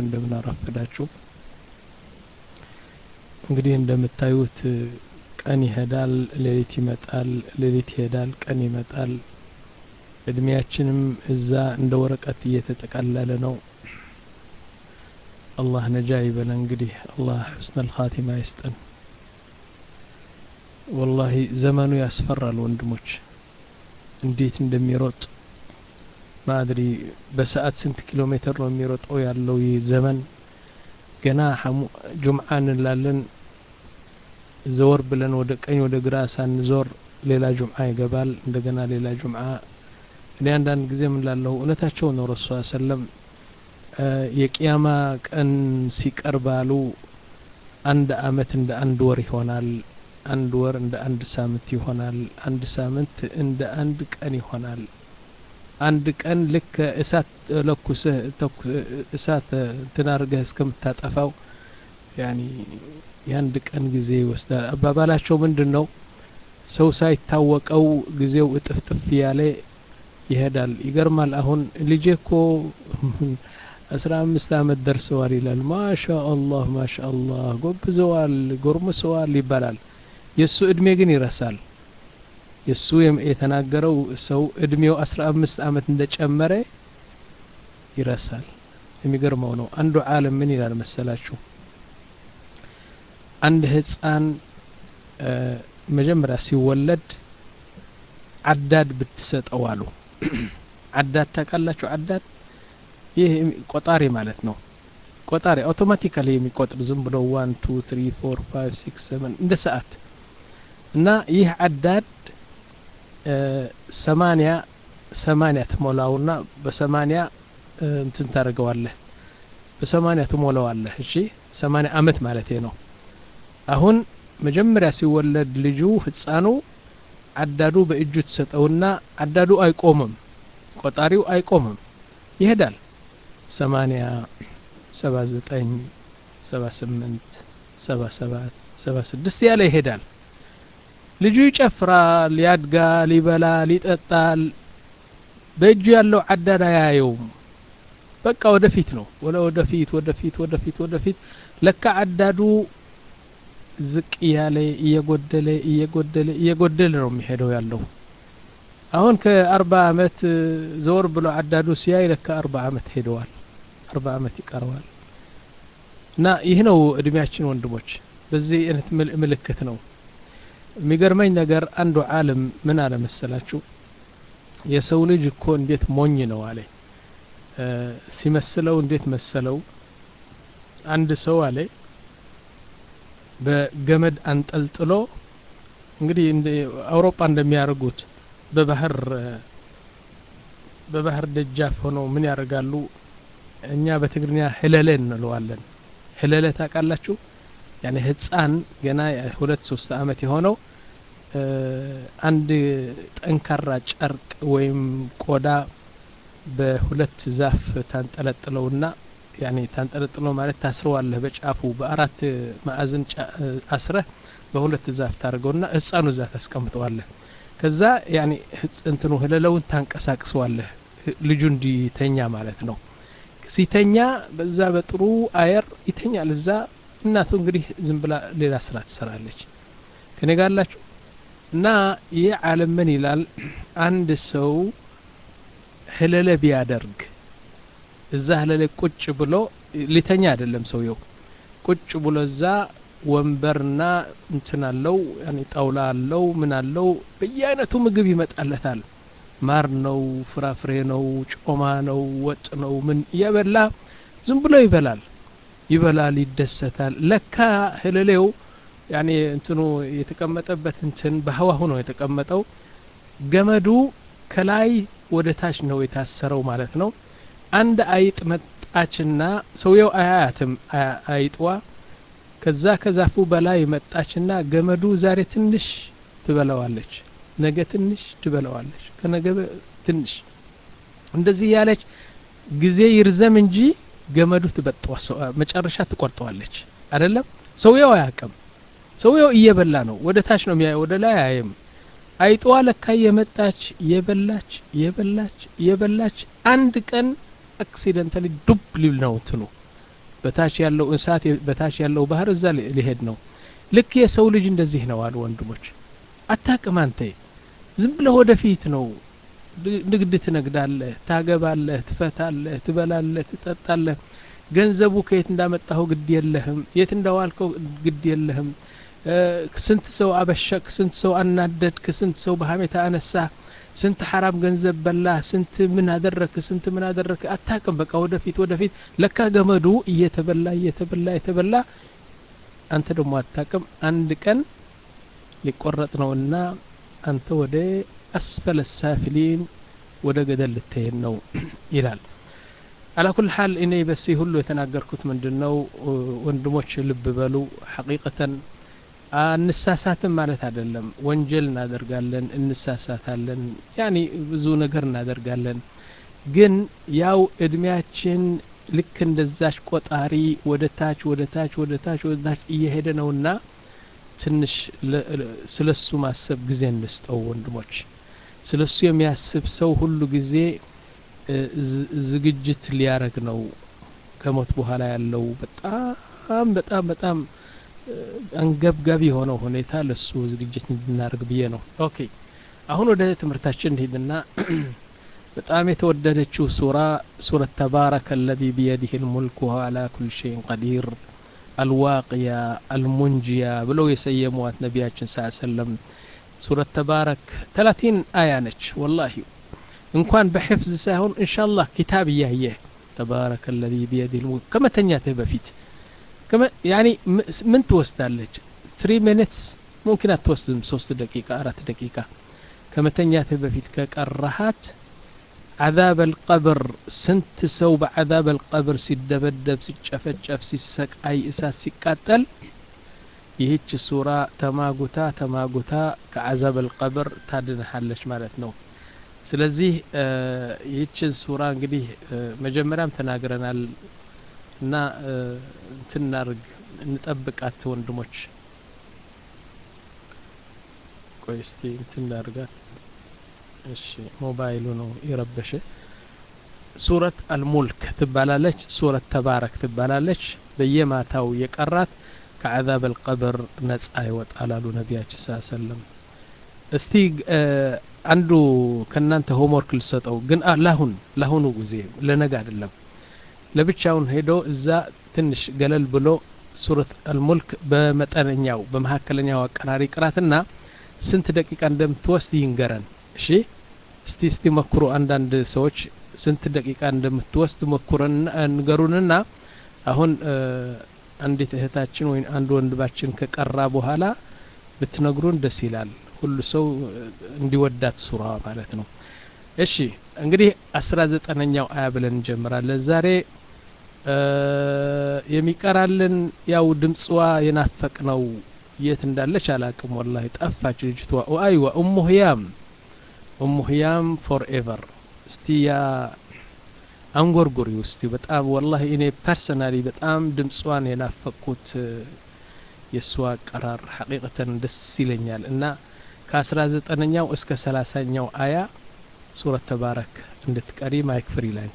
እንደምን አረፈዳችሁ። እንግዲህ እንደምታዩት ቀን ይሄዳል፣ ሌሊት ይመጣል፣ ሌሊት ይሄዳል፣ ቀን ይመጣል። እድሜያችንም እዛ እንደ ወረቀት እየተጠቀለለ ነው። አላህ ነጃ ይበለን። እንግዲህ አላህ ሑስነል ኻቲማ ይስጠን። ወላሂ ዘመኑ ያስፈራል ወንድሞች፣ እንዴት እንደሚሮጥ ማድሪ በሰዓት ስንት ኪሎ ሜትር ነው የሚሮጠው ያለው ይህ ዘመን። ገና ጁምዓ እንላለን ዘወር ብለን ወደ ቀኝ ወደ ግራ ሳንዞር ሌላ ጁምዓ ይገባል። እንደገና ሌላ ጁምዓ። እኔ አንዳንድ ጊዜ ምን ላለሁ እውነታቸው ነው ረሱ ሰለም የቅያማ ቀን ሲቀርባሉ አንድ አመት እንደ አንድ ወር ይሆናል። አንድ ወር እንደ አንድ ሳምንት ይሆናል። አንድ ሳምንት እንደ አንድ ቀን ይሆናል። አንድ ቀን ልክ እሳት ለኩስህ እሳት እንትን አድርገህ እስከምታጠፋው ያኒ የአንድ ቀን ጊዜ ይወስዳል። አባባላቸው ምንድን ነው? ሰው ሳይታወቀው ጊዜው እጥፍጥፍ ያለ ይሄዳል። ይገርማል። አሁን ልጄ እኮ አስራ አምስት አመት ደርሰዋል ይላል። ማሻ አላህ ማሻ አላህ ጎብዘዋል፣ ጎርምሰዋል ይባላል። የእሱ እድሜ ግን ይረሳል። የእሱ የተናገረው ሰው እድሜው አስራ አምስት አመት እንደጨመረ ይረሳል። የሚገርመው ነው። አንዱ ዓለም ምን ይላል መሰላችሁ? አንድ ህፃን መጀመሪያ ሲወለድ አዳድ ብትሰጠው አሉ። አዳድ ታውቃላችሁ? አዳድ ይህ ቆጣሪ ማለት ነው። ቆጣሪ አውቶማቲካሊ የሚቆጥር ዝም ብሎ ዋን ቱ ትሪ ፎር ፋይቭ ሲክስ ሰቨን እንደ ሰዓት እና ይህ አዳድ ሰማንያ ሰማንያ ትሞላውና በሰማንያ እንትን ታደርገዋለህ በሰማንያ ትሞላዋለህ። እሺ ሰማንያ አመት ማለት ነው። አሁን መጀመሪያ ሲወለድ ልጁ ህፃኑ አዳዱ በእጁ ትሰጠውና አዳዱ አይቆምም፣ ቆጣሪው አይቆምም፣ ይሄዳል። ሰማንያ ሰባ ዘጠኝ ሰባ ስምንት ሰባ ሰባት ሰባ ስድስት ያለ ይሄዳል። ልጁ ይጨፍራል፣ ያድጋል፣ ይበላል፣ ይጠጣል። በእጁ ያለው አዳድ አያየውም። በቃ ወደፊት ነው ወደ ወደፊት ወደፊት ወደፊት ወደፊት ለካ አዳዱ ዝቅ እያለ እየጎደለ እየጎደለ እየጎደለ ነው የሚሄደው ያለው። አሁን ከአርባ አመት ዘወር ብሎ አዳዱ ሲያይ ለካ አርባ አመት ሄደዋል። አርባ አመት ይቀረዋል። እና ይህ ነው እድሜያችን ወንድሞች፣ በዚህ አይነት ምልክት ነው። የሚገርመኝ ነገር አንዱ ዓለም ምን አለ መሰላችሁ? የሰው ልጅ እኮ እንዴት ሞኝ ነው አለ ሲመስለው እንዴት መሰለው? አንድ ሰው አለ በገመድ አንጠልጥሎ እንግዲህ አውሮፓ እንደሚያደርጉት በባህር በባህር ደጃፍ ሆነው ምን ያደርጋሉ? እኛ በትግርኛ ህለለ እንለዋለን። ህለለ ታውቃላችሁ? ያኔ ህፃን ገና ሁለት ሶስት አመት የሆነው አንድ ጠንካራ ጨርቅ ወይም ቆዳ በሁለት ዛፍ ታንጠለጥለውና ያኔ ታንጠለጥሎ ማለት ታስረዋለህ በጫፉ በአራት ማዕዘን አስረህ በሁለት ዛፍ ታደርገውና ህፃኑ እዛ ታስቀምጠዋለህ። ከዛ ያኔ እንትኑ ህለለውን ታንቀሳቅሰዋለህ ልጁ እንዲተኛ ማለት ነው። ሲተኛ በዛ በጥሩ አየር ይተኛል። እዛ እናቱ እንግዲህ ዝም ብላ ሌላ ስራ ትሰራለች። ከኔ ጋር አላችሁ እና ይህ ዓለም ምን ይላል? አንድ ሰው ህለለ ቢያደርግ እዛ ህለለ ቁጭ ብሎ ሊተኛ አይደለም ሰውየው፣ ቁጭ ብሎ እዛ ወንበርና እንትን አለው ያኔ ጣውላ አለው ምን አለው በየአይነቱ ምግብ ይመጣለታል። ማር ነው፣ ፍራፍሬ ነው፣ ጮማ ነው፣ ወጥ ነው፣ ምን እያበላ ዝም ብሎ ይበላል ይበላል፣ ይደሰታል። ለካ ህለሌው ያኔ እንትኑ የተቀመጠበት እንትን በህዋሁ ነው የተቀመጠው። ገመዱ ከላይ ወደ ታች ነው የታሰረው ማለት ነው። አንድ አይጥ መጣችና ሰውየው አያያትም አይጥዋ ከዛ ከዛፉ በላይ መጣችና ገመዱ ዛሬ ትንሽ ትበላዋለች፣ ነገ ትንሽ ትበላዋለች፣ ከነገ ትንሽ እንደዚህ ያለች ጊዜ ይርዘም እንጂ ገመዱ ትበጠዋ መጨረሻ ትቆርጠዋለች። አይደለም ሰውየው አያውቅም። ሰውየው እየበላ ነው፣ ወደ ታች ነው የሚያየው፣ ወደ ላይ አያይም። አይጥዋ ለካ የመጣች የበላች የበላች የበላች አንድ ቀን አክሲደንታሊ ዱብ ሊል ነው እንትኑ በታች ያለው እሳት በታች ያለው ባህር እዛ ሊሄድ ነው ልክ የሰው ልጅ እንደዚህ ነው አሉ ወንድሞች አታቅም አንተ ዝም ብለህ ወደፊት ነው ንግድ ትነግዳለህ ታገባለህ ትፈታለህ ትበላለህ ትጠጣለህ ገንዘቡ ከየት እንዳመጣኸው ግድ የለህም የት እንዳዋልከው ግድ የለህም ስንት ሰው አበሸክ ስንት ሰው አናደድክ ስንት ሰው በሀሜታ አነሳ ስንት ሐራም ገንዘብ በላ ስንት ምን አደረክ ስንት ምን አደረክ አታቅም በቃ ወደፊት ወደፊት ለካ ገመዱ እየተበላ እየተበላ እየተበላ አንተ ደግሞ አታቅም አንድ ቀን ሊቆረጥ ነውና አንተ ወደ አስፈለ ሳፊሊን ወደ ገደል ልትሄድ ነው ይላል አላኩል ሀል እኔ በሲ ሁሉ የተናገርኩት ምንድን ነው ወንድሞች ልብ በሉ ሐቂቀተን አንሳሳትም ማለት አይደለም ወንጀል እናደርጋለን እንሳሳታለን ያኒ ብዙ ነገር እናደርጋለን ግን ያው እድሜያችን ልክ እንደዛች ቆጣሪ ወደ ታች ወደ ታች ወደ ታች ወደ ታች እየሄደ ነውና ትንሽ ስለሱ ማሰብ ጊዜ እንስጠው ወንድሞች ስለሱ የሚያስብ ሰው ሁሉ ጊዜ ዝግጅት ሊያረግ ነው ከሞት በኋላ ያለው በጣም በጣም በጣም አንገብጋቢ የሆነው ሁኔታ ለሱ ዝግጅት እንድናደርግ ብዬ ነው ኦኬ አሁን ወደ ትምህርታችን እንሂድና በጣም የተወደደችው ሱራ ሱረት ተባረከ አለዚ ቢየዲህ ልሙልክ ወሁ አላ ኩል ሸይን ቀዲር አልዋቅያ አልሙንጂያ ብለው የሰየሟት ነቢያችን ስ ሰለም ሱረት ተባረክ ተላቲን አያ ነች ወላሂ እንኳን በሕፍዝ ሳይሆን እንሻላህ ኪታብ እያየህ ተባረከ አለዚ ቢየዲህ ልሙልክ ከመተኛትህ በፊት ያኒ ምን ትወስዳለች ትሪ ሚኒትስ ሙምኪን አትወስድም ሶስት ደቂቃ አራት ደቂቃ ከመተኛትህ በፊት ከቀራሃት عذاب القبر ስንት ሰው በعذاب القبر ሲደበደብ ሲጨፈጨፍ ሲሰቃይ እሳት ሲቃጠል ይህች ሱራ ተማጉታ ተማጉታ ከعذاب القبر ታድንሃለች ማለት ነው ስለዚህ ይህችን ሱራ እንግዲህ መጀመሪያም ተናግረናል እና እንትን እናርግ እንጠብቃት ወንድሞች ቆይ እስቲ እንትን እናርጋት እሺ ሞባይሉ ነው የረበሸ ሱረት አልሙልክ ትባላለች ሱረት ተባረክ ትባላለች በየማታው የቀራት ከዓዛብ አልቀብር ነጻ ይወጣል አሉ ነቢያችን ስ ሰለም እስቲ አንዱ ከእናንተ ሆምወርክ ልሰጠው ግን ላሁን ላሁኑ ጊዜ ለነገ አይደለም ለብቻውን ሄዶ እዛ ትንሽ ገለል ብሎ ሱረት አልሙልክ በመጠነኛው በመካከለኛው አቀራሪ ቅራትና ስንት ደቂቃ እንደምትወስድ ይንገረን እሺ እስቲ እስቲ መክሩ አንዳንድ ሰዎች ስንት ደቂቃ እንደምትወስድ መኩረን ንገሩንና አሁን አንዲት እህታችን ወይም አንድ ወንድማችን ከቀራ በኋላ ብትነግሩን ደስ ይላል ሁሉ ሰው እንዲወዳት ሱራ ማለት ነው እሺ እንግዲህ አስራ ዘጠነኛው አያ ብለን እንጀምራለን ዛሬ የሚቀራልን ያው ድምፅዋ የናፈቅ ነው የት እንዳለች አላቅም ወላሂ ጠፋች ልጅቷ አይዋ ኡሙ ህያም ኡሙ ህያም ፎር ኤቨር እስቲ ያ አንጎርጉሪ ውስቲ በጣም ወላሂ እኔ ፐርሰናሊ በጣም ድምፅዋን የናፈቅኩት የእሷ አቀራር ሐቂቀተን ደስ ይለኛል እና ከአስራ ዘጠነኛው እስከ ሰላሳኛው አያ ሱረት ተባረክ እንድትቀሪ ማይክ ፍሪ ላንቺ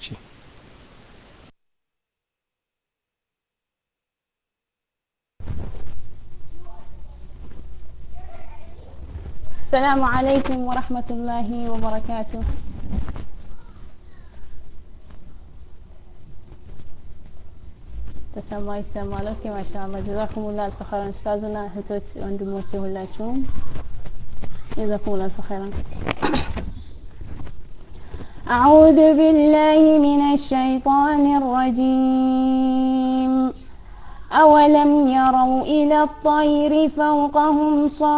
السلام عليكم ورحمة الله وبركاته ተሰማ ይሰማል ኦኬ ማሻአላ ጀዛኩሙላ አልፍ ኸይራን ኡስታዙና እህቶች ወንድሞች ሁላችሁም ጀዛኩሙላ አልፍ ኸይራን أعوذ بالله من الشيطان الرجيم أولم يروا إلى الطير فوقهم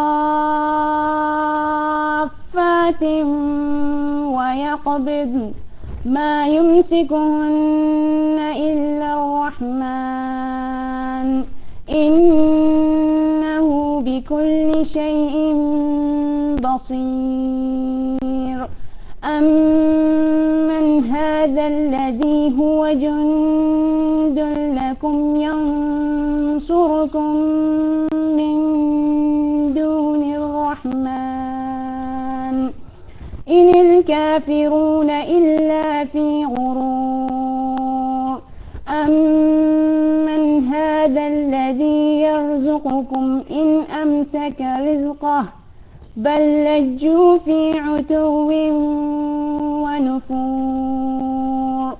صافات ويقبض ما يمسكهن إلا الرحمن إنه بكل شيء بصير أمن هذا الذي هو جند لكم ينصركم من دون الرحمن إن الكافرون إلا في غرور أمن هذا الذي يرزقكم إن أمسك رزقه بل لجوا في عتو ونفور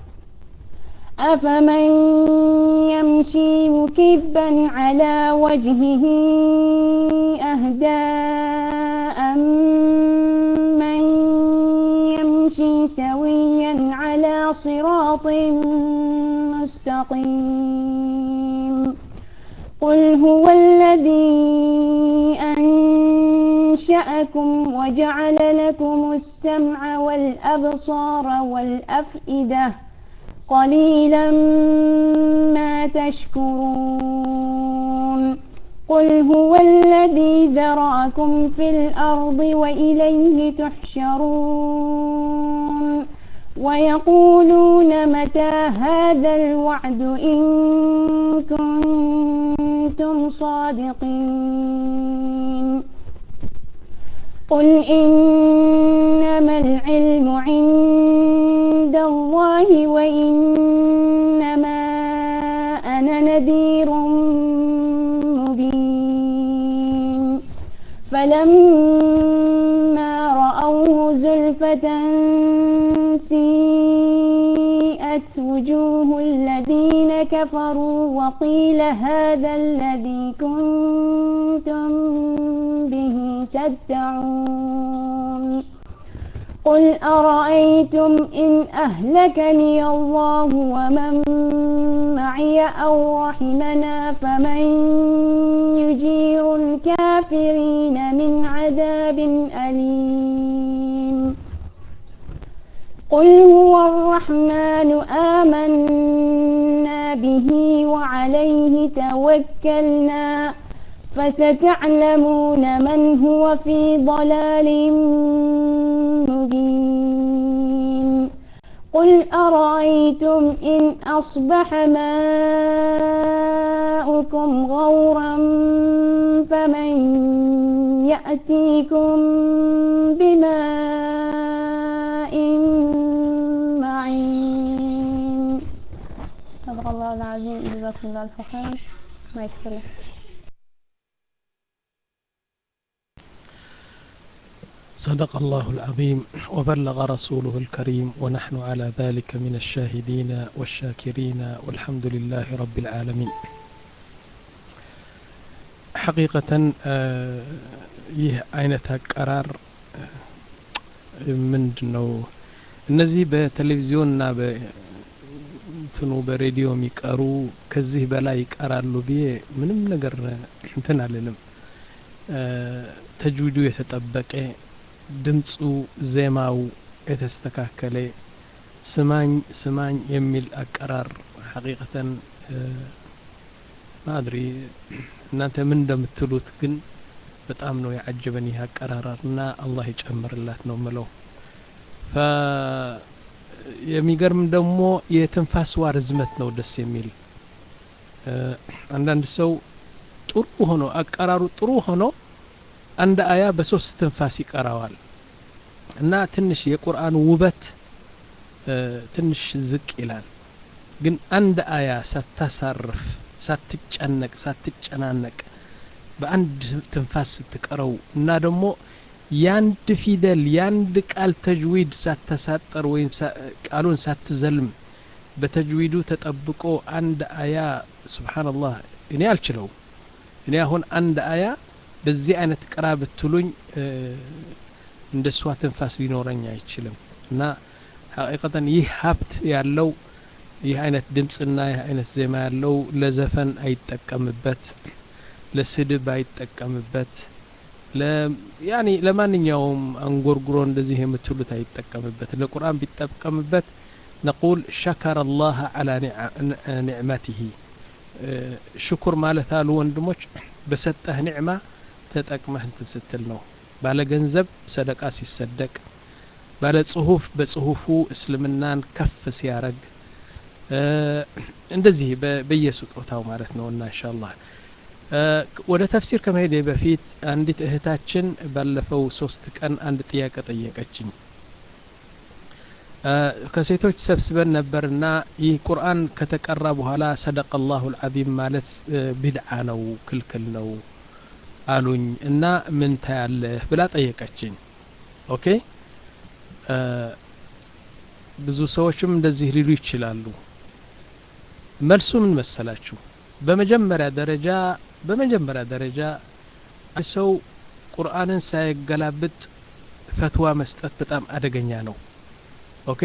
أفمن يمشي مكبا على وجهه أهداء من يمشي سويا على صراط مستقيم قل هو الذي أنشأكم وجعل لكم السمع والأبصار والأفئدة قليلا ما تشكرون قل هو الذي ذرأكم في الأرض وإليه تحشرون ويقولون متى هذا الوعد إن كنتم صادقين قل إنما العلم عند الله وإنما أنا نذير مبين فلما رأوه زلفة سيئت وجوه الذين كفروا وقيل هذا الذي كنتم به تدعون قل أرأيتم إن أهلكني الله ومن معي أو رحمنا فمن يجير الكافرين من عذاب أليم قل هو الرحمن آمنا به وعليه توكلنا فستعلمون من هو في ضلال مبين قل أرأيتم إن أصبح ماؤكم غورا فمن يأتيكم بماء معين صدق الله العظيم جزاكم الله ألف خير ما يكفي صدق الله العظيم وبلغ رسوله الكريم ونحن على ذلك من الشاهدين والشاكرين والحمد لله رب العالمين حقيقة ይህ አይነት አቀራር ምንድን ነው እነዚህ በቴሌቪዥንና በእንትኑ በሬዲዮ የሚቀሩ ከዚህ በላይ ይቀራሉ ብዬ ምንም ነገር እንትን አልልም ተጅዊዱ የተጠበቀ ድምፁ ዜማው የተስተካከለ ስማኝ ስማኝ የሚል አቀራር ሐቂቀተን ማድሪ እናንተ ምን እንደምትሉት ግን በጣም ነው ያعجበን ይህ አቀራራር እና አላህ ይጨምርላት ነው ምለው የሚገርም ደግሞ የትንፋስዋ ርዝመት ነው ደስ የሚል አንዳንድ ሰው ጥሩ ሆኖ አቀራሩ ጥሩ ሆኖ አንድ አያ በሶስት ትንፋስ ይቀራዋል እና ትንሽ የቁርአን ውበት ትንሽ ዝቅ ይላል ግን አንድ አያ ሳታሳርፍ ሳትጨነቅ ሳትጨናነቅ በአንድ ትንፋስ ስትቀረው እና ደግሞ ያንድ ፊደል ያንድ ቃል ተጅዊድ ሳተሳጠር ወይም ቃሉን ሳትዘልም በተጅዊዱ ተጠብቆ አንድ አያ ስብሓንላህ እኔ አልችለውም እኔ አሁን አንድ አያ በዚህ አይነት ቅራ ብትሉኝ እንደ እሷ ትንፋስ ሊኖረኝ አይችልም እና ሐቂቀተን ይህ ሀብት ያለው ይህ አይነት ድምፅና ይህ አይነት ዜማ ያለው ለዘፈን አይጠቀምበት ለስድብ አይጠቀምበት ያኒ ለማንኛውም አንጎርጉሮ እንደዚህ የምትሉት አይጠቀምበት ለቁርአን ቢጠቀምበት ነቁል ሸከረ አላህ አላ ኒዕመትህ ሽኩር ማለት አሉ ወንድሞች በሰጠህ ኒዕማ ተጠቅመህ እንትን ስትል ነው ባለ ገንዘብ ሰደቃ ሲሰደቅ ባለ ጽሁፍ በጽሁፉ እስልምናን ከፍ ሲያረግ እንደዚህ በየስጦታው ማለት ነው እና እንሻአላህ ወደ ተፍሲር ከመሄድ በፊት አንዲት እህታችን ባለፈው ሶስት ቀን አንድ ጥያቄ ጠየቀችኝ ከሴቶች ሰብስበን ነበርና ይህ ቁርአን ከተቀራ በኋላ ሰደቀ ላሁ ልዓዚም ማለት ቢድዓ ነው ክልክል ነው አሉኝ እና ምን ታያለህ ብላ ጠየቀችኝ ኦኬ ብዙ ሰዎችም እንደዚህ ሊሉ ይችላሉ መልሱ ምን መሰላችሁ በመጀመሪያ ደረጃ በመጀመሪያ ደረጃ ሰው ቁርአንን ሳይገላብጥ ፈትዋ መስጠት በጣም አደገኛ ነው ኦኬ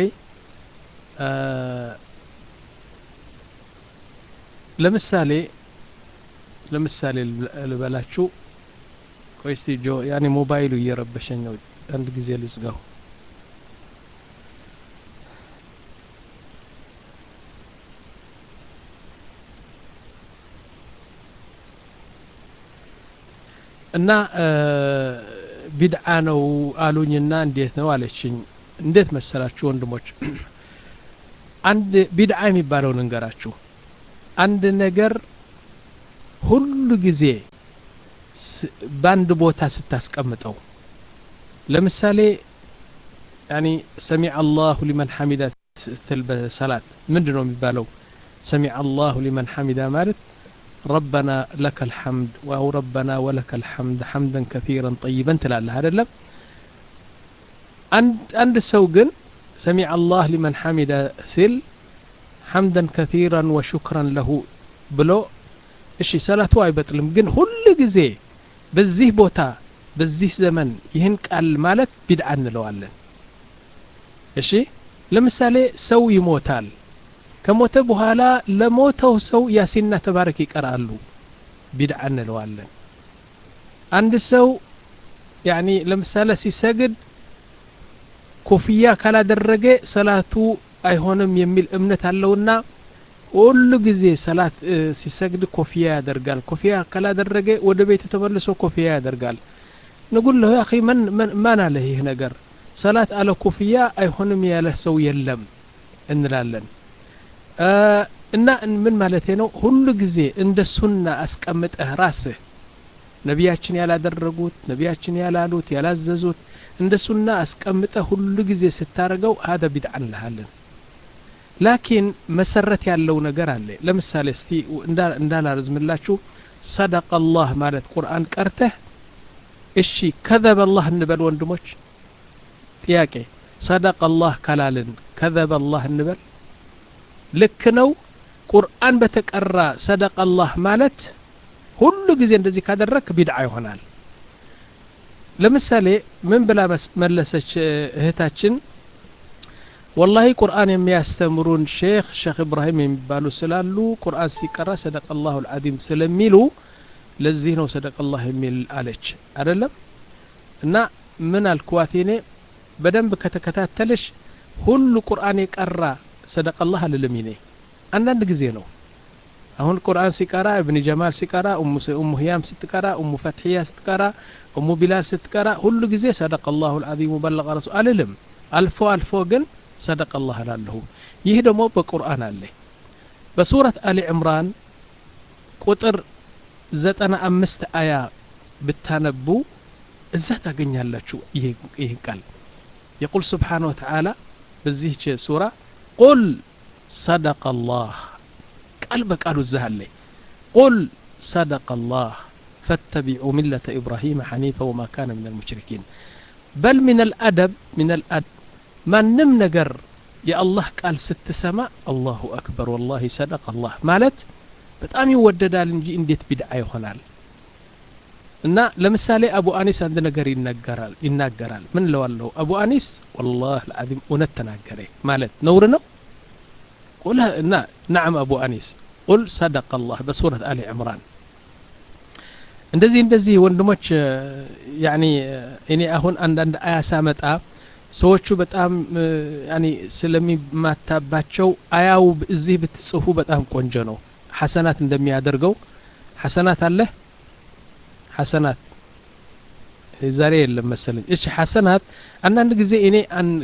ለምሳሌ ለምሳሌ ልበላችሁ ቆይ እስቲ ጆ ያኔ ሞባይሉ እየረበሸኝ ነው አንድ ጊዜ ልዝጋው እና ቢድዓ ነው አሉኝና እንዴት ነው አለችኝ እንዴት መሰላችሁ ወንድሞች አንድ ቢድዓ የሚባለው ንገራችሁ አንድ ነገር ሁሉ ጊዜ በአንድ ቦታ ስታስቀምጠው ለምሳሌ ያኒ ሰሚዕ አላሁ ሊመን ሐሚዳ ስትል በሰላት ምንድ ነው የሚባለው ሰሚዕ አላሁ ሊመን ሐሚዳ ማለት ربنا لك الحمد أو ربنا ولك الحمد حمدا كثيرا طيبا تلاله هذا لم عند عند سوق سمع الله لمن حمد سل حمدا كثيرا وشكرا له بلو እሺ ሰላቱ አይበጥልም ግን ሁሉ ጊዜ በዚህ ቦታ በዚህ ዘመን ይህን ቃል ማለት ቢድዓ እንለዋለን እሺ ለምሳሌ ሰው ይሞታል ከሞተ በኋላ ለሞተው ሰው ያሲና ተባረክ ይቀራሉ ቢድዓ እንለዋለን አንድ ሰው ያኒ ለምሳሌ ሲሰግድ ኮፍያ ካላደረገ ሰላቱ አይሆንም የሚል እምነት አለውና ሁሉ ጊዜ ሰላት ሲሰግድ ኮፍያ ያደርጋል ኮፍያ ካላደረገ ወደ ቤቱ ተመልሶ ኮፍያ ያደርጋል ንጉል ለሁ አኺ ማን አለ ይህ ነገር ሰላት አለ ኮፍያ አይሆንም ያለ ሰው የለም እንላለን እና ምን ማለት ነው ሁሉ ጊዜ እንደ ሱና አስቀምጠህ ራስህ ነቢያችን ያላደረጉት ነቢያችን ያላሉት ያላዘዙት እንደ ሱና አስቀምጠህ ሁሉ ጊዜ ስታደርገው ሀደ ቢድዓ እንልሃለን ላኪን መሰረት ያለው ነገር አለ ለምሳሌ እስቲ እንዳላረዝምላችሁ ሰደቀ አላህ ማለት ቁርአን ቀርተህ እሺ ከዘበ አላህ እንበል ወንድሞች ጥያቄ ሰደቀ አላህ ካላልን ከዘበ አላህ እንበል ልክ ነው ቁርአን በተቀራ ሰደቀ አላህ ማለት ሁሉ ጊዜ እንደዚህ ካደረግ ቢድዓ ይሆናል ለምሳሌ ምን ብላ መለሰች እህታችን ወላሂ ቁርአን የሚያስተምሩን ሼክ ሼክ ኢብራሂም የሚባሉ ስላሉ ቁርአን ሲቀራ ሰደቀ ላሁ ልዓዚም ስለሚሉ ለዚህ ነው ሰደቀ ላህ የሚል አለች አደለም እና ምን አልኩዋት እኔ በደንብ ከተከታተለሽ ሁሉ ቁርአን የቀራ ሰደቀ ላህ አልልም እኔ አንዳንድ ጊዜ ነው አሁን ቁርአን ሲቀራ እብን ጀማል ሲቀራ እሙ ህያም ስትቀራ እሙ ፈትሕያ ስትቀራ እሙ ቢላል ስትቀራ ሁሉ ጊዜ ሰደቀ ላሁ ልዓዚሙ በለቀ ረሱ አልልም አልፎ አልፎ ግን ሰደቀ ላህ እላለሁ ይህ ደግሞ በቁርአን አለ በሱረት አሊ ዕምራን ቁጥር ዘጠና አምስት አያ ብታነቡ እዛ ታገኛላችሁ ይህ ቃል የቁል ስብሓን ወተዓላ በዚህች ሱራ ቁል ሰደቀ ላህ ቃል በቃሉ እዛ አለ ቁል ሰደቀ ላህ فاتبعوا ملة إبراهيم حنيفا وما كان من المشركين بل من الأدب من الأدب ማንም ነገር የአላህ ቃል ስትሰማ አላሁ አክበር ወላሂ ሰደቅ አላህ ማለት በጣም ይወደዳል እንጂ እንዴት ቢድዓ ይሆናል እና ለምሳሌ አቡ አኒስ አንድ ነገር ይናገራል ይናገራል ምን ለዋለሁ አቡ አኒስ ወላህ ልዓዚም እውነት ተናገረ ማለት ነውር ነው ቁል እና ናዕም አቡ አኒስ ቁል ሰደቅ አላህ በሱረት አሊ ዕምራን እንደዚህ እንደዚህ ወንድሞች ያኒ እኔ አሁን አንዳንድ አያ ሳመጣ ሰዎቹ በጣም ያኒ ስለሚማታባቸው አያው እዚህ ብትጽፉ በጣም ቆንጆ ነው ሐሰናት እንደሚያደርገው ሐሰናት አለ ሐሰናት ዛሬ የለም መሰለኝ እሺ ሐሰናት አንዳንድ ጊዜ እኔ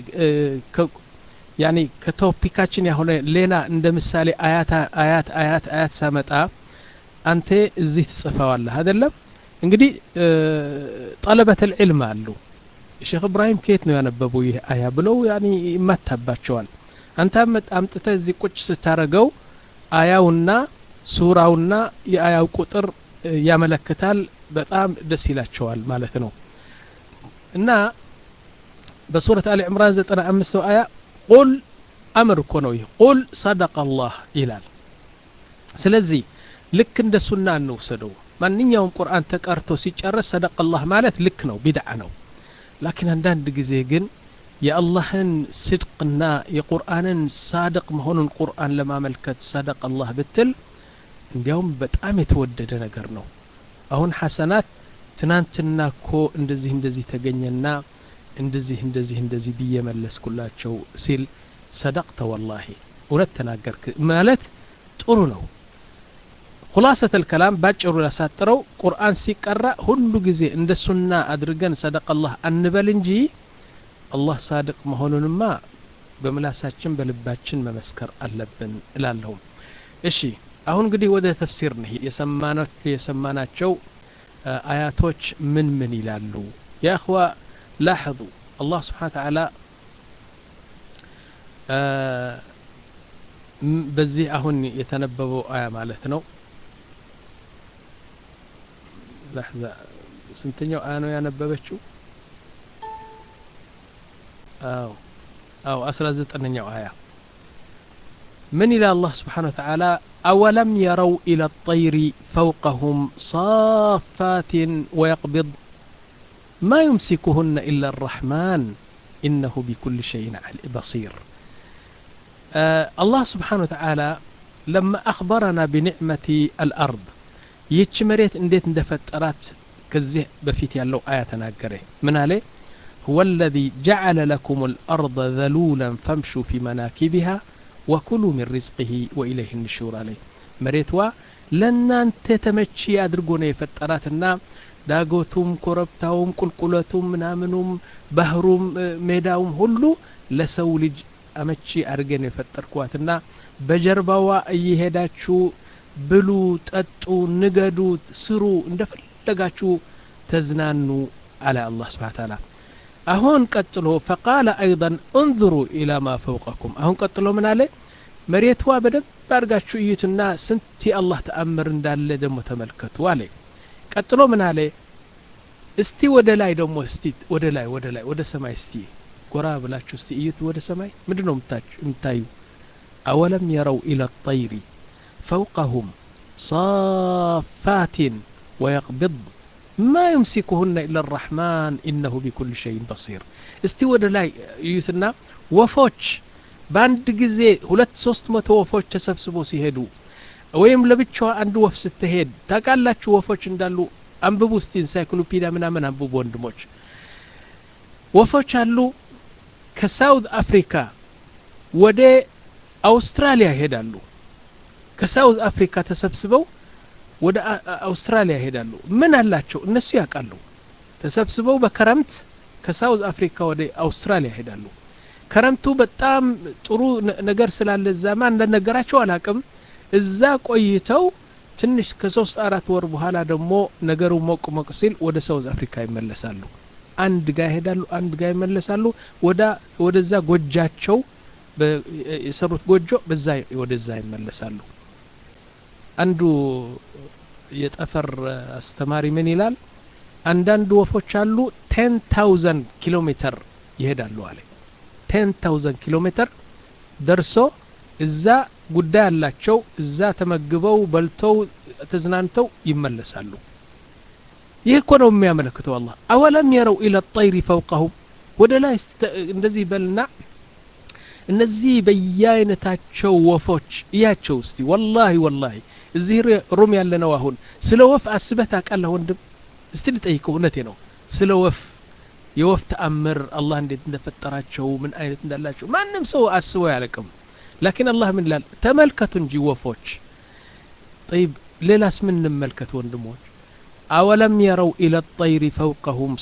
ያኒ ከቶፒካችን ያሆነ ሌላ እንደ ምሳሌ አያት አያት አያት አያት ሳመጣ አንተ እዚህ ትጽፈዋለህ አይደለም እንግዲህ ጠለበት ልዕልም አሉ ሼክ እብራሂም ከየት ነው ያነበቡ ይህ አያ ብለው ያኒ ይማታባቸዋል አንተ አምጥተህ እዚህ ቁጭ ስታረገው አያውና ሱራውና የአያው ቁጥር ያመለክታል በጣም ደስ ይላቸዋል ማለት ነው እና በሱረት አሊ ዕምራን ዘጠና አምስተው አያ ቁል አምር እኮ ነው ይህ ቁል ሰደቀ አላህ ይላል ስለዚህ ልክ እንደ ሱና እንውሰደው ማንኛውም ቁርአን ተቀርቶ ሲጨረስ ሰደቀ አላህ ማለት ልክ ነው ቢድዓ ነው ላኪን አንዳንድ ጊዜ ግን የአላህን ስድቅና የቁርአንን ሳድቅ መሆኑን ቁርአን ለማመልከት ሰደቅ አላህ ብትል እንዲያውም በጣም የተወደደ ነገር ነው አሁን ሐሰናት ትናንትና እኮ እንደዚህ እንደዚህ ተገኘና እንደዚህ እንደዚህ እንደዚህ ብዬ መለስኩላቸው ሲል ሰደቅተ ወላሂ እውነት ተናገርክ ማለት ጥሩ ነው ሁላሰት ልከላም ባጭሩ ላሳጥረው ቁርአን ሲቀራ ሁሉ ጊዜ እንደ ሱና አድርገን ሰደቅ አላህ አንበል እንጂ አላህ ሳድቅ መሆኑንማ በምላሳችን በልባችን መመስከር አለብን እላለሁም እሺ አሁን እንግዲህ ወደ ተፍሲር ነህ የሰማናቸው አያቶች ምን ምን ይላሉ ያ እኽዋ ላሕظ አላህ ስብሓን ተዓላ በዚህ አሁን የተነበበው አያ ማለት ነው ለሕዛ ስንተኛው አያ ነው ያነበበችው አዎ አዎ አስራ ዘጠነኛው አያ من إلى الله سبحانه وتعالى أولم يروا إلى الطير فوقهم صافات ويقبض ما يمسكهن إلا الرحمن إنه بكل شيء بصير آه الله سبحانه وتعالى لما أخبرنا بنعمة الأرض ይህች መሬት እንዴት እንደፈጠራት ከዚህ በፊት ያለው አያ ተናገረ ምን አለ هو الذي جعل لكم الأرض ذلولا فامشوا في مناكبها وكلوا من رزقه وإليه النشور عليه መሬትዋ ለእናንተ ተመቺ አድርጎ ነው የፈጠራትና ዳጎቱም ኮረብታውም ቁልቁለቱም ምናምኑም ባህሩም ሜዳውም ሁሉ ለሰው ልጅ አመቺ አድርጌ ነው የፈጠርኳትና በጀርባዋ እየሄዳችሁ ብሉ ጠጡ ንገዱ ስሩ እንደፈለጋችሁ ተዝናኑ አለ አላህ ስብሓን ታላ አሁን ቀጥሎ ፈቃለ አይضን እንظሩ ኢላ ማ ፈውቀኩም አሁን ቀጥሎ ምን አለ መሬትዋ በደንብ አድርጋችሁ እዩትና ስንት የአላህ ተአምር እንዳለ ደግሞ ተመልከቱ አለ ቀጥሎ ምን አለ እስቲ ወደ ላይ ደግሞ እስቲ ወደ ላይ ወደ ላይ ወደ ሰማይ እስቲ ጎራ ብላችሁ እስቲ እዩት ወደ ሰማይ ምንድን ነው የምታዩ አወለም የረው ኢላ ጠይሪ فوقهم صافات ويقبض ما يمسكهن إلا الرحمن إنه بكل شيء بصير استي ወደ ላይ እዩትና ወፎች በአንድ ጊዜ ሁለት ሶስት መቶ ወፎች ተሰብስበው ሲሄዱ ወይም ለብቻዋ አንድ ወፍ ስትሄድ ታውቃላችሁ ወፎች እንዳሉ አንብቡ እስቲ ኢንሳይክሎፒዲያ ምናምን አንብቡ ወንድሞች ወፎች አሉ ከሳውት አፍሪካ ወደ አውስትራሊያ ይሄዳሉ ከሳውዝ አፍሪካ ተሰብስበው ወደ አውስትራሊያ ይሄዳሉ ምን አላቸው እነሱ ያውቃሉ ተሰብስበው በከረምት ከሳውዝ አፍሪካ ወደ አውስትራሊያ ይሄዳሉ ከረምቱ በጣም ጥሩ ነገር ስላለ እዛማ እንደነገራቸው አላቅም እዛ ቆይተው ትንሽ ከሶስት አራት ወር በኋላ ደግሞ ነገሩ ሞቅ ሞቅ ሲል ወደ ሳውዝ አፍሪካ ይመለሳሉ አንድ ጋ ይሄዳሉ አንድ ጋ ይመለሳሉ ወደዛ ጎጃቸው የሰሩት ጎጆ በዛ ወደዛ ይመለሳሉ አንዱ የጠፈር አስተማሪ ምን ይላል አንዳንድ ወፎች አሉ ቴን ታውዘንድ ኪሎ ሜትር ይሄዳሉ አለ ቴን ታውዘንድ ኪሎ ሜትር ደርሶ እዛ ጉዳይ አላቸው እዛ ተመግበው በልተው ተዝናንተው ይመለሳሉ ይህ እኮ ነው የሚያመለክተው አላህ አወለም የረው ኢለ ጠይሪ ፈውቀሁም ወደ ላይ እንደዚህ በልና እነዚህ በየአይነታቸው ወፎች እያቸው እስቲ ወላሂ ወላሂ እዚህ ሩም ያለ ነው አሁን ስለ ወፍ አስበህ ታውቃለህ ወንድም እስቲ ልጠይቀው እውነቴ ነው ስለ ወፍ የወፍ ተአምር አላህ እንዴት እንደፈጠራቸው ምን አይነት እንዳላቸው ማንም ሰው አስበው ያለቅም ላኪን አላህ ምን ይላል ተመልከቱ እንጂ ወፎች ጠይብ ሌላስ ምን እንመልከት ወንድሞች አወለም የረው ኢለ ጠይሪ ፈውቀሁም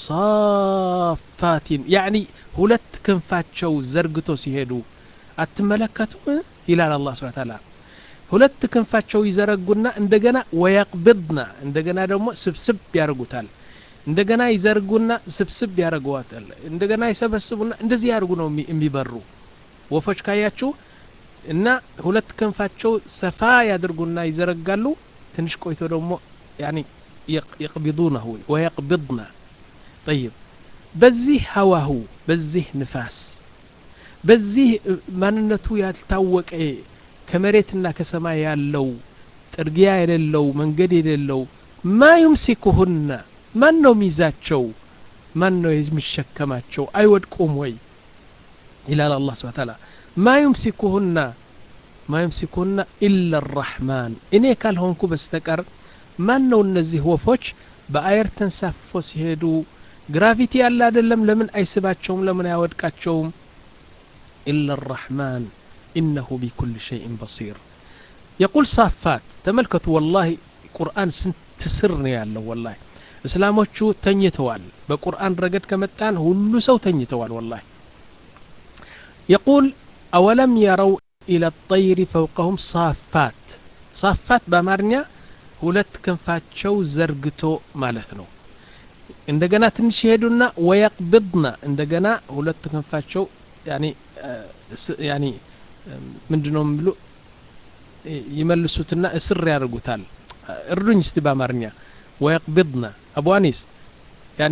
ሳፋቲን ያዕኒ ሁለት ክንፋቸው ዘርግቶ ሲሄዱ አትመለከቱም ይላል አላህ ስብሓ ታላ ሁለት ክንፋቸው ይዘረጉና እንደገና ወየቅብድና እንደገና ደግሞ ስብስብ ያደርጉታል እንደገና ይዘርጉና ስብስብ ያደርገዋታል እንደገና ይሰበስቡና እንደዚህ ያደርጉ ነው የሚበሩ ወፎች ካያችሁ እና ሁለት ክንፋቸው ሰፋ ያደርጉና ይዘረጋሉ ትንሽ ቆይቶ ደግሞ ያኒ يقبضونه ويقبضن طيب በዚህ ሀዋሁ በዚህ ንፋስ በዚህ ማንነቱ ያልታወቀ ከመሬትና ከሰማይ ያለው ጥርጊያ የሌለው መንገድ የሌለው ማ ዩምሲኩሁና ማን ነው ሚይዛቸው ማን ነው የሚሸከማቸው አይወድቁም ወይ ይላል አላህ ስብሐ ተዓላ ማ ዩምሲኩሁና ማ ዩምሲኩሁና ኢላ አራሕማን እኔ ካልሆንኩ በስተቀር ማን ነው እነዚህ ወፎች በአየር ተንሳፎ ሲሄዱ ግራቪቲ ያለ አይደለም ለምን አይስባቸውም ለምን አያወድቃቸውም ኢላ አራሕማን ኢነሁ ቢኩል ሸይእን በሲር የቁል ሳፋት ተመልከቱ ወላሂ ቁርአን ስንት ስር ነው ያለው ወላሂ እስላሞቹ ተኝተዋል በቁርአን ረገድ ከመጣን ሁሉ ሰው ተኝተዋል ወላሂ የቁል አወለም የረው ኢለ ጠይሪ ፈውቀሁም ሳፋት ሳፋት በአማርኛ ሁለት ክንፋቸው ዘርግቶ ማለት ነው እንደገና ትንሽ ይሄዱና ወየቅብድና እንደገና ሁለት ክንፋቸው ያኒ ያኒ ምንድነው የሚሉ ይመልሱትና እስር ያደርጉታል እርዱኝ እስቲ በአማርኛ ወየቅብድና አቡ አኒስ ያኒ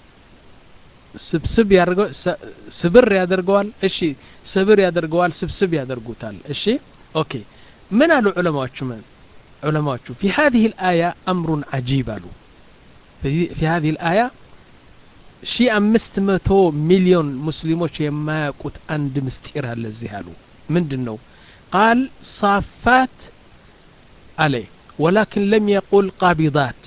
ስብስብ ያደርገው ስብር ያደርገዋል እሺ ስብር ያደርገዋል ስብስብ ያደርጉታል እሺ ኦኬ ምን አሉ ዑለማዎቹ ምን ዑለማዎቹ في هذه الآية أمر عجيب አሉ في هذه الآية ሺ አምስት መቶ ሚሊዮን ሙስሊሞች የማያውቁት አንድ ምስጢር አለ እዚህ አሉ ምንድን ነው ቃል ሳፋት አለ ወላኪን ለም የቁል ቃቢዳት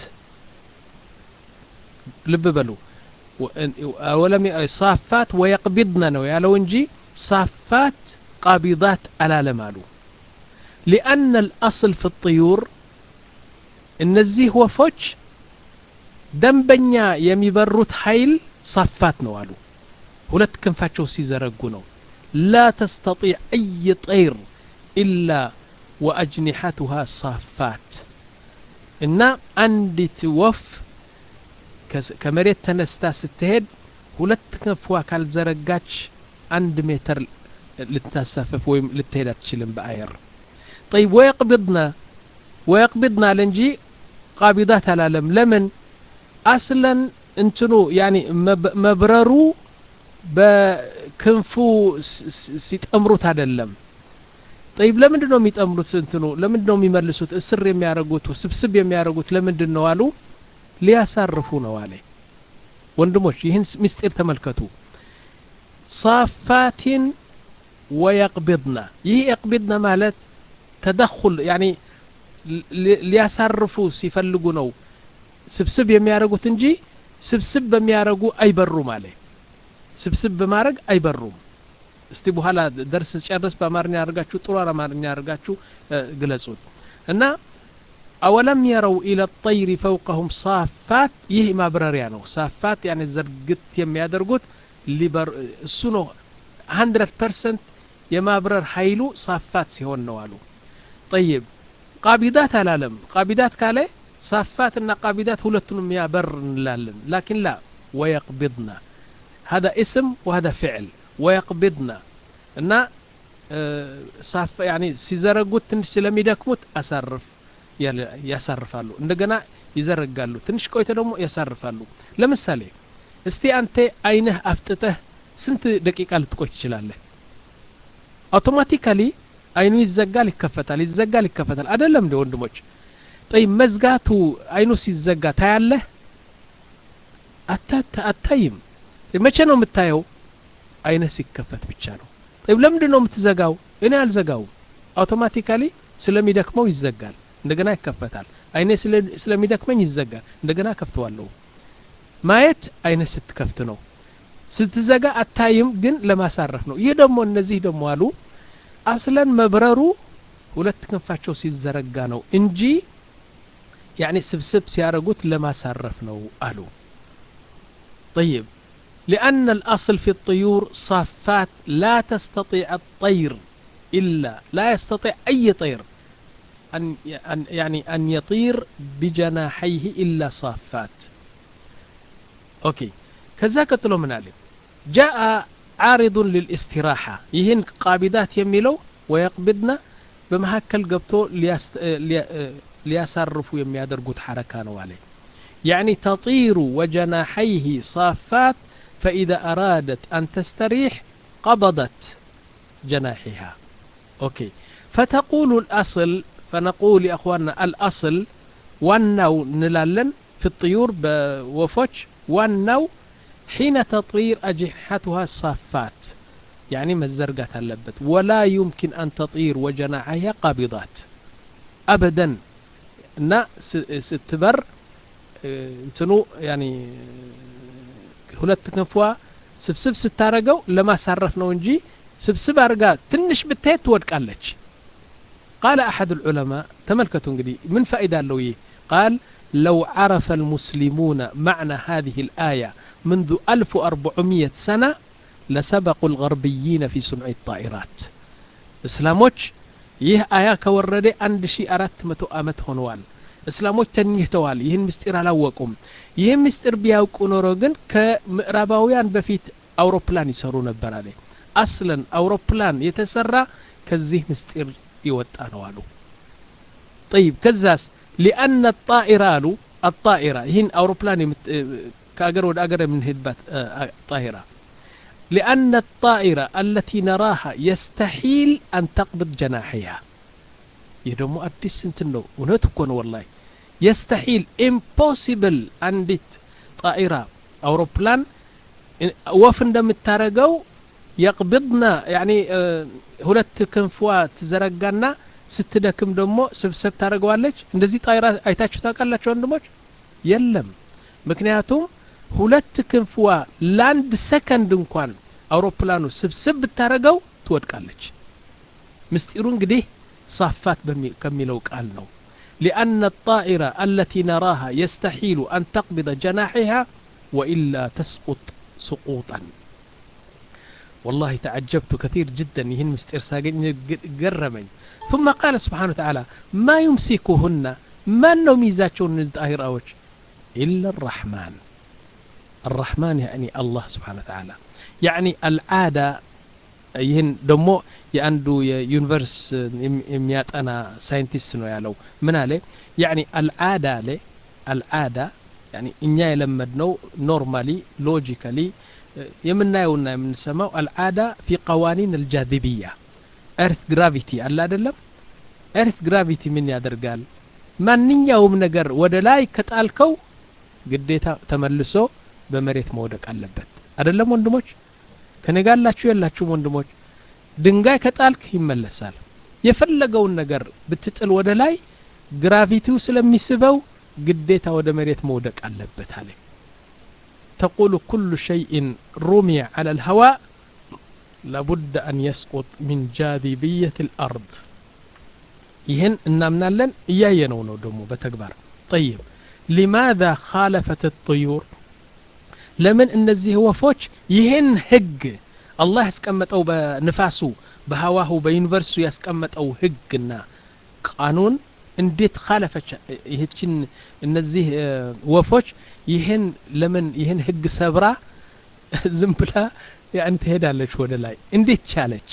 ልብ በሉ ወለም ሳፋት ወየቅቢድነ ነው ያለው እንጂ ሳፋት ቃቢዳት አላለም አሉ ሊአነ አልአስል ፊ ጥዩር እነዚህ ወፎች ደንበኛ የሚበሩት ኃይል ሳፋት ነው አሉ ሁለት ክንፋቸው ሲዘረጉ ነው ላ ተስተጢዕ አይ ጠይር ኢላ ወአጅኒሐቱሃ ሳፋት እና አንዲት ወፍ ከመሬት ተነስታ ስትሄድ ሁለት ክንፏ ካልዘረጋች አንድ ሜትር ልታሳፈፍ ወይም ልትሄድ አትችልም በአየር طيب ويقبضنا ويقبضنا ለንጂ ቃቢዳት አላለም ለምን አስለን እንትኑ ያኒ መብረሩ በክንፉ ሲጠምሩት አይደለም ጠይብ ለምንድን ነው የሚጠምሩት እንትኑ ለምንድን ነው የሚመልሱት እስር የሚያደርጉት ስብስብ የሚያደርጉት ለምንድን ነው አሉ ሊያሳርፉ ነው አለ ወንድሞች ይህን ምስጢር ተመልከቱ ሳፋቲን ወየቅቢድና ይህ የቅቢድና ማለት ተደኩል ያኒ ሊያሳርፉ ሲፈልጉ ነው ስብስብ የሚያደርጉት እንጂ ስብስብ በሚያደርጉ አይበሩም አለ ስብስብ በማድረግ አይበሩም እስቲ በኋላ ደርስ ጨርስ በአማርኛ አድርጋችሁ ጥሩ አማርኛ አድርጋችሁ ግለጹት እና አወለም የረው ኢለ ጠይሪ ፈውቀሁም ሳፋት ይህ ማብረሪያ ነው ሳፋት ያኔ ዘርግት የሚያደርጉት እሱ ነው ሀንድረድ ፐርሰንት የማብረር ኃይሉ ሳፋት ሲሆን ነው አሉ ጠይብ ቃቢዳት አላለም ቃቢዳት ካለ ሳፋት እና ቃቢዳት ሁለቱንም ያበር እንላለን ላኪን ላ ወየቅቢድና هذا اسم وهذا فعل ويقبضنا እና ሳፍ ያኒ ሲዘረጉት ትንሽ ስለሚደክሙት አሳርፍ ያሳርፋሉ እንደገና ይዘረጋሉ ትንሽ ቆይተ ደግሞ ያሳርፋሉ ለምሳሌ እስቲ አንተ አይንህ አፍጥተህ ስንት ደቂቃ ልትቆይ ትችላለህ አውቶማቲካሊ አይኑ ይዘጋል ይከፈታል ይዘጋል ይከፈታል አይደለም እንደ ወንድሞች ጠይ መዝጋቱ አይኑ ሲዘጋ ታያለህ አታይም መቼ ነው የምታየው አይነ ሲከፈት ብቻ ነው ጠይብ ለምንድን ነው የምትዘጋው እኔ አልዘጋውም አውቶማቲካሊ ስለሚደክመው ይዘጋል እንደገና ይከፈታል አይኔ ስለሚደክመኝ ይዘጋል እንደገና ከፍተዋለሁ ማየት አይነ ስትከፍት ነው ስትዘጋ አታይም ግን ለማሳረፍ ነው ይህ ደግሞ እነዚህ ደግሞ አሉ አስለን መብረሩ ሁለት ክንፋቸው ሲዘረጋ ነው እንጂ ያኒ ስብስብ ሲያደርጉት ለማሳረፍ ነው አሉ طيب لأن الأصل في الطيور صافات لا تستطيع الطير إلا لا يستطيع أي طير أن يعني أن يطير بجناحيه إلا صافات ኦኬ ከዛ ቀጥሎ ምን አለ ጃአ ዓሪዱን ልልእስትራሓ ይህን ቃቢዳት የሚለው ወየቅብድና በመካከል ገብቶ ሊያሳርፉ የሚያደርጉት ሐረካ ነው አለ يعني تطير وجناحيه صافات فإذا أرادت أن تستريح قبضت جناحها أوكي فتقول الأصل فنقول يا أخواننا الأصل والنو نلالن في الطيور بوفوش والنو حين تطير أجنحتها الصافات يعني مزرقة اللبت ولا يمكن أن تطير وجناحها قابضات أبدا نا ستبر እንትኑ ያኒ ሁለት ክንፏ ስብስብ ስታረገው ለማሳረፍ ነው እንጂ ስብስብ አድርጋ ትንሽ ብታየት ትወድቃለች ቃለ አሐድ العلماء ተመልከቱ እንግዲህ ምን ፋይዳ አለው ይህ ቃል لو عرف المسلمون معنى هذه الآية منذ 1400 سنة لسبقوا الغربيين في صنع الطائرات እስላሞች ይህ አያ ከወረደ 1400 ዓመት ሆነዋል እስላሞች ተኝተዋል ይህን ምስጢር አላወቁም ይህን ምስጢር ቢያውቁ ኖሮ ግን ከምዕራባውያን በፊት አውሮፕላን ይሰሩ ነበር አለ አስለን አውሮፕላን የተሰራ ከዚህ ምስጢር ይወጣ ነው አሉ طيب ከዛስ ሊአነ ጣኢራ አሉ አጣኢራ ይህን አውሮፕላን ከአገር ወደ አገር የምንሄድባት ጣኢራ لأن الطائرة التي نراها يستحيل أن تقبض جناحها ይህ ደግሞ አዲስ እንትን ነው እውነት እኮ ነው ወላሂ የስተሒል ኢምፖሲብል አንዲት ጣኢራ አውሮፕላን ወፍ እንደምታረገው የቅብድና ያኒ ሁለት ክንፍዋ ትዘረጋና ስትደክም ደግሞ ስብሰብ ታደርገዋለች እንደዚህ ጣይራ አይታችሁ ታውቃላችሁ ወንድሞች የለም ምክንያቱም ሁለት ክንፍዋ ለአንድ ሰከንድ እንኳን አውሮፕላኑ ስብስብ ብታደረገው ትወድቃለች ምስጢሩ እንግዲህ صافات كملو قال نو لأن الطائرة التي نراها يستحيل أن تقبض جناحها وإلا تسقط سقوطا والله تعجبت كثير جدا يهن مستير ساقين قرمين ثم قال سبحانه وتعالى ما يمسكهن ما نو ميزاتشون الطائر أوج إلا الرحمن الرحمن يعني الله سبحانه وتعالى يعني العادة ይህን ደግሞ የአንዱ የዩኒቨርስ የሚያጠና ሳይንቲስት ነው ያለው ምን አለ ያኒ አልዓዳ አለ አልዓዳ ያኒ እኛ የለመድነው ኖርማሊ ሎጂካሊ የምናየውና የምንሰማው አልዓዳ ፊ ቀዋኒን አልጃذብያ ኤርት ግራቪቲ አለ አይደለም ኤርት ግራቪቲ ምን ያደርጋል ማንኛውም ነገር ወደ ላይ ከጣልከው ግዴታ ተመልሶ በመሬት መውደቅ አለበት አይደለም ወንድሞች ከነጋላችሁ የላችሁም ወንድሞች ድንጋይ ከጣልክ ይመለሳል የፈለገውን ነገር ብትጥል ወደ ላይ ግራቪቲው ስለሚስበው ግዴታ ወደ መሬት መውደቅ አለበት አለ تقول كل شيء رمي على الهواء لابد أن يسقط من جاذبية الأرض ይህን እናምናለን እያየነው ነው ደግሞ በተግባር طيب لماذا خالفت الطيور ለምን እነዚህ ወፎች ይህን ህግ አላህ ያስቀመጠው በንፋሱ በሀዋሁ በዩኒቨርሱ ያስቀመጠው ህግና ቃኑን እንዴት ካለፈች ይህችን እነዚህ ወፎች ይህን ለምን ይህን ህግ ሰብራ ዝም ብላ ያን ትሄዳለች ወደ ላይ እንዴት ቻለች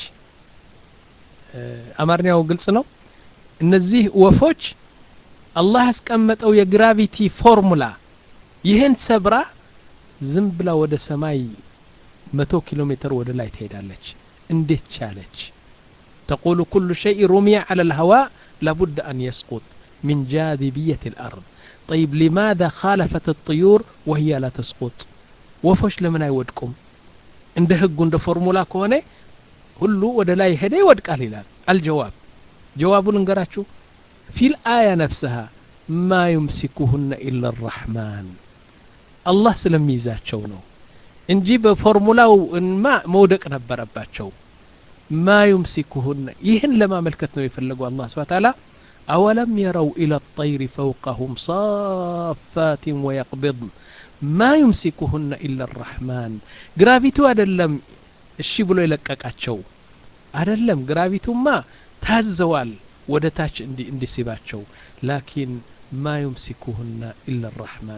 አማርኛው ግልጽ ነው እነዚህ ወፎች አላህ ያስቀመጠው የግራቪቲ ፎርሙላ ይህን ሰብራ ዝም ብላ ወደ ሰማይ መቶ ኪሎ ሜትር ወደ ላይ ትሄዳለች እንዴት ቻለች تقول كل شيء رمي على الهواء لابد أن يسقط من جاذبية الأرض طيب لماذا خالفت الطيور وهي لا تسقط وفش لمن يودكم عند هق عند فورمولا كونه ሁሉ ወደ ላይ ሄደ ይወድቃል ይላል አልጀዋብ ጀዋቡን እንገራችሁ في الآية نفسها ما يمسكهن إلا الرحمن አላህ ስለሚይዛቸው ነው እንጂ በፎርሙላው ማ መውደቅ ነበረባቸው ማ ዩምሲኩሁነ ይህን ለማመልከት ነው የፈለገው አላህ ስብሐ ተዓላ አወለም የረው ኢለ ጠይሪ ፈውቀሁም ሳፋትን ወየቅቢድን ማ ዩምሲኩሁነ ኢላ አራሕማን ግራቪቲው አደለም እሺ ብሎ የለቀቃቸው አደለም ግራቪቱማ ታዘዋል ወደ ታች እንዲስባቸው ላኪን ማ ዩምሲኩሁነ ኢላ አራሕማን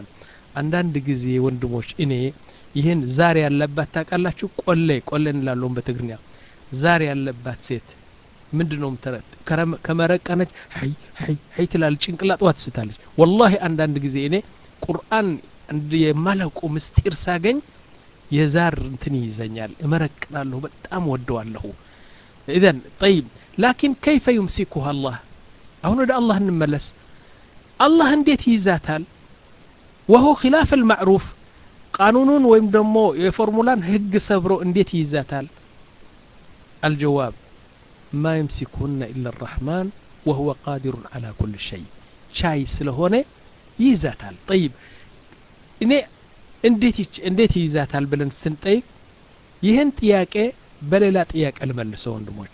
አንዳንድ ጊዜ ወንድሞች እኔ ይህን ዛር ያለባት ታውቃላችሁ ቆሌ ቆሌ እንላለውን በትግርኛ ዛር ያለባት ሴት ምንድን ነው ምትረ- ከረመ- ከመረቀነች ሀይ ሀይ ሀይ ትላለች ጭንቅላጧ ትስታለች ወላሂ አንዳንድ ጊዜ እኔ ቁርአን እንድ የማላውቀው ምስጢር ሳገኝ የዛር እንትን ይይዘኛል እመረቅናለሁ በጣም ወደዋለሁ ኢዘን ጠይብ ላኪን ከይፈ ዩምሲኩሃ አላህ አሁን ወደ አላህ እንመለስ አላህ እንዴት ይይዛታል ወሆ ኪላፍ አልማዕሩፍ ቃኑኑን ወይም ደግሞ የፎርሙላን ህግ ሰብሮ እንዴት ይይዛታል አልጀዋብ ማ የምሲኩነ ኢላ አራሕማን ወሁወ ቃዲሩን አላ ኩል ሸይ ቻይ ስለሆነ ይይዛታል ጠይብ እኔ እንዴት ይች- እንዴት ይይዛታል ብለን ስንጠይቅ ይህን ጥያቄ በሌላ ጥያቄ ልመልሰው ወንድሞች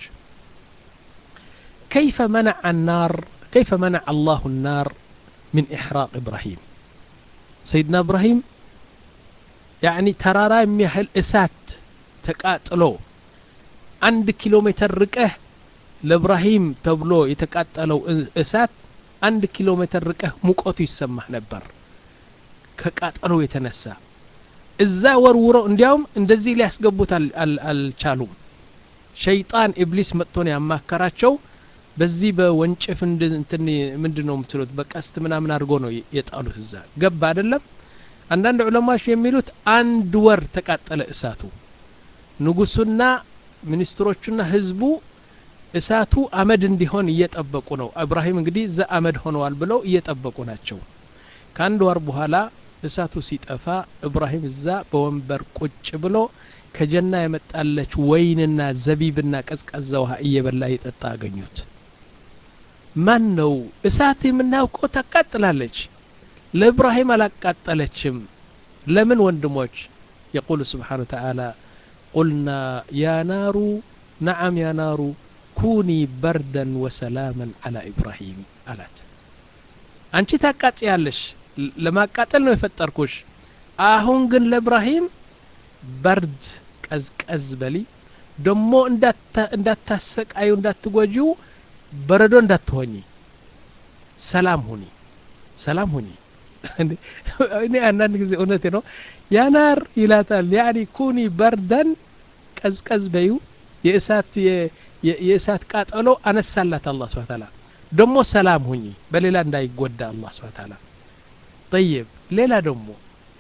كيف منع النار كيف منع الله النار من إحراق إبراهيم سيدنا إبراهيم يعني ترارا يميهل إسات تقاتلو عند كيلومتر رقه لإبراهيم تبلو يتقاتلو إسات عند كيلومتر رقه ሙቀቱ ይሰማህ ነበር ከቃጠሎ የተነሳ እዛ ወርውረው እንዲያውም እንደዚህ ሊያስገቡት አል- አል- አልቻሉም ሸይጣን ኢብሊስ መጥቶ ነው ያማከራቸው በዚህ በወንጭፍ እንድ- እንትን ምንድን ነው የምትሉት በቀስት ምናምን አድርጎ ነው የ- የጣሉት እዛ ገባ አይደለም አንዳንድ ዑለማዎች የሚሉት አንድ ወር ተቃጠለ እሳቱ ንጉሱና ሚኒስትሮቹና ህዝቡ እሳቱ አመድ እንዲሆን እየጠበቁ ነው እብራሂም እንግዲህ እዛ አመድ ሆነዋል ብለው እየጠበቁ ናቸው ከአንድ ወር በኋላ እሳቱ ሲጠፋ እብራሂም እዛ በወንበር ቁጭ ብሎ ከጀና የመጣለች ወይንና ዘቢብና ቀዝቃዛ ውሃ እየበላ እየጠጣ አገኙት ማን ነው እሳት የምናውቀው ታቃጥላለች ለእብራሂም አላቃጠለችም ለምን ወንድሞች የቁል ስብሓን ተዓላ ቁልና ያ ናሩ ነዓም ያ ናሩ ኩኒ በርደን ወሰላመን አላ ኢብራሂም አላት አንቺ ታቃጥያለሽ ለ- ለማቃጠል ነው የፈጠርኩሽ አሁን ግን ለእብራሂም በርድ ቀዝቀዝ በሊ ደሞ እንዳታ- እንዳታሰቃዩ እንዳትጎጂው በረዶ እንዳትሆኚ ሰላም ሁኒ ሰላም ሁኒ እኔ አንዳንድ ጊዜ እውነቴ ነው ያናር ይላታል ያኒ ኩኒ በርደን ቀዝቀዝ በዩ የእሳት የ- የ- የእሳት ቃጠሎ አነሳላት አላህ ስብሐ ተዓላ ደሞ ሰላም ሁኚ በሌላ እንዳይጎዳ አላህ ስብሐ ተዓላ طيب ሌላ ደግሞ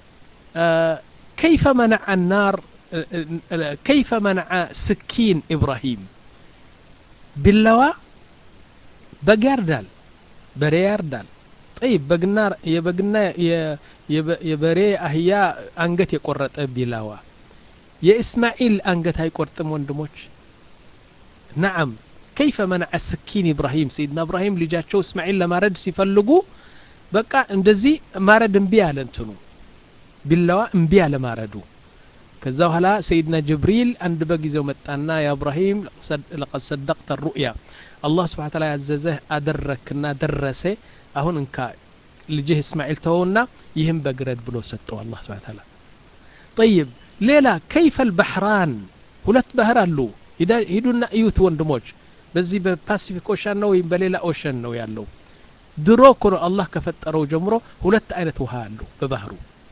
كيف منع النار كيف منع سكين إبراهيم ቢላዋ በግ ያርዳል በሬ ያርዳል ጠይብ በግና የበግና የ- የበ- የበሬ አህያ አንገት የቆረጠ ቢላዋ የእስማዒል አንገት አይቆርጥም ወንድሞች ነዓም ከይፈ መነዐ ስኪን ኢብራሂም ሰይድና ኢብራሂም ልጃቸው እስማዒል ለማረድ ሲፈልጉ በቃ እንደዚህ ማረድ እምቢ አለ እንትኑ ቢላዋ እምቢ አለ ማረዱ ከዛ በኋላ ሰይድና ጅብሪል አንድ በጊዜው መጣና ያ ኢብራሂም ለቀድ ሰደቅተ ሩእያ አላህ ስብሓን ታላ ያዘዘህ አደረክና ደረሰ አሁን እንካ ልጅህ እስማኤል ተወውና ይህም በግረድ ብሎ ሰጠው አላህ ስብሓን ታላ ጠይብ ሌላ ከይፈ ልባሕራን ሁለት ባህር አሉ ሂዳ- ሂዱና እዩት ወንድሞች በዚህ በፓሲፊክ ኦሸን ነው ወይም በሌላ ኦሸን ነው ያለው ድሮ እኮ ነው አላህ ከፈጠረው ጀምሮ ሁለት አይነት ውሃ አሉ በባህሩ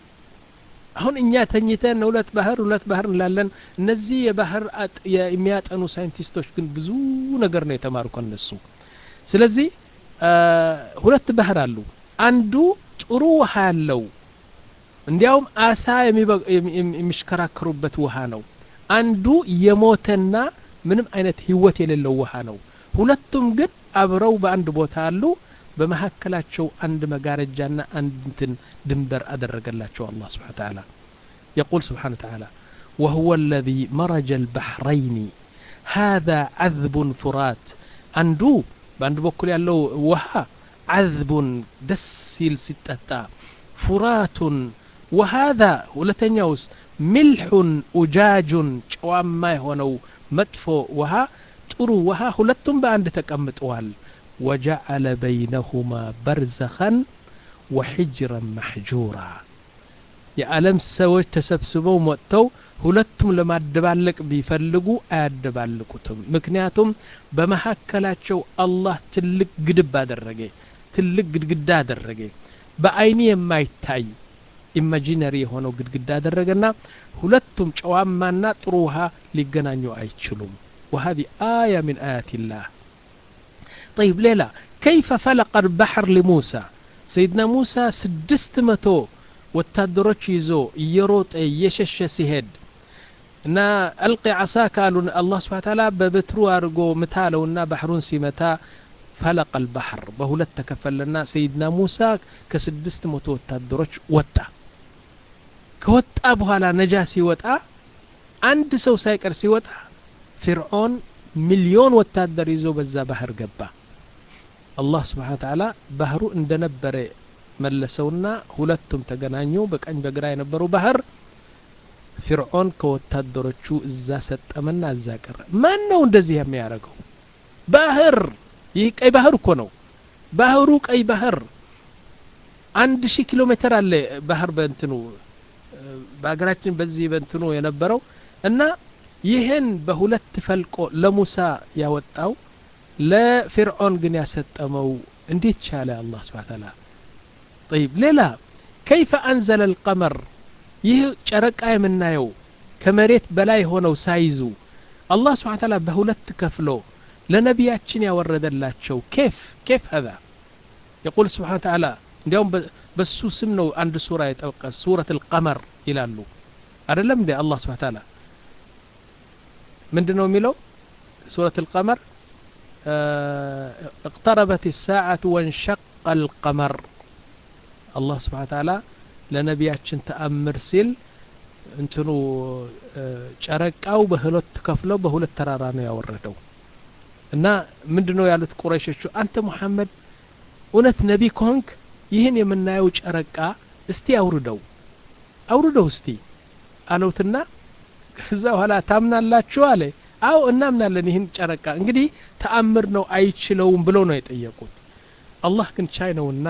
አሁን እኛ ተኝተን ሁለት ባህር ሁለት ባህር እንላለን እነዚህ የባህር አጥ- የ- የሚያጠኑ ሳይንቲስቶች ግን ብዙ ነገር ነው የተማሩ ከነሱ ስለዚህ አ፣ ሁለት ባህር አሉ አንዱ ጥሩ ውሃ ያለው እንዲያውም አሳ የሚበ- የሚ- የሚ- የሚሽከራከሩበት ውሃ ነው አንዱ የሞተና ምንም አይነት ህይወት የሌለው ውሃ ነው ሁለቱም ግን አብረው በአንድ ቦታ አሉ በመካከላቸው አንድ መጋረጃና አንድ እንትን ድንበር አደረገላቸው አላህ ስብሓን ተዓላ يقول سبحانه وتعالى وهو الذي مرج البحرين هذا عذب فرات አንዱ በአንድ በኩል ያለው ውሃ ዓዝቡን ደስ ሲል ሲጠጣ ፉራቱን ወሃذا ሁለተኛውስ ሚልሑን ኡጃጁን ጨዋማ የሆነው መጥፎ ውሃ ጥሩ ውሃ ሁለቱም በአንድ ተቀምጠዋል ወጀዐለ በይነሁማ በርዘኸን ወሕጅረን መሕጁራ የዓለም ሰዎች ተሰብስበው መጥተው ሁለቱም ለማደባለቅ ቢፈልጉ አያደባልቁትም ምክንያቱም በመካከላቸው አላህ ትልቅ ግድብ አደረገ ትልቅ ግድግዳ አደረገ በአይኒ የማይታይ ኢማጂነሪ የሆነው ግድግዳ አደረገና ሁለቱም ጨዋማና ጥሩ ውሃ ሊገናኙ አይችሉም وهذه آية من آيات الله طيب ليلى كيف فلق البحر لموسى سيدنا موسى سدست متو ወታደሮች ይዞ እየሮጠ እየሸሸ ሲሄድ እና አልቂ ዓሳ ካሉን አላህ ስብሓ ታላ በበትሩ አድርጎ ምታለውና ባህሩን ሲመታ ፈለቀ አልባሕር በሁለት ተከፈለና ሰይድና ሙሳ ከስድስት መቶ ወታደሮች ወጣ ከወጣ በኋላ ነጃ ሲወጣ አንድ ሰው ሳይቀር ሲወጣ ፊርዖን ሚሊዮን ወታደር ይዞ በዛ ባህር ገባ አላህ ስብሓን ተዓላ ባህሩ እንደነበረ መለሰውና ሁለቱም ተገናኙ በቀኝ በግራ የነበሩ ባህር ፊርዖን ከወታደሮቹ እዛ ሰጠመና እዛ ቀረ ማን ነው እንደዚህ የሚያደርገው ባህር ይህ ቀይ ባህር እኮ ነው ባህሩ ቀይ ባህር አንድ ሺህ ኪሎ ሜትር አለ ባህር በእንትኑ በሀገራችን በዚህ በእንትኑ የነበረው እና ይህን በሁለት ፈልቆ ለሙሳ ያወጣው ለፊርዖን ግን ያሰጠመው እንዴት ቻለ አላህ ስብሓ ተዓላ طيب ሌላ ከይፈ አንዘለ القመር ይህ ጨረቃ የምናየው ከመሬት በላይ ሆነው ሳይዙ አላህ ስብሓን ታላ በሁለት ከፍሎ ለነቢያችን ያወረደላቸው ኬፍ ኬፍ هذا يقول سبحانه وتعالى እንዲያውም በሱ ስም ነው አንድ ሱራ የጠቀስ ሱረት القመር ይላሉ አይደለም እንዴ አላህ ስብሓን ታላ ምንድን ነው የሚለው ሱረት القመር اقتربت الساعة وانشق القمر አላህ ስብሓን ታላ ለነቢያችን ተአምር ሲል እንትኑ ጨረቃው በሁለት ከፍለው በሁለት ተራራ ነው ያወረደው እና ምንድን ነው ያሉት ቁረይሾቹ አንተ ሙሐመድ እውነት ነቢ ከሆንክ ይህን የምናየው ጨረቃ እስቲ አውርደው አውርደው እስቲ አለውትና ከዛ በኋላ ታምናላችሁ አለ አው እናምናለን ይህን ጨረቃ እንግዲህ ተአምር ነው አይችለውም ብለው ነው የጠየቁት አላህ ግን ቻይ ነውና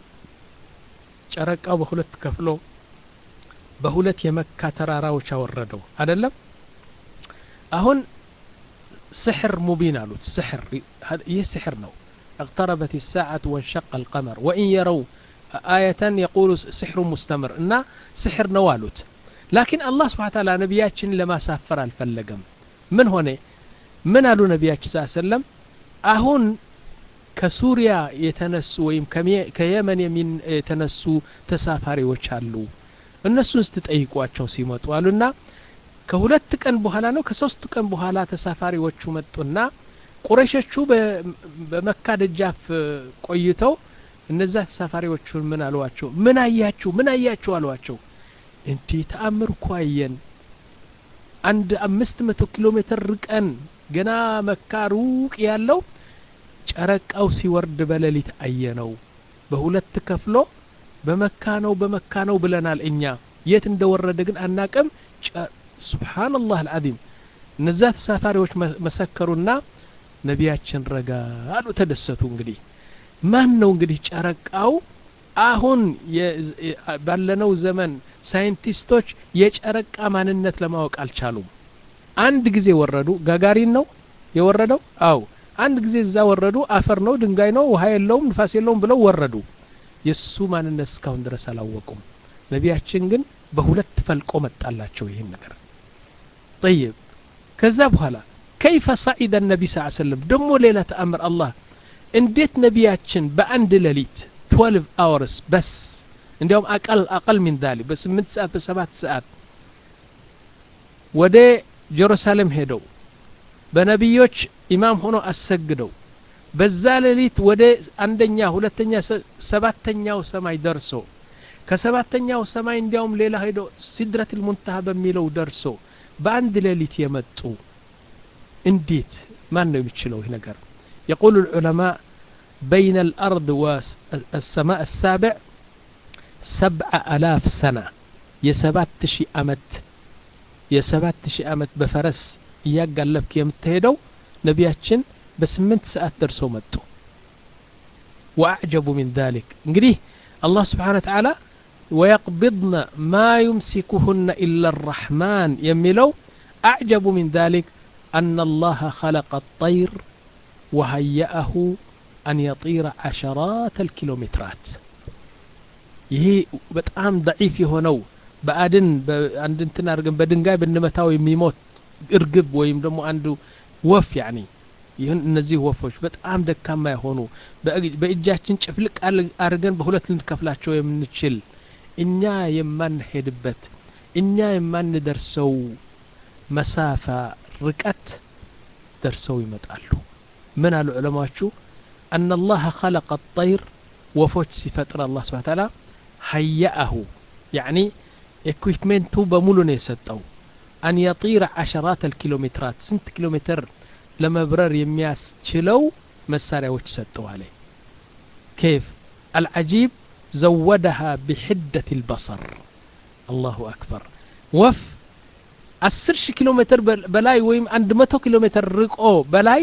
ጨረቃው በሁለት ከፍሎ በሁለት የመካ ተራራዎች አወረደው አደለም አሁን ስሕር ሙቢን አሉት ስሕር ይህ ስሕር ነው اقتربت الساعة وانشق القمر وإن يروا آية يقول سحر مستمر إن سحر نوالوت لكن الله سبحانه وتعالى نبياتشن لما سافر الفلقم من هنا من قالوا نبياتش صلى الله عليه وسلم أهون ከሱሪያ የተነሱ ወይም ከየመን የተነሱ ተሳፋሪዎች አሉ እነሱን ስትጠይቋቸው ሲመጡ አሉና ከሁለት ቀን በኋላ ነው ከሶስት ቀን በኋላ ተሳፋሪዎቹ መጡና ቁረሾቹ በመካ ደጃፍ ቆይተው እነዛ ተሳፋሪዎቹን ምን አሏቸው ምን አያችሁ ምን አያችሁ አሏቸው እንዲህ ተአምር እኮ አየን አንድ አምስት መቶ ኪሎ ሜትር ርቀን ገና መካ ሩቅ ያለው ጨረቃው ሲወርድ በሌሊት አየነው በሁለት ከፍሎ በመካ ነው በመካ ነው ብለናል እኛ የት እንደወረደ ግን አናቅም ሱብሓንላህ አልዓዚም እነዛ ተሳፋሪዎች መሰከሩና ነቢያችን ረጋ አሉ ተደሰቱ እንግዲህ ማን ነው እንግዲህ ጨረቃው አሁን ባለነው ዘመን ሳይንቲስቶች የጨረቃ ማንነት ለማወቅ አልቻሉም አንድ ጊዜ ወረዱ ጋጋሪን ነው የወረደው አው አንድ ጊዜ እዛ ወረዱ አፈር ነው ድንጋይ ነው ውሃ የለውም ንፋስ የለውም ብለው ወረዱ የእሱ ማንነት እስካሁን ድረስ አላወቁም ነቢያችን ግን በሁለት ፈልቆ መጣላቸው ይህን ነገር ጠይብ ከዛ በኋላ ከይፈ ሰዒደ ነቢ ስ ሰለም ደግሞ ሌላ ተአምር አላህ እንዴት ነቢያችን በአንድ ሌሊት 12 አወርስ በስ እንዲያውም አቀል አቀል ሚን ዛሊክ በስምንት ሰዓት በሰባት ሰዓት ወደ ጀሩሳሌም ሄደው በነቢዮች ኢማም ሆኖ አሰግደው በዛ ሌሊት ወደ አንደኛ ሁለተኛ ሰባተኛው ሰማይ ደርሶ ከሰባተኛው ሰማይ እንዲያውም ሌላ ሄዶ ሲድረት ልሙንተሃ በሚለው ደርሶ በአንድ ሌሊት የመጡ እንዴት ማን ነው የሚችለው ይህ ነገር يقول العلماء بين الأرض والسماء السابع سبع ألاف سنة يسبات شي أمت يسبات شي أمت بفرس እያጋለብክ የምትሄደው ነቢያችን በስምንት ሰዓት ደርሰው መጡ ወአዕጀቡ ሚን ذلك እንግዲህ አላህ ስብሓን ተዓላ ወየቅቢድነ ማ ዩምሲኩሁነ ኢላ الرحማን የሚለው አዕጀቡ ሚን ذلك أن الله خلق الطير وهيأه أن يطير عشرات الكيلومترات ይሄ በጣም ደዒፍ የሆነው በአድን አንድ እንትን አድርገን በድንጋይ ብንመታው የሚሞት እርግብ ወይም ደግሞ አንዱ ወፍ ያኒ ይህን እነዚህ ወፎች በጣም ደካማ የሆኑ በእጃችን ጭፍልቅ አድርገን በሁለት ልንከፍላቸው የምንችል እኛ የማንሄድበት እኛ የማንደርሰው መሳፋ ርቀት ደርሰው ይመጣሉ ምን አሉ ዑለማዎቹ አና አላህ ኸለቀ ጠይር ወፎች ሲፈጥር አላህ ስብሓ ታላ ሀያአሁ ያዕኒ ኤኩፕሜንቱ በሙሉ ነው የሰጠው አን የጢረ ዓሸራት አልኪሎሜትራት ስንት ኪሎ ሜትር ለመብረር የሚያስችለው መሳሪያዎች ሰጠዋለ كيف العجيب زودها بحدة البصر الله أكبر وف አስር ሺህ ኪሎ ሜትር በላይ ወይም አንድ መቶ ኪሎ ሜትር ርቆ በላይ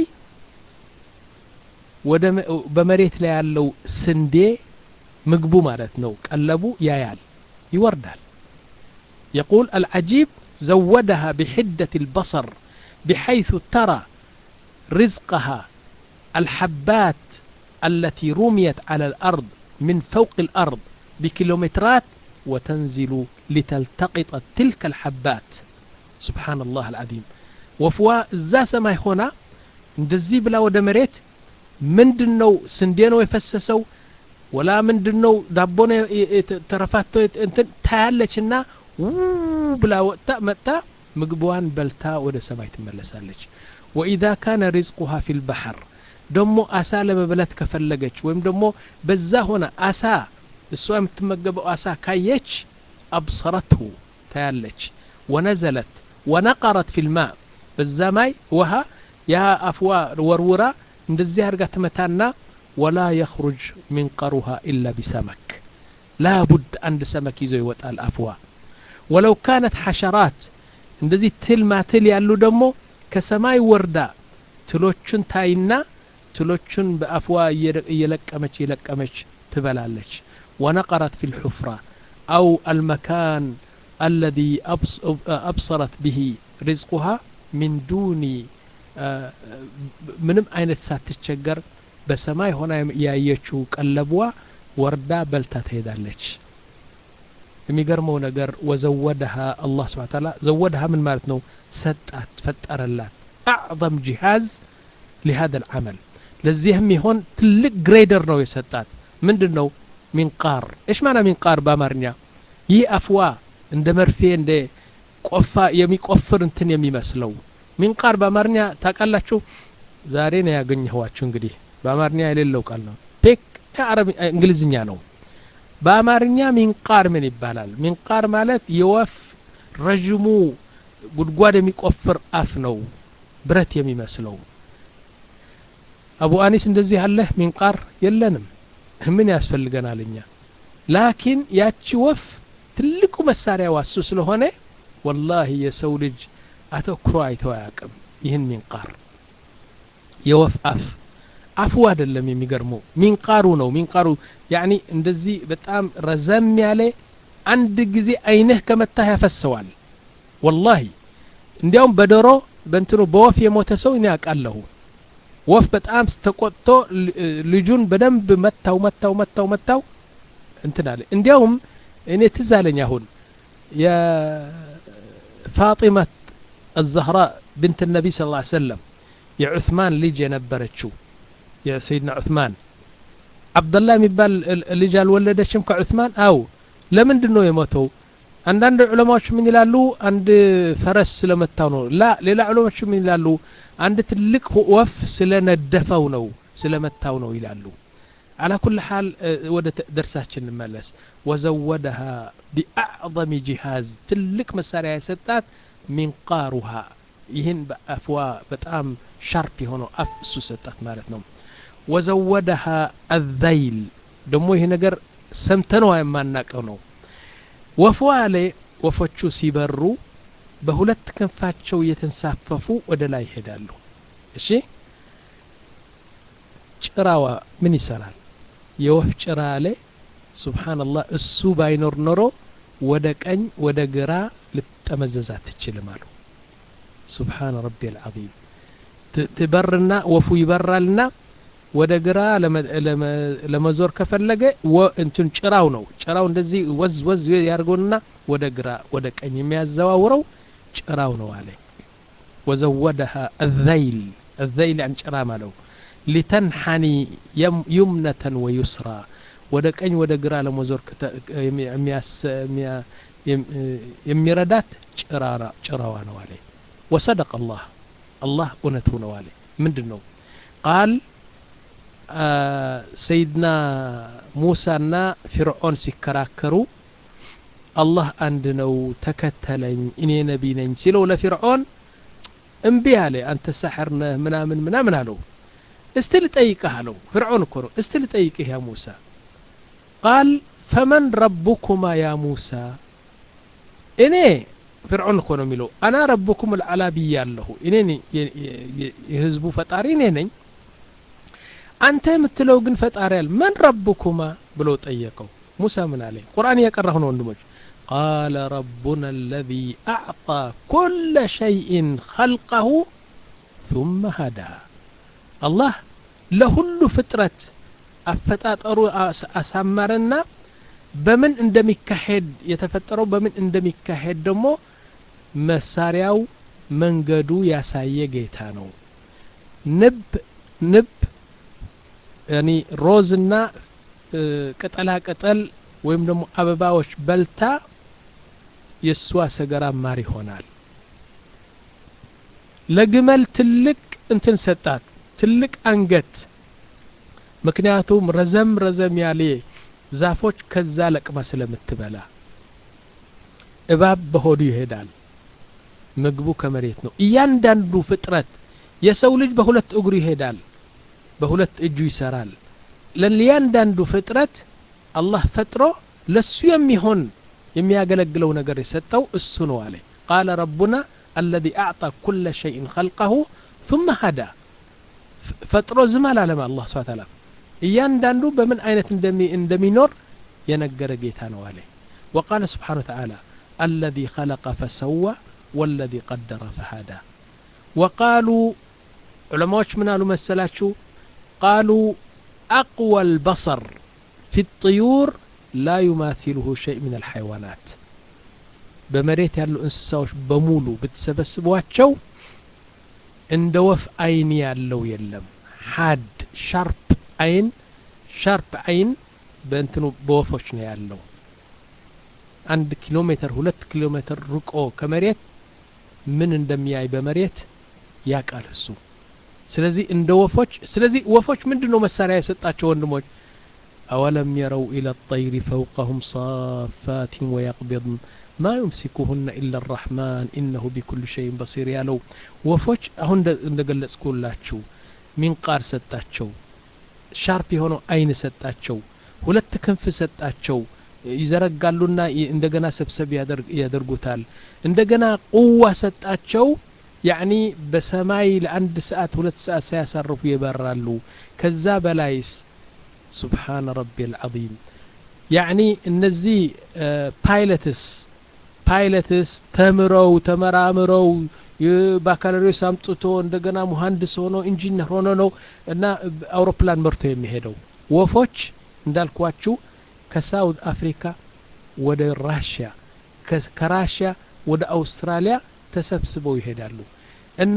ወደ በመሬት ላይ ያለው ስንዴ ምግቡ ማለት ነው ቀለቡ ያያል ይወርዳል يقول العجيب زودها بحدة البصر بحيث ترى رزقها الحبات التي رميت على الأرض من فوق الأرض بكيلومترات وتنزل لتلتقط تلك الحبات سبحان الله العظيم ወፍዋ እዛ ሰማይ ሆና እንደዚህ ብላ ወደ መሬት ምንድን ነው ስንዴ ነው የፈሰሰው ወላ ምንድን ነው ዳቦ ነው ተረፋቶ እንትን ታያለች ና ብላ ወጥታ መጥታ ምግቧን በልታ ወደ ሰማይ ትመለሳለች ወኢዛ ካነ ሪዝቁሃ ፊ ልባሕር ደሞ አሳ ለመብላት ከፈለገች ወይም ደግሞ በዛ ሆነ አሳ እሷ የምትመገበው አሳ ካየች አብሰረትሁ ታያለች ወነዘለት ወነቀረት ፊ ልማ በዛ ማይ ውሃ ያ አፍዋ ወርውራ እንደዚህ አድርጋ ትመታና ወላ የኽሩጅ ሚንቀሩሃ ኢላ ቢሰመክ ላቡድ አንድ ሰመክ ይዞ ይወጣል አፍዋ ወለው ካነት ሐሸራት እንደዚህ ትል ማትል ያሉ ደግሞ ከሰማይ ወርዳ ትሎቹን ታይና ትሎቹን በአፍዋ እየለቀመች እየለቀመች ትበላለች ወነቀረት ፊ ልሑፍራ አው አልመካን الذي أبصرت به رزقها من دون ምንም አይነት ሳትቸገር በሰማይ ሆና ያየችው ቀለቧ ወርዳ በልታ ትሄዳለች የሚገርመው ነገር ወዘወደሃ አላህ ስብሓ ታላ ዘወደሃ ምን ማለት ነው ሰጣት ፈጠረላት አዕظም ጂሃዝ ሊሃذا العمل ለዚህም ይሆን ትልቅ ግሬደር ነው የሰጣት ምንድን ነው ሚንቃር እሽ ማና ሚንቃር በአማርኛ ይህ አፍዋ እንደ መርፌ እንደ ቆፋ የሚቆፍር እንትን የሚመስለው ሚንቃር በአማርኛ ታውቃላችሁ ዛሬ ነው ያገኘኋችሁ እንግዲህ በአማርኛ የሌለው ቃል ነው ፔክ ከአረብ እንግሊዝኛ ነው በአማርኛ ሚንቃር ምን ይባላል ሚንቃር ማለት የወፍ ረዥሙ ጉድጓድ የሚቆፍር አፍ ነው ብረት የሚመስለው አቡ አኒስ እንደዚህ አለህ ሚንቃር የለንም ምን ያስፈልገናል እኛ ላኪን ያቺ ወፍ ትልቁ መሳሪያ ዋሱ ስለሆነ ወላሂ የሰው ልጅ አተኩሮ አይተው አያውቅም ይህን ሚንቃር የወፍ አፍ አፉ አይደለም የሚገርመው ሚንቃሩ ነው ሚንቃሩ ያኒ እንደዚህ በጣም ረዘም ያለ አንድ ጊዜ አይንህ ከመታህ ያፈሰዋል ወላሂ እንዲያውም በዶሮ በእንትኑ በወፍ የሞተ ሰው እኔ አውቃለሁ ወፍ በጣም ተቆጥቶ ልጁን በደንብ መታው መታው መታው መታው እንትን አለ እንዲያውም እኔ ትዝ አለኝ አሁን የፋጢመት الزهراء بنت النبي صلى الله عليه وسلم የዑስማን ልጅ የነበረችው የሰይድና ዑስማን አብደላ የሚባል ልጅ አልወለደችም ከዑስማን አው ለምንድን ነው የሞተው አንዳንድ ዑለማዎች ምን ይላሉ አንድ ፈረስ ስለመታው ነው ላ ሌላ ዑለማዎች ምን ይላሉ አንድ ትልቅ ወፍ ስለነደፈው ነው ስለመታው ነው ይላሉ على كل حال ወደ ደርሳችን እንመለስ ወዘወደሃ ቢአዕظም ጂሃዝ ትልቅ መሳሪያ የሰጣት ሚንቃሩሃ ይህን በአፍዋ በጣም ሻርፕ የሆነው አፍ እሱ ሰጣት ማለት ነው ወዘወደሃ አዘይል ደግሞ ይሄ ነገር ሰምተነው የማናቀው ነው ወፍዋ ላይ ወፎቹ ሲበሩ በሁለት ክንፋቸው እየተንሳፈፉ ወደ ላይ ይሄዳሉ እሺ ጭራዋ ምን ይሰራል የወፍ ጭራ ላይ ሱብሓንላህ እሱ ባይኖር ኖሮ ወደ ቀኝ ወደ ግራ ልጠመዘዝ አትችልም አሉ ሱብሓን ረቢ አልዓዚም ትበርና ወፉ ይበራልና ወደ ግራ ለመዞር ከፈለገ እንትን ጭራው ነው ጭራው እንደዚህ ወዝ ወዝ ያድርገውና ወደ ግራ ወደ ቀኝ የሚያዘዋውረው ጭራው ነው አለ ወዘወደሃ አዘይል አዘይል ያን ጭራ ማለው ሊተንሐኒ ዩምነተን ወዩስራ ወደ ቀኝ ወደ ግራ ለመዞር የሚረዳት ጭራዋ ነው አለ ወሰደቅ አላህ አላህ እውነቱ ነው አለ ምንድን ነው ቃል ሰይድና ሙሳና ፊርዖን ሲከራከሩ አላህ አንድ ነው ተከተለኝ እኔ ነቢ ነኝ ሲለው ለፊርዖን እምቢ አለ አንተ ሳሕር ነህ ምናምን ምናምን አለው እስቲ ልጠይቅህ አለው ፍርዖን እኮ ነው እስቲ ልጠይቅህ ያ ሙሳ ቃል ፈመን ረቡኩማ ያ ሙሳ እኔ ፍርዖን እኮ ነው የሚለው አና ረቡኩም ልዓላ ብያለሁ እኔ የህዝቡ ፈጣሪ እኔ ነኝ አንተ የምትለው ግን ፈጣሪ ያል መን ረቡኩማ ብሎ ጠየቀው ሙሳ ምን አለ ቁርአን እያቀራሁ ነው ወንድሞች ቃለ ረቡና አለዚ አዕጣ ኩለ ሸይእን ኸልቀሁ ثم هدى አላህ ለሁሉ ፍጥረት አፈጣጠሩ አሳመረና በምን እንደሚካሄድ የተፈጠረው በምን እንደሚካሄድ ደግሞ መሳሪያው መንገዱ ያሳየ ጌታ ነው ንብ ንብ ያኒ ሮዝና ቅጠላ ቅጠል ወይም ደግሞ አበባዎች በልታ የእሷ ሰገራ ማር ይሆናል ለግመል ትልቅ እንትን ሰጣት ትልቅ አንገት ምክንያቱም ረዘም ረዘም ያለ ዛፎች ከዛ ለቅማ ስለምትበላ እባብ በሆዱ ይሄዳል ምግቡ ከመሬት ነው እያንዳንዱ ፍጥረት የሰው ልጅ በሁለት እግሩ ይሄዳል በሁለት እጁ ይሰራል ለእያንዳንዱ ፍጥረት አላህ ፈጥሮ ለሱ የሚሆን የሚያገለግለው ነገር የሰጠው እሱ ነው አለ ቃለ ረቡና አለዚ አዕጣ ኩለ ሸይን ኸልቀሁ ثم هدى ፈጥሮ ዝም አላለም አላህ ስብሐ ተዓላ እያንዳንዱ በምን አይነት እንደሚኖር የነገረ ጌታ ነው አለ وقال سبحانه وتعالى الذي خلق فسوى والذي قدر فهدى وقالوا علماء من قالوا مسلاتشو قالوا أقوى البصر في الطيور لا يماثله شيء من الحيوانات በመሬት ያሉ እንስሳዎች በሙሉ ብትሰበስቧቸው እንደ ወፍ አይን ያለው የለም ሀድ ሻርፕ አይን ሻርፕ አይን በእንትኑ በወፎች ነው ያለው አንድ ኪሎ ሜትር ሁለት ኪሎ ሜትር ርቆ ከመሬት ምን እንደሚያይ በመሬት ያቃል እሱ ስለዚህ እንደ ወፎች ስለዚህ ወፎች ምንድን ነው መሳሪያ የሰጣቸው ወንድሞች أولم يروا إلى الطير فوقهم صافات ويقبضن ما يمسكهن إلا الرحمن إنه بكل شيء بصير ያለው ወፎች አሁን እንደገለጽኩላችሁ ሚንቃር ሰጣቸው ሻርፕ የሆነው አይን ሰጣቸው ሁለት ክንፍ ሰጣቸው ይዘረጋሉና እንደገና ሰብሰብ ያደርጉታል እንደገና ቁዋ ሰጣቸው ያኒ በሰማይ ለአንድ ሰዓት ሁለት ሰዓት ሳያሳርፉ ይበራሉ ከዛ በላይስ ሱብሓነ ረቢ አልዓዚም ያኒ እነዚህ ፓይለትስ ፓይለትስ ተምረው ተመራምረው ባካሎሪስ አምጥቶ እንደገና ሙሀንድስ ሆኖ ኢንጂነር ሆኖ ነው እና አውሮፕላን መርቶ የሚሄደው ወፎች እንዳልኳችሁ ከሳውት አፍሪካ ወደ ራሽያ ከራሽያ ወደ አውስትራሊያ ተሰብስበው ይሄዳሉ እና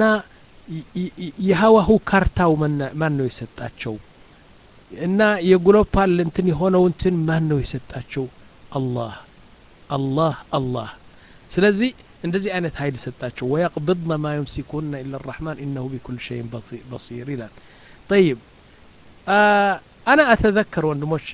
የሀዋሁ ካርታው ማን ነው የሰጣቸው እና የግሎባል እንትን የሆነው እንትን ማን ነው የሰጣቸው አላህ አላህ አላህ ስለዚህ እንደዚህ አይነት ኃይል ሰጣቸው ወየቅብድነ ማ ዩምሲኩነ ኢላ ራሕማን ኢነሁ ቢኩል ሸይን በሲር ይላል ጠይብ አና አተዘከር ወንድሞች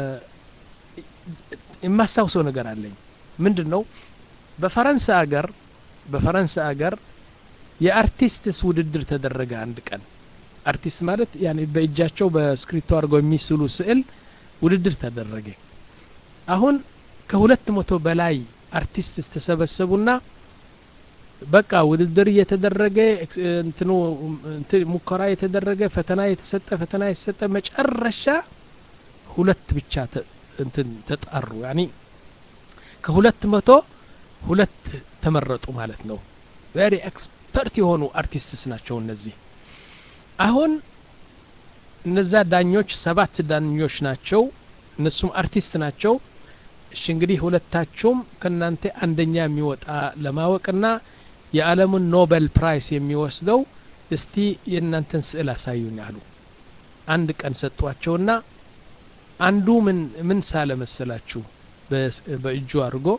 የማስታውሰው ነገር አለኝ ምንድን ነው በፈረንሳይ አገር በፈረንሳይ አገር የአርቲስትስ ውድድር ተደረገ አንድ ቀን አርቲስት ማለት ያኔ በእጃቸው በስክሪፕቶ አድርገው የሚስሉ ስዕል ውድድር ተደረገ አሁን ከሁለት መቶ በላይ አርቲስት ተሰበሰቡና በቃ ውድድር እየተደረገ እንትኑ ሙከራ የተደረገ ፈተና የተሰጠ ፈተና የተሰጠ መጨረሻ ሁለት ብቻ እንትን ተጣሩ ያኒ ከሁለት መቶ ሁለት ተመረጡ ማለት ነው ቬሪ ኤክስፐርት የሆኑ አርቲስትስ ናቸው እነዚህ አሁን እነዛ ዳኞች ሰባት ዳኞች ናቸው እነሱም አርቲስት ናቸው እሺ እንግዲህ ሁለታችሁም ከእናንተ አንደኛ የሚወጣ ለማወቅና የዓለሙን ኖቤል ፕራይስ የሚወስደው እስቲ የእናንተን ስዕል አሳዩኝ አሉ አንድ ቀን ሰጧቸውና አንዱ ምን ምን ሳለ መሰላችሁ በእጁ አድርጎ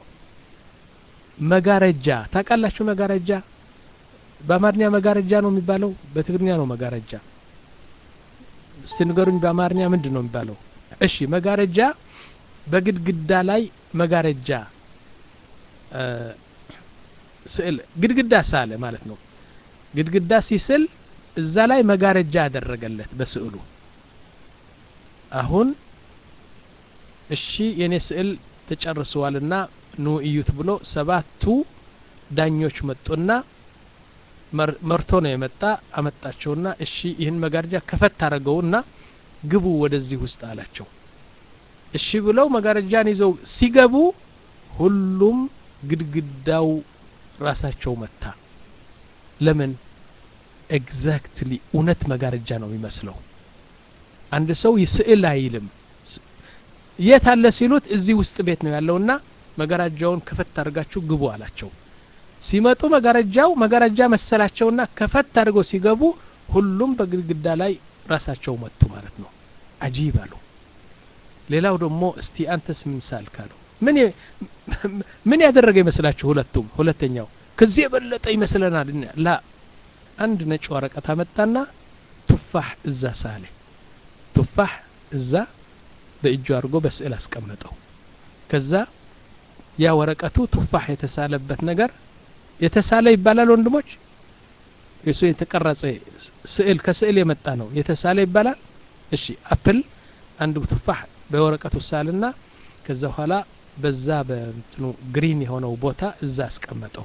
መጋረጃ ታውቃላችሁ መጋረጃ በአማርኛ መጋረጃ ነው የሚባለው በትግርኛ ነው መጋረጃ እስቲ ንገሩኝ በአማርኛ ምንድን ነው የሚባለው እሺ መጋረጃ በግድግዳ ላይ መጋረጃ ስዕል ግድግዳ ሳለ ማለት ነው ግድግዳ ሲስል እዛ ላይ መጋረጃ ያደረገለት በስዕሉ አሁን እሺ የኔ ስዕል ተጨርሰዋልና ኑ እዩት ብሎ ሰባቱ ዳኞች መጡና መርቶ ነው የመጣ አመጣቸውና እሺ ይህን መጋረጃ ከፈት አድርገውና ግቡ ወደዚህ ውስጥ አላቸው እሺ ብለው መጋረጃን ይዘው ሲገቡ ሁሉም ግድግዳው ራሳቸው መታ ለምን ኤግዛክትሊ እውነት መጋረጃ ነው የሚመስለው አንድ ሰው ስዕል አይልም የት አለ ሲሉት እዚህ ውስጥ ቤት ነው ያለውና መጋረጃውን ከፈት አድርጋችሁ ግቡ አላቸው ሲመጡ መጋረጃው መጋረጃ መሰላቸውና ከፈት አድርገው ሲገቡ ሁሉም በግድግዳ ላይ ራሳቸው መጡ ማለት ነው አጂብ አሉ ሌላው ደግሞ እስቲ አንተስ ምን ሳልክ አሉ ምን ምን ያደረገ ይመስላችሁ ሁለቱም ሁለተኛው ከዚህ የበለጠ ይመስለናል ላ አንድ ነጭ ወረቀት አመጣና ቱፋህ እዛ ሳለ ቱፋህ እዛ በእጁ አድርጎ በስዕል አስቀመጠው ከዛ ያ ወረቀቱ ቱፋህ የተሳለበት ነገር የተሳለ ይባላል ወንድሞች የሱ የተቀረጸ ስዕል ከስዕል የመጣ ነው የተሳለ ይባላል እሺ አፕል አንድ ቱፋህ በወረቀቱ ሳልና ከዛ በኋላ በዛ በእንትኑ ግሪን የሆነው ቦታ እዛ አስቀመጠው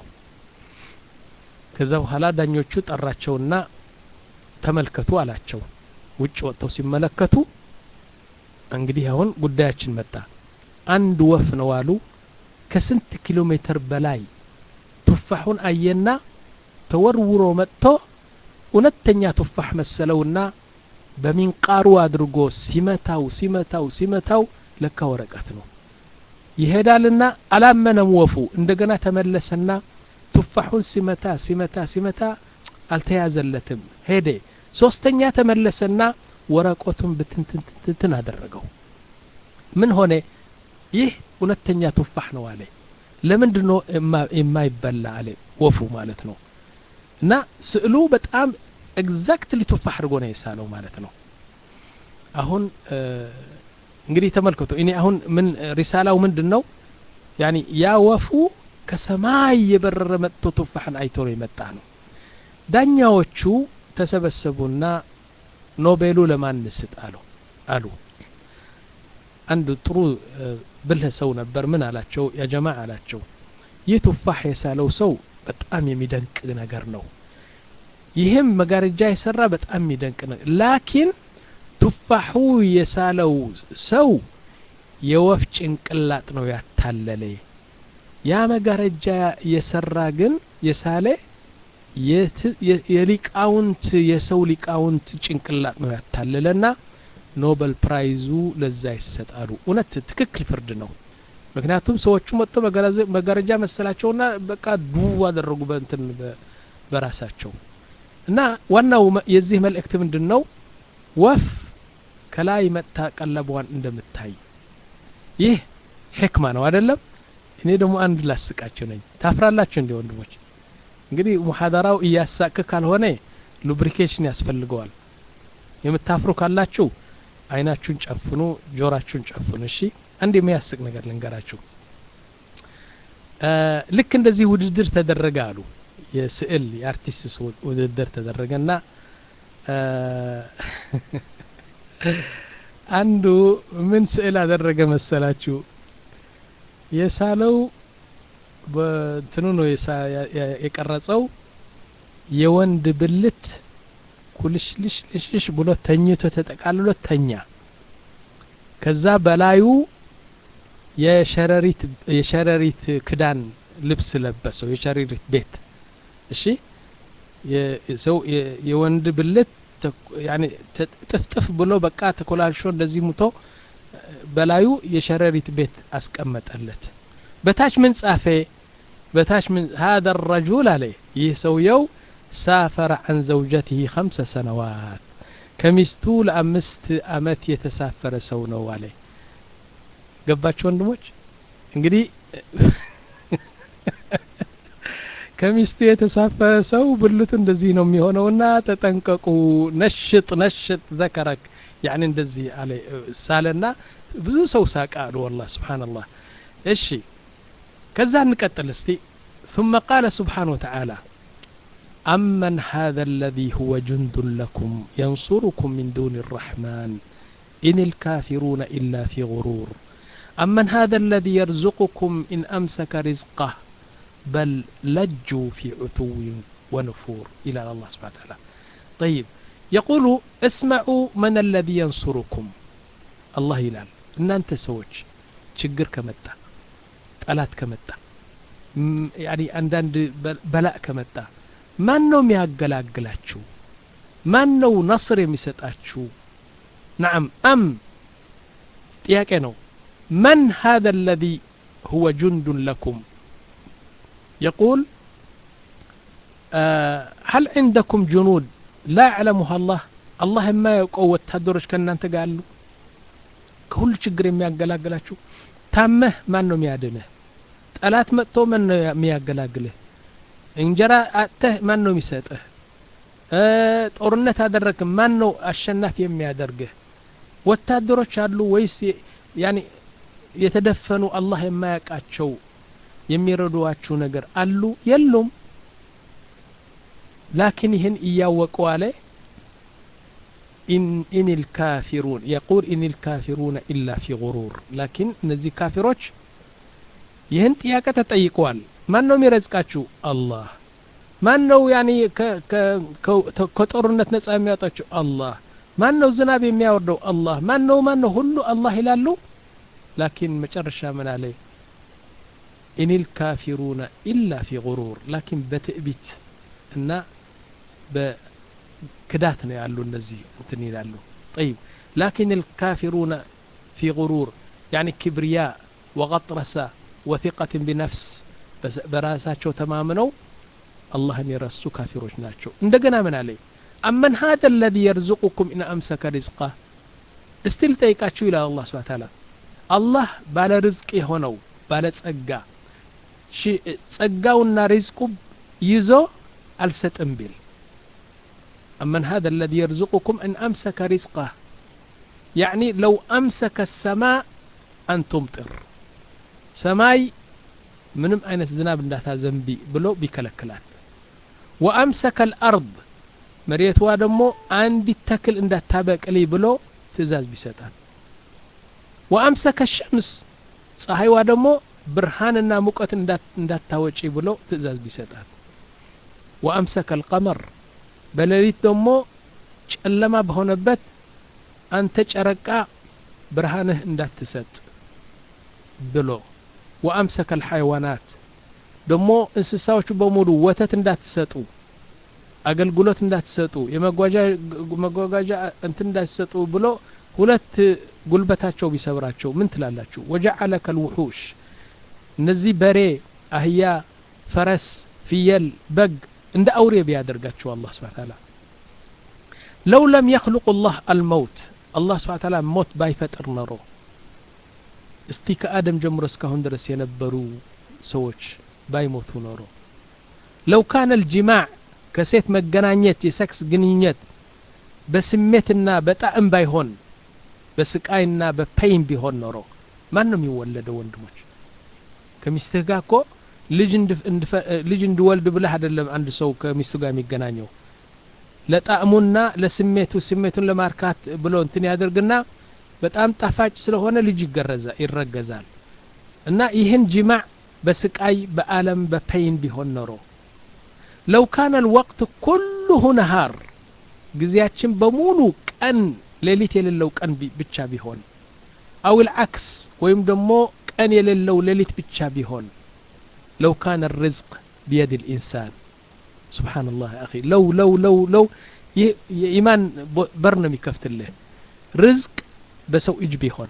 ከዛ በኋላ ዳኞቹ ጠራቸውና ተመልከቱ አላቸው ውጭ ወጥተው ሲመለከቱ እንግዲህ አሁን ጉዳያችን መጣ አንድ ወፍ ነው አሉ ከስንት ኪሎ ሜትር በላይ ቱፋሑን አየና ተወርውሮ መጥቶ እውነተኛ ቱፋሕ መሰለውና በሚንቃሩ አድርጎ ሲመታው ሲመታው ሲመታው ለካ ወረቀት ነው ይሄዳልና አላመነም ወፉ እንደገና ተመለሰና ቱፋሑን ሲመታ ሲመታ ሲመታ አልተያዘለትም ሄደ ሶስተኛ ተመለሰና ወረቀቱን ብትንትንትን አደረገው ምን ሆነ ይህ እውነተኛ ቱፋሕ ነው አለ ለምንድን ነው የማይበላ አለ ወፉ ማለት ነው እና ስዕሉ በጣም ኤግዛክትሊ ቱፋሕ አድርጎ ነው የሳለው ማለት ነው አሁን እንግዲህ ተመልከቱ እኔ አሁን ምን ሪሳላው ምንድን ነው ያኒ ያ ወፉ ከሰማይ የበረረ መጥቶ ቱፋሕን አይቶ ነው የመጣ ነው ዳኛዎቹ ተሰበሰቡና ኖቤሉ ለማን እንስጥ አሉ አሉ አንድ ጥሩ ብልህ ሰው ነበር ምን አላቸው ያጀማ አላቸው ይህ ቱፋሕ የሳለው ሰው በጣም የሚደንቅ ነገር ነው ይህም መጋረጃ የሰራ በጣም የሚደንቅ ነው ላኪን ቱፋሑ የሳለው ሰው የወፍ ጭንቅላጥ ነው ያታለለ ያ መጋረጃ የሰራ ግን የሳለ የሊቃውንት የሰው ሊቃውንት ጭንቅላጥ ነው ያታለለና ኖበል ፕራይዙ ለዛ ይሰጣሉ እውነት ትክክል ፍርድ ነው ምክንያቱም ሰዎቹ መጥቶ መጋረጃ መሰላቸውና በቃ ዱ አደረጉ በእንትን በራሳቸው እና ዋናው የዚህ መልእክት ምንድን ነው ወፍ ከላይ መጥታ ቀለቧን እንደምታይ ይህ ሕክማ ነው አይደለም እኔ ደግሞ አንድ ላስቃችሁ ነኝ ታፍራላችሁ እንዲ ወንድሞች እንግዲህ ሙሐደራው እያሳቅ ካልሆነ ሉብሪኬሽን ያስፈልገዋል የምታፍሩ ካላችሁ አይናችሁን ጨፍኑ ጆራችሁን ጨፍኑ እሺ አንድ የሚያስቅ ነገር ልንገራችሁ ልክ እንደዚህ ውድድር ተደረገ አሉ የስዕል የአርቲስት ውድድር ተደረገና አንዱ ምን ስዕል አደረገ መሰላችሁ የሳለው በትኑ ነው የቀረጸው የወንድ ብልት ኩልሽልሽልሽ ብሎ ተኝቶ ተጠቃልሎ ተኛ ከዛ በላዩ የሸረሪት የሸረሪት ክዳን ልብስ ለበሰው የሸረሪት ቤት እሺ ሰው የወንድ ብልት ጥፍጥፍ ብሎ በቃ ተኮላልሾ እንደዚህ ሙቶ በላዩ የሸረሪት ቤት አስቀመጠለት በታች ምን ጻፈ በታች ምን هذا الرجل አለ ይህ ሰውየው ሳፈረ عن زوجته خمس سنوات ከሚስቱ ለአምስት አመት የተሳፈረ ሰው ነው አለ ገባችሁ ወንድሞች እንግዲህ ከሚስቱ የተሳፈረ ሰው ብልቱ እንደዚህ ነው የሚሆነውና ተጠንቀቁ ነሽጥ ነሽጥ ዘከረክ ያኒ እንደዚህ አለ ሳለና ብዙ ሰው ሳቀ አሉ ወላ ስብሓንላህ እሺ ከዛ እንቀጥል እስቲ ثم قال سبحانه وتعالى أمن هذا الذي هو جند لكم ينصركم من دون الرحمن إن الكافرون إلا في غرور أمن هذا الذي يرزقكم إن أمسك رزقه بل لجوا في عتو ونفور إلى الله سبحانه وتعالى طيب يقول اسمعوا من الذي ينصركم الله ይላል እናንተ ሰዎች ችግር ከመጣ ጠላት ከመጣ ያኒ አንዳንድ በላእ ከመጣ ማን ነው የሚያገላግላችሁ ማን ነው ነስር የሚሰጣችሁ ናም አም ጥያቄ ነው من هذا الذي هو جند لكم يقول آه هل عندكم جنود لا يعلمها الله الله ما يقوى ወታደሮች ከእናንተ ጋር አሉ ከሁሉ ችግር የሚያገላግላችሁ ታመህ ማን ነው የሚያድንህ ጠላት መጥቶ ማን ነው የሚያገላግልህ እንጀራ አጥተህ ማን ነው የሚሰጥህ ጦርነት አደረግክ ማን ነው አሸናፊ የሚያደርግህ ወታደሮች አሉ ወይስ ያኒ የተደፈኑ አላህ የማያውቃቸው የሚረዷችሁ ነገር አሉ የሉም ላኪን ይህን እያወቁ አለ ኢን ልካፊሩን የቁል ኢን ልካፊሩነ ኢላ ፊ ጉሩር ላኪን እነዚህ ካፊሮች ይህን ጥያቄ ተጠይቀዋል ማን ነው የሚረዝቃችሁ አላህ ማን ነው ያኒ ከጦርነት ነጻ የሚያወጣችሁ አላህ ማን ነው ዝናብ የሚያወርደው አላህ ማን ነው ማን ነው ሁሉ አላህ ይላሉ ላኪን መጨረሻ ምን አለ ኢን ልካፊሩነ ኢላ ፊ ጉሩር ላኪን በትዕቢት እና በክዳት ነው ያሉ እነዚህ እንትን ይላሉ ጠይብ ላኪን ልካፊሩነ ፊ ጉሩር ያኒ ክብርያ ወቀጥረሳ ወثቀትን ቢነፍስ በራሳቸው ተማምነው አላህን የረሱ ካፊሮች ናቸው እንደገና ምን አለ አመን ሀደ ለዚ የርዝቁኩም ኢን አምሰከ ሪዝቃ እስቲ ልጠይቃችሁ ይላል አላህ ስብሓ ታላ አላህ ባለ ርዝቅ የሆነው ባለ ጸጋ ጸጋውና ሪዝቁ ይዞ አልሰጥም ቢል አመን ሀደ ለዚ የርዝቁኩም ኢን አምሰከ ሪዝቃ ያዕኒ ለው አምሰከ ሰማ አን ቱምጥር ሰማይ ምንም አይነት ዝናብ እንዳታዘንቢ ብሎ ቢከለክላል ወአምሰከ ልአርድ መሬትዋ ደግሞ አንዲት ተክል እንዳታበቅሊ ብሎ ትእዛዝ ቢሰጣል ወአምሰከ ሸምስ ፀሐይዋ ደግሞ ብርሃንና ሙቀት እንዳታወጪ ብሎ ትእዛዝ ቢሰጣል ወአምሰከ ልቀመር በሌሊት ደግሞ ጨለማ በሆነበት አንተ ጨረቃ ብርሃንህ እንዳትሰጥ ብሎ ወአምሰከ ልሐይዋናት ደሞ እንስሳዎቹ በሙሉ ወተት እንዳትሰጡ አገልግሎት እንዳትሰጡ የመጓጓዣ እንትን እንዳትሰጡ ብሎ ሁለት ጉልበታቸው ቢሰብራቸው ምን ትላላችሁ ወጀዓለ ከልውሑሽ እነዚህ በሬ አህያ ፈረስ ፍየል በግ እንደ አውሬ ቢያደርጋቸው አላህ ስብሓ ታላ ለው ለም የክልቁ ላህ አልመውት አላህ ስብሓ ታላ ሞት ባይፈጥር ኖሮ እስቲ ከአደም ጀምሮ እስካሁን ድረስ የነበሩ ሰዎች ባይሞቱ ኖሮ ለው ካነ ልጅማዕ ከሴት መገናኘት የሰክስ ግንኙነት በስሜትና በጣዕም ባይሆን በስቃይና በፔይን ቢሆን ኖሮ ማን ነው የሚወለደው ወንድሞች ከሚስትህ ጋር እኮ ልጅ እንድወልድ ብለህ አይደለም አንድ ሰው ከሚስቱ ጋር የሚገናኘው ለጣዕሙና ለስሜቱ ስሜቱን ለማርካት ብሎ እንትን ያደርግና በጣም ጣፋጭ ስለሆነ ልጅ ይገረዛ ይረገዛል እና ይህን ጅማዕ በስቃይ በአለም በፔይን ቢሆን ኖሮ ለው ካነ ልወቅት ኩሉሁ ነሃር ጊዜያችን በሙሉ ቀን ሌሊት የሌለው ቀን ብቻ ቢሆን አው ልዓክስ ወይም ደግሞ ቀን የሌለው ሌሊት ብቻ ቢሆን ለው ካነ ርዝቅ ቢየድ ልኢንሳን ስብሓን ላህ አኺ ለው ለው ለው ለው ይህ የኢማን በር ነው የሚከፍትልህ ርዝቅ በሰው እጅ ቢሆን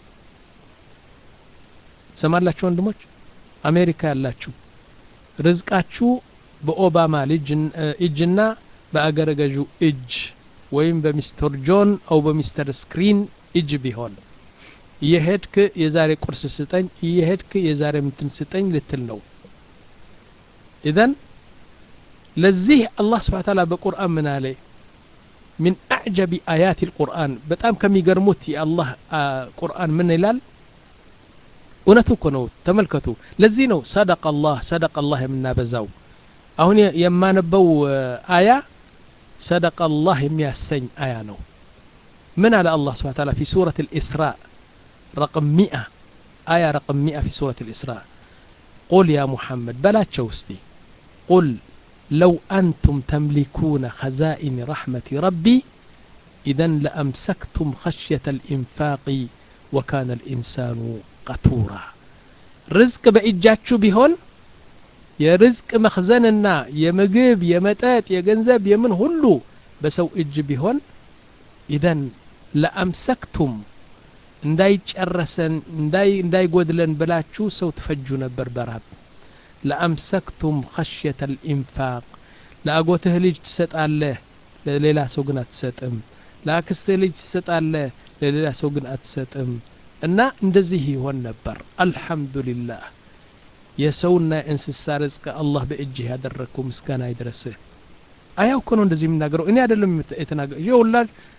ሰማላችሁ ወንድሞች አሜሪካ ያላችሁ ርዝቃችሁ በኦባማ እጅና በአገረ ገዡ እጅ ወይም በሚስተር ጆን አው በሚስተር ስክሪን እጅ ቢሆን እየሄድክ የዛሬ ቁርስ ስጠኝ እየሄድክ የዛሬ ምትን ስጠኝ ልትል ነው ኢዘን ለዚህ አላህ ስብሓ ታላ በቁርአን ምን አለ ሚን አዕጀቢ አያት ልቁርአን በጣም ከሚገርሙት የአላህ ቁርአን ምን ይላል እውነቱ እኮ ነው ተመልከቱ ለዚህ ነው ሰደቅ አላህ ሰደቅ አላህ የምናበዛው አሁን የማነበው አያ ሰደቅ አላህ የሚያሰኝ አያ ነው ምን على الله سبحانه وتعالى في سورة الإسراء رقم مئة آية رقم مئة في سورة الإسراء قل يا محمد بلا تشوستي قل لو أنتم تملكون خزائن رحمة ربي إذا لأمسكتم خشية الإنفاق وكان الإنسان قتورا رزق بإجاتشو بهون የርዝቅ መክዘንና የምግብ የመጠጥ የገንዘብ የምን ሁሉ በሰው እጅ ቢሆን ኢዘን ለአምሰክቱም እንዳይጨረሰን እንዳይጎድለን ብላችሁ ሰው ትፈጁ ነበር በራብ ለአምሰክቱም ኸሽየተ ልኢንፋቅ ለአጎትህ ልጅ ትሰጣለህ ለሌላ ሰው ግን አትሰጥም ለአክስትህ ልጅ ትሰጣለህ ለሌላ ሰው ግን አትሰጥም እና እንደዚህ ይሆን ነበር አልሐምዱሊላህ የሰውና የእንስሳ ርዝቅ አላህ በእጅህ ያደረግከው ምስጋና ይድረስህ አያው እኮ ነው እንደዚህ የምናገረው እኔ አይደለም የተናገር ይህ ሁላ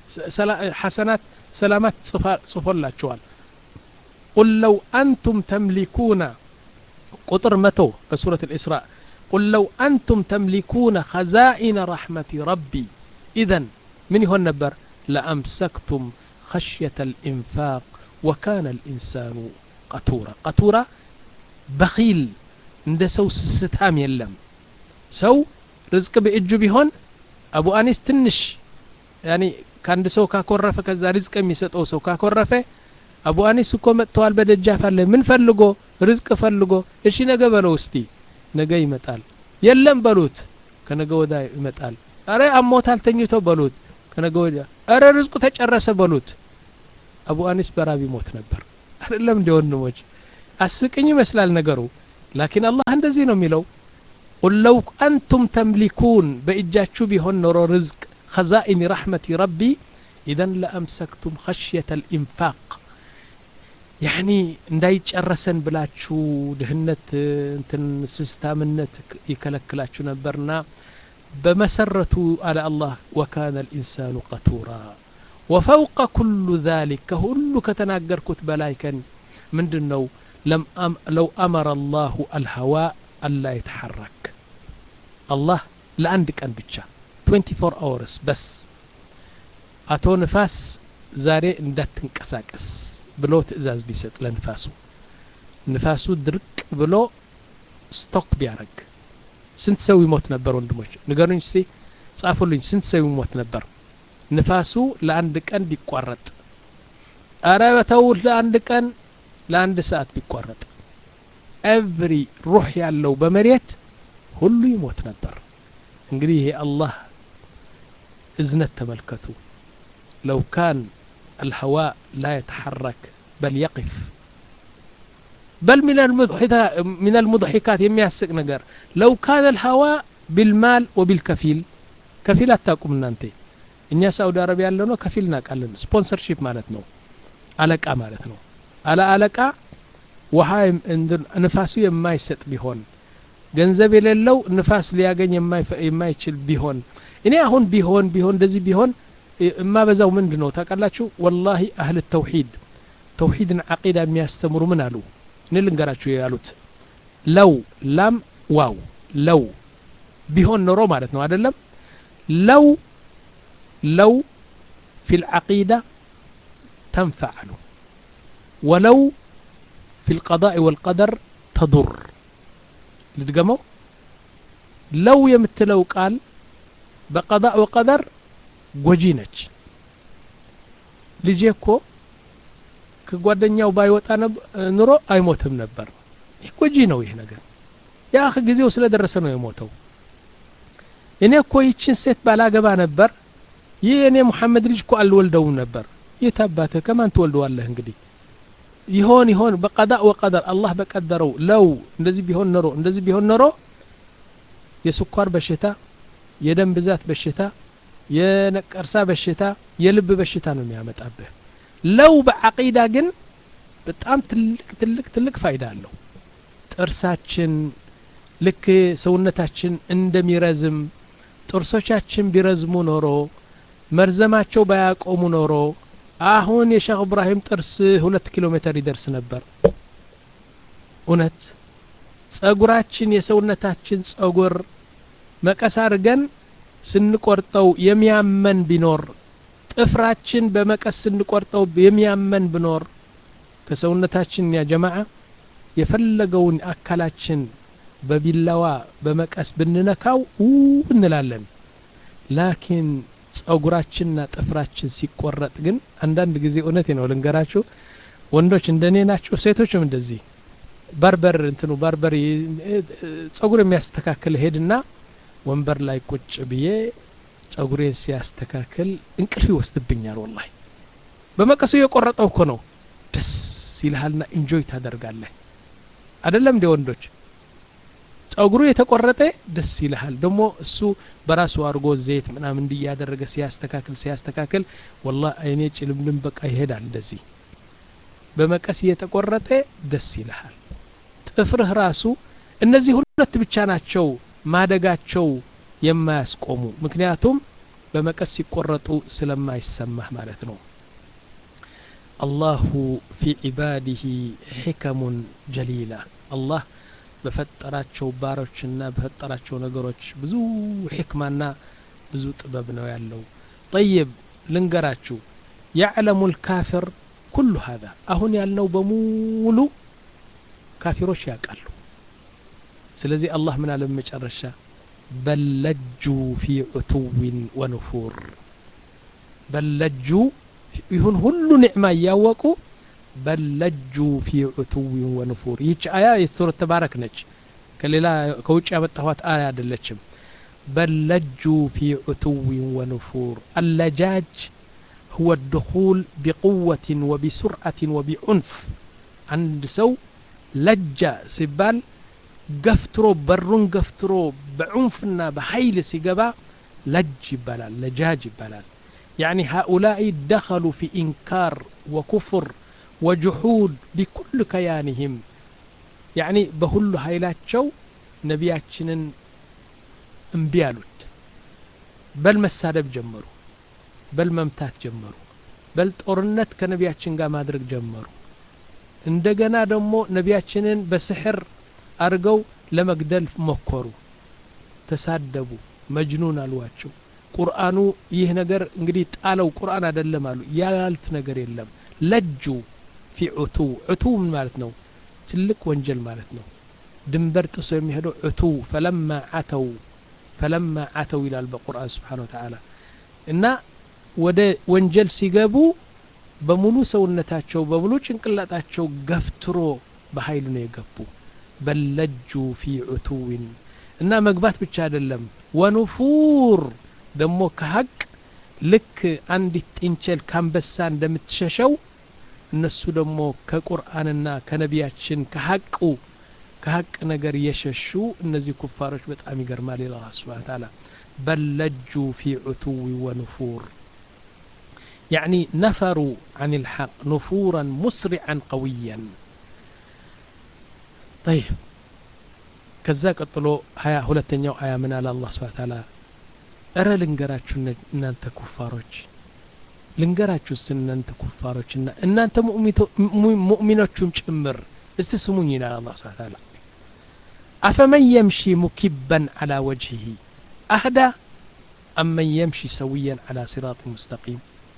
ሐሰናት ሰላማት ጽፎላቸዋል ቁል ለው አንቱም ተምሊኩነ ቁጥር መቶ በሱረት ልእስራእ ቁል ለው አንቱም ተምሊኩነ ኸዛኢነ ረሕመቲ ረቢ ኢዘን ምን ይሆን ነበር ለአምሰክቱም خشية الإنفاق وكان الإنسان قتورا قتورا በኺል እንደ ሰው ስስታም የለም ሰው ርዝቅ በእጁ ቢሆን አቡ አኒስ ትንሽ ያኒ ከአንድ ሰው ካኮረፈ ከዛ ርዝቅ የሚሰጠው ሰው ካኮረፈ አቡ አኒስ እኮ መጥተዋል በደጃፍ አለ ምን ፈልጎ ርዝቅ ፈልጎ እሺ ነገ በለው እስቲ ነገ ይመጣል የለም በሉት ከነገ ወዳ ይመጣል አረ አሞታል ተኝቶ በሉት ከነገ ወዲያ አረ ርዝቁ ተጨረሰ በሉት አቡ አኒስ በራብ ይሞት ነበር አይደለም እንደ ወንድሞች አስቅኝ ይመስላል ነገሩ ላኪን አላህ እንደዚህ ነው የሚለው ቁል ለው አንቱም ተምሊኩን በእጃችሁ ቢሆን ኖሮ ርዝቅ ኸዛኢን ረሕመቲ ረቢ ኢዘን ለአምሰክቱም ኸሽየተ ልኢንፋቅ ያኒ እንዳይጨረሰን ብላችሁ ድህነት እንትን ስስታምነት ይከለክላችሁ ነበርና በመሰረቱ አለ አላህ ወካነ ልኢንሳኑ ቀቱራ ወፈውቀ ኩሉ ذلك ከሁሉ ከተናገርኩት በላይ ከን ምንድን ነው ለው አመረ አላሁ አልሀዋእ አላ የተሐረክ አላህ ለአንድ ቀን ብቻ 24 አወርስ በስ አቶ ንፋስ ዛሬ እንዳትንቀሳቀስ ብሎ ትእዛዝ ቢሰጥ ለንፋሱ ንፋሱ ድርቅ ብሎ ስቶክ ቢያረግ ስንት ሰው ይሞት ነበር ወንድሞች ንገሩኝ እስቲ ጻፉልኝ ስንት ሰው ይሞት ነበር ንፋሱ ለአንድ ቀን ቢቋረጥ አረ በተው ለአንድ ቀን ለአንድ ሰዓት ቢቋረጥ ኤቭሪ ሩህ ያለው በመሬት ሁሉ ይሞት ነበር እንግዲህ ይሄ አላህ እዝነት ተመልከቱ ለው ካን الهواء لا يتحرك بل يقف بل من من المضحكات የሚያስቅ ነገር لو كان الهواء بالمال وبالكفيل ከፊል አታውቁም እናንተ እኛ ሳውዲ አረቢያ ያለ ነው ከፊል እናውቃለን ስፖንሰርሺፕ ማለት ነው አለቃ ማለት ነው አለ አለቃ ውሃ ንፋሱ የማይሰጥ ቢሆን ገንዘብ የሌለው ንፋስ ሊያገኝ የማይችል ቢሆን እኔ አሁን ቢሆን ቢሆን እንደዚህ ቢሆን የማበዛው ምንድ ነው ታውቃላችሁ ወላሂ አህል ተውሂድ ተውሂድን አቂዳ የሚያስተምሩ ምን አሉ እኔ ልንገራችሁ ያሉት ለው ላም ዋው ለው ቢሆን ኖሮ ማለት ነው አይደለም ለው ለው في العقيدة تنفع له ولو في القضاء والقدر تضر ልድገመው ለው የምትለው ቃል በቀዳእ ወቀደር ጎጂ ነች ልጄ እኮ ከጓደኛው ባይወጣ ኑሮ አይሞትም ነበር ይህ ጎጂ ነው ይህ ነገር ያ ጊዜው ስለደረሰ ነው የሞተው እኔ እኮ ይችን ሴት ባላገባ ነበር ይህ እኔ ሙሐመድ ልጅ እኮ አልወልደውም ነበር የት አባትህ ከማን ትወልደዋለህ እንግዲህ ይሆን ይሆን በቀዳእ ወቀደር አላህ በቀደረው ለው እንደዚህ ቢሆን ኖሮ እንደዚህ ቢሆን ኖሮ የስኳር በሽታ የደም ብዛት በሽታ የነቀርሳ በሽታ የልብ በሽታ ነው የሚያመጣብህ ለው በዓቂዳ ግን በጣም ትልቅ ትልቅ ትልቅ ፋይዳ አለው ጥርሳችን ልክ ሰውነታችን እንደሚረዝም ጥርሶቻችን ቢረዝሙ ኖሮ መርዘማቸው ባያቆሙ ኖሮ አሁን የሼክ እብራሂም ጥርስ ሁለት ኪሎ ሜትር ይደርስ ነበር እውነት ጸጉራችን የሰውነታችን ጸጉር መቀስ አድርገን ስንቆርጠው የሚያመን ቢኖር ጥፍራችን በመቀስ ስንቆርጠው የሚያመን ቢኖር ከሰውነታችን ያ ጀማዓ የፈለገውን አካላችን በቢላዋ በመቀስ ብንነካው ው እንላለን ላኪን ጸጉራችንና ጥፍራችን ሲቆረጥ ግን አንዳንድ ጊዜ እውነቴ ነው ልንገራችሁ ወንዶች እንደኔ ናቸው ሴቶችም እንደዚህ ባርበር እንትኑ ባርበር ጸጉር የሚያስተካክል ሄድና ወንበር ላይ ቁጭ ብዬ ጸጉሬን ሲያስተካክል እንቅልፍ ይወስድብኛል ወላሂ በመቀሱ የቆረጠው እኮ ነው ደስ ይልሃልና ኢንጆይ ታደርጋለህ አይደለም እንደ ወንዶች ጸጉሩ የተቆረጠ ደስ ይልሃል ደግሞ እሱ በራሱ አድርጎ ዘይት ምናምን እንዲያደረገ ሲያስተካክል ሲያስተካክል ወላ አይኔ ጭልምልም በቃ ይሄዳል እንደዚህ በመቀስ እየተቆረጠ ደስ ይልሃል ጥፍርህ ራሱ እነዚህ ሁለት ብቻ ናቸው ማደጋቸው የማያስቆሙ ምክንያቱም በመቀስ ሲቆረጡ ስለማይሰማህ ማለት ነው አላሁ ፊ ዒባዲህ ሕከሙን ጀሊላ አላህ በፈጠራቸው ባሮችና በፈጠራቸው ነገሮች ብዙ ሕክማና ብዙ ጥበብ ነው ያለው ጠይብ ልንገራችሁ ያዕለሙ ልካፍር ኩሉ ሀዛ አሁን ያልነው በሙሉ ካፊሮች ያውቃሉ ስለዚህ አላህ ምን አለ መጨረሻ በለጁ ፊ ዑቱዊን ወንፉር በለጁ ይሁን ሁሉ ኒዕማ እያወቁ በለጁ ፊ ዑቱዊን ወንፉር ይህች አያ የሱረት ተባረክ ነች ከሌላ ከውጭ ያመጣኋት አያ አይደለችም በለጁ ፊ ዑቱዊን ወንፉር አለጃጅ هو الدخول بقوة وبسرعة وبعنف عند سو لجة سبال ገፍትሮ በሩን ገፍትሮ በዑንፍና በኃይል ሲገባ ለጅ ይባላል ለጃጅ ይባላል يعني هؤلاء دخلوا في إنكار وكفر وجحود بكل كيانهم يعني بهل هايلاتشو نبياتشنن انبيالوت بل መሳደብ ጀመሩ በል መምታት ጀመሩ በል ጦርነት ከነቢያችን ጋር ማድረግ ጀመሩ እንደገና ደግሞ ነቢያችንን በስሕር አድርገው ለመግደል ሞከሩ ተሳደቡ መጅኑን አሏቸው ቁርአኑ ይህ ነገር እንግዲህ ጣለው ቁርአን አይደለም አሉ ያላሉት ነገር የለም ለጁ ፊ ዑቱ ዑቱ ምን ማለት ነው ትልቅ ወንጀል ማለት ነው ድንበር ጥሶ የሚሄደው ዑቱ ፈለማ አተው ፈለማ አተው ይላል በቁርአን ስብሓን ወተዓላ እና ወደ ወንጀል ሲገቡ በሙሉ ሰውነታቸው በሙሉ ጭንቅላጣቸው ገፍትሮ በኃይል ነው የገቡ በለጁ ፊ ዑቱዊን እና መግባት ብቻ አይደለም ወኑፉር ደግሞ ከሀቅ ልክ አንዲት ጥንቸል ካንበሳ እንደምትሸሸው እነሱ ደግሞ ከቁርአንና ከነቢያችን ከሀቁ ከሀቅ ነገር የሸሹ እነዚህ ኩፋሮች በጣም ይገርማል ይላል ስብሓን ታላ በለጁ ፊ ዑቱዊ ወኑፉር يعني نفروا عن الحق نفورا مسرعا قويا طيب ከዛ ቀጥሎ ሀያ ሁለተኛው አያ ምን አለ አላህ ስብሐ ተዓላ እረ ልንገራችሁ እናንተ ኩፋሮች ልንገራችሁ ስ እናንተ ኩፋሮች እና እናንተ ሙእሚኖቹም ጭምር እስቲ ስሙኝ ይላል አላህ ስብሐ ተዓላ አፈመን የምሺ ሙኪበን አላ ወጅሂ አህዳ አመን የምሺ ሰውየን አላ ሲራጥ ሙስተቂም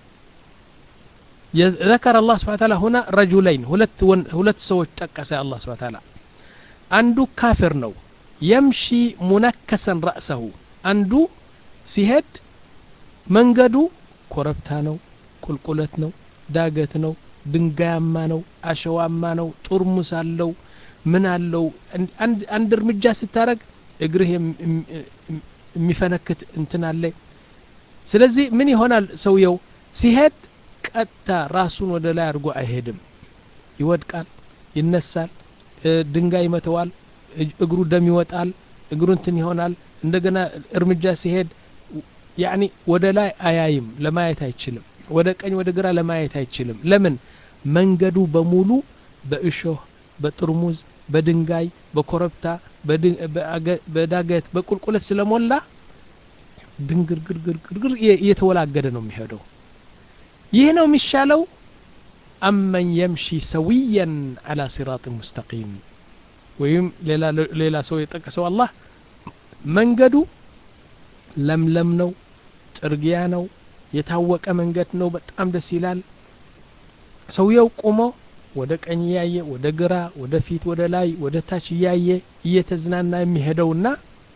ذكر الله سبحانه وتعالى هنا رجلين ሁለት ሁለት ሰዎች ጠቀሰ አላህ ስብሐ ተዓላ አንዱ ካፍር ነው የምሺ ሙነከሰን ረእሰሁ አንዱ ሲሄድ መንገዱ ኮረብታ ነው ቁልቁለት ነው ዳገት ነው ድንጋያማ ነው አሸዋማ ነው ጡርሙስ አለው ምን አለው አንድ እርምጃ ስታረግ እግርህ የሚፈነክት እንትን አለ ስለዚህ ምን ይሆናል ሰውየው ሲሄድ ቀጥታ ራሱን ወደ ላይ አድርጎ አይሄድም ይወድቃል ይነሳል ድንጋይ ይመተዋል እግሩ ደም ይወጣል እግሩ እንትን ይሆናል እንደገና እርምጃ ሲሄድ ያኒ ወደ ላይ አያይም ለማየት አይችልም ወደ ቀኝ ወደ ግራ ለማየት አይችልም ለምን መንገዱ በሙሉ በእሾህ በጥርሙዝ በድንጋይ በኮረብታ በዳገት በቁልቁለት ስለሞላ ድንግርግርግርግር እየተወላገደ ነው የሚሄደው ይህ ነው የሚሻለው አመን የምሺ ሰዊየን አላ ሲራጥ ሙስተቂም ወይም ሌላ ሰው የጠቀሰው አላህ መንገዱ ለምለም ነው ጥርጊያ ነው የታወቀ መንገድ ነው በጣም ደስ ይላል ሰውየው ቁሞ ወደ ቀኝ እያየ ወደ ግራ ወደ ፊት ወደ ላይ ወደ ታች እያየ እየተዝናና የሚሄደውና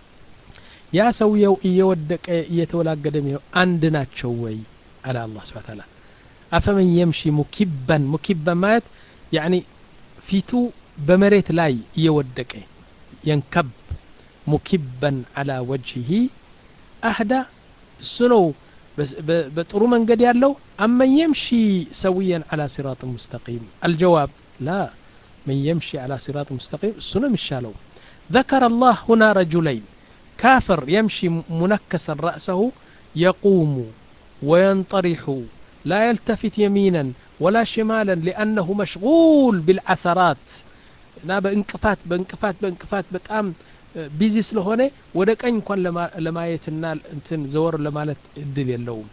ያ ሰውየው እየወደቀ እየተወላገደ የሚሄው አንድ ናቸው ወይ አለ አላህ ስብሐ ተዓላ አፈመን የምሺ ሙኪበን ሙኪበን ማለት ያኒ ፊቱ በመሬት ላይ እየወደቀ የንከብ ሙኪበን አላ ወጅሂ አህዳ እሱ ነው በጥሩ መንገድ ያለው አመን የምሺ ሰውየን አላ ሲራጥ ሙስተቂም አልጀዋብ ላ መን የምሺ አላ ሲራጥ ሙስተቂም እሱ ነው የሚሻለው ذكر الله هنا رجلين كافر يمشي منكسا رأسه يقوم وينطرح لا يلتفت يمينا ولا شمالا لأنه مشغول بالعثرات እና በእንቅፋት በእንቅፋት በእንቅፋት በጣም ቢዚ ስለሆነ ወደ ቀኝ እንኳን ለማየትና እንትን ዘወር ለማለት እድል የለውም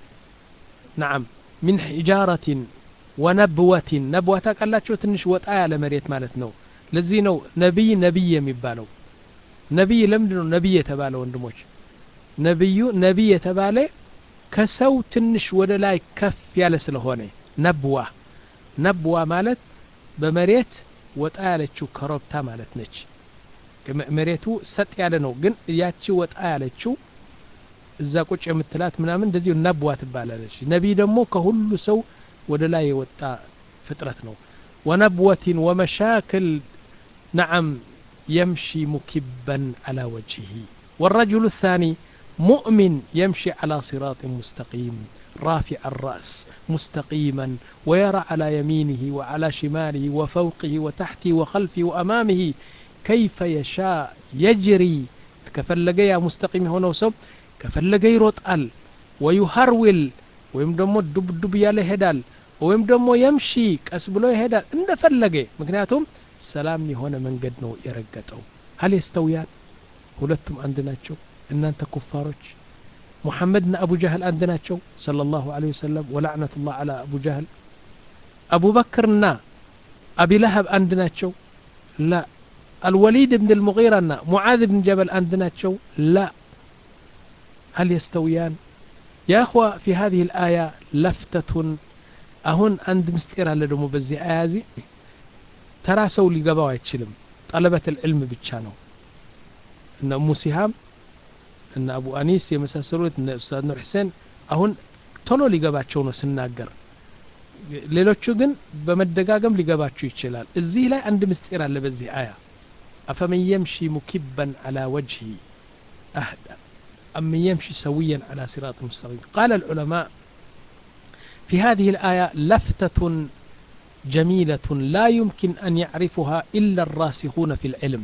ናም ሚን ሒጃረትን ወነብወትን ነብዋ ታውቃላችሁ ትንሽ ወጣ ያለ መሬት ማለት ነው ለዚህ ነው ነቢይ ነቢይ የሚባለው ነቢይ ለምንድን ነው ነቢይ የተባለ ወንድሞች ነቢዩ ነቢይ የተባለ ከሰው ትንሽ ወደ ላይ ከፍ ያለ ስለሆነ ነብዋ ነብዋ ማለት በመሬት ወጣ ያለችው ኮረብታ ማለት ነች መሬቱ ሰጥ ያለ ነው ግን ያቺ ወጣ ያለችው እዛ ቁጭ የምትላት ምናምን እንደዚሁ ነብዋ ትባላለች ነቢይ ደግሞ ከሁሉ ሰው ወደ ላይ የወጣ ፍጥረት ነው ወነብወትን ወመሻክል ነዓም يمشي مكبا على وجهه والرجل الثاني مؤمن يمشي على صراط مستقيم رافع الرأس مستقيما ويرى على يمينه وعلى شماله وفوقه وتحته وخلفه وأمامه كيف يشاء يجري كفلق يا مستقيم هنا وسب كفلق يروطال ويهرول ወይም ደግሞ ዱብ ዱብ እያለ ይሄዳል ወይም ደግሞ የምሺ ቀስ ብሎ ይሄዳል እንደፈለገ ምክንያቱም ሰላም የሆነ መንገድ ነው የረገጠው ሀል የስተውያን ሁለቱም አንድ ናቸው እናንተ ኩፋሮች ሙሐመድና አቡ ጃህል አንድ ናቸው صلى الله عليه وسلم ولعنة الله على أبو جهل أبو بكرنا أبي لهب عند ناتشو لا الوليد بن المغيرة معاذ بن جبل عند ناتشو لا هل يستويان يا أخوة في هذه الآية لفتة أهون عند مستير على دمو بزي آيازي ترى سو اللي قبوا يتشلم طلبة العلم بتشانو إن أم سهام እነ አቡ አኒስ የመሳሰሉት እነ ኡስታዝ ኑር ሕሴን አሁን ቶሎ ሊገባቸው ነው ስናገር ሌሎቹ ግን በመደጋገም ሊገባችሁ ይችላል እዚህ ላይ አንድ ምስጢር አለ በዚህ አያ አፈመን የምሺ ሙኪበን አላ ወጅሂ አህዳ أمن يمشي سويا على صراط مستقيم قال العلماء في هذه الآية لفتة جميلة لا يمكن أن يعرفها إلا الراسخون في العلم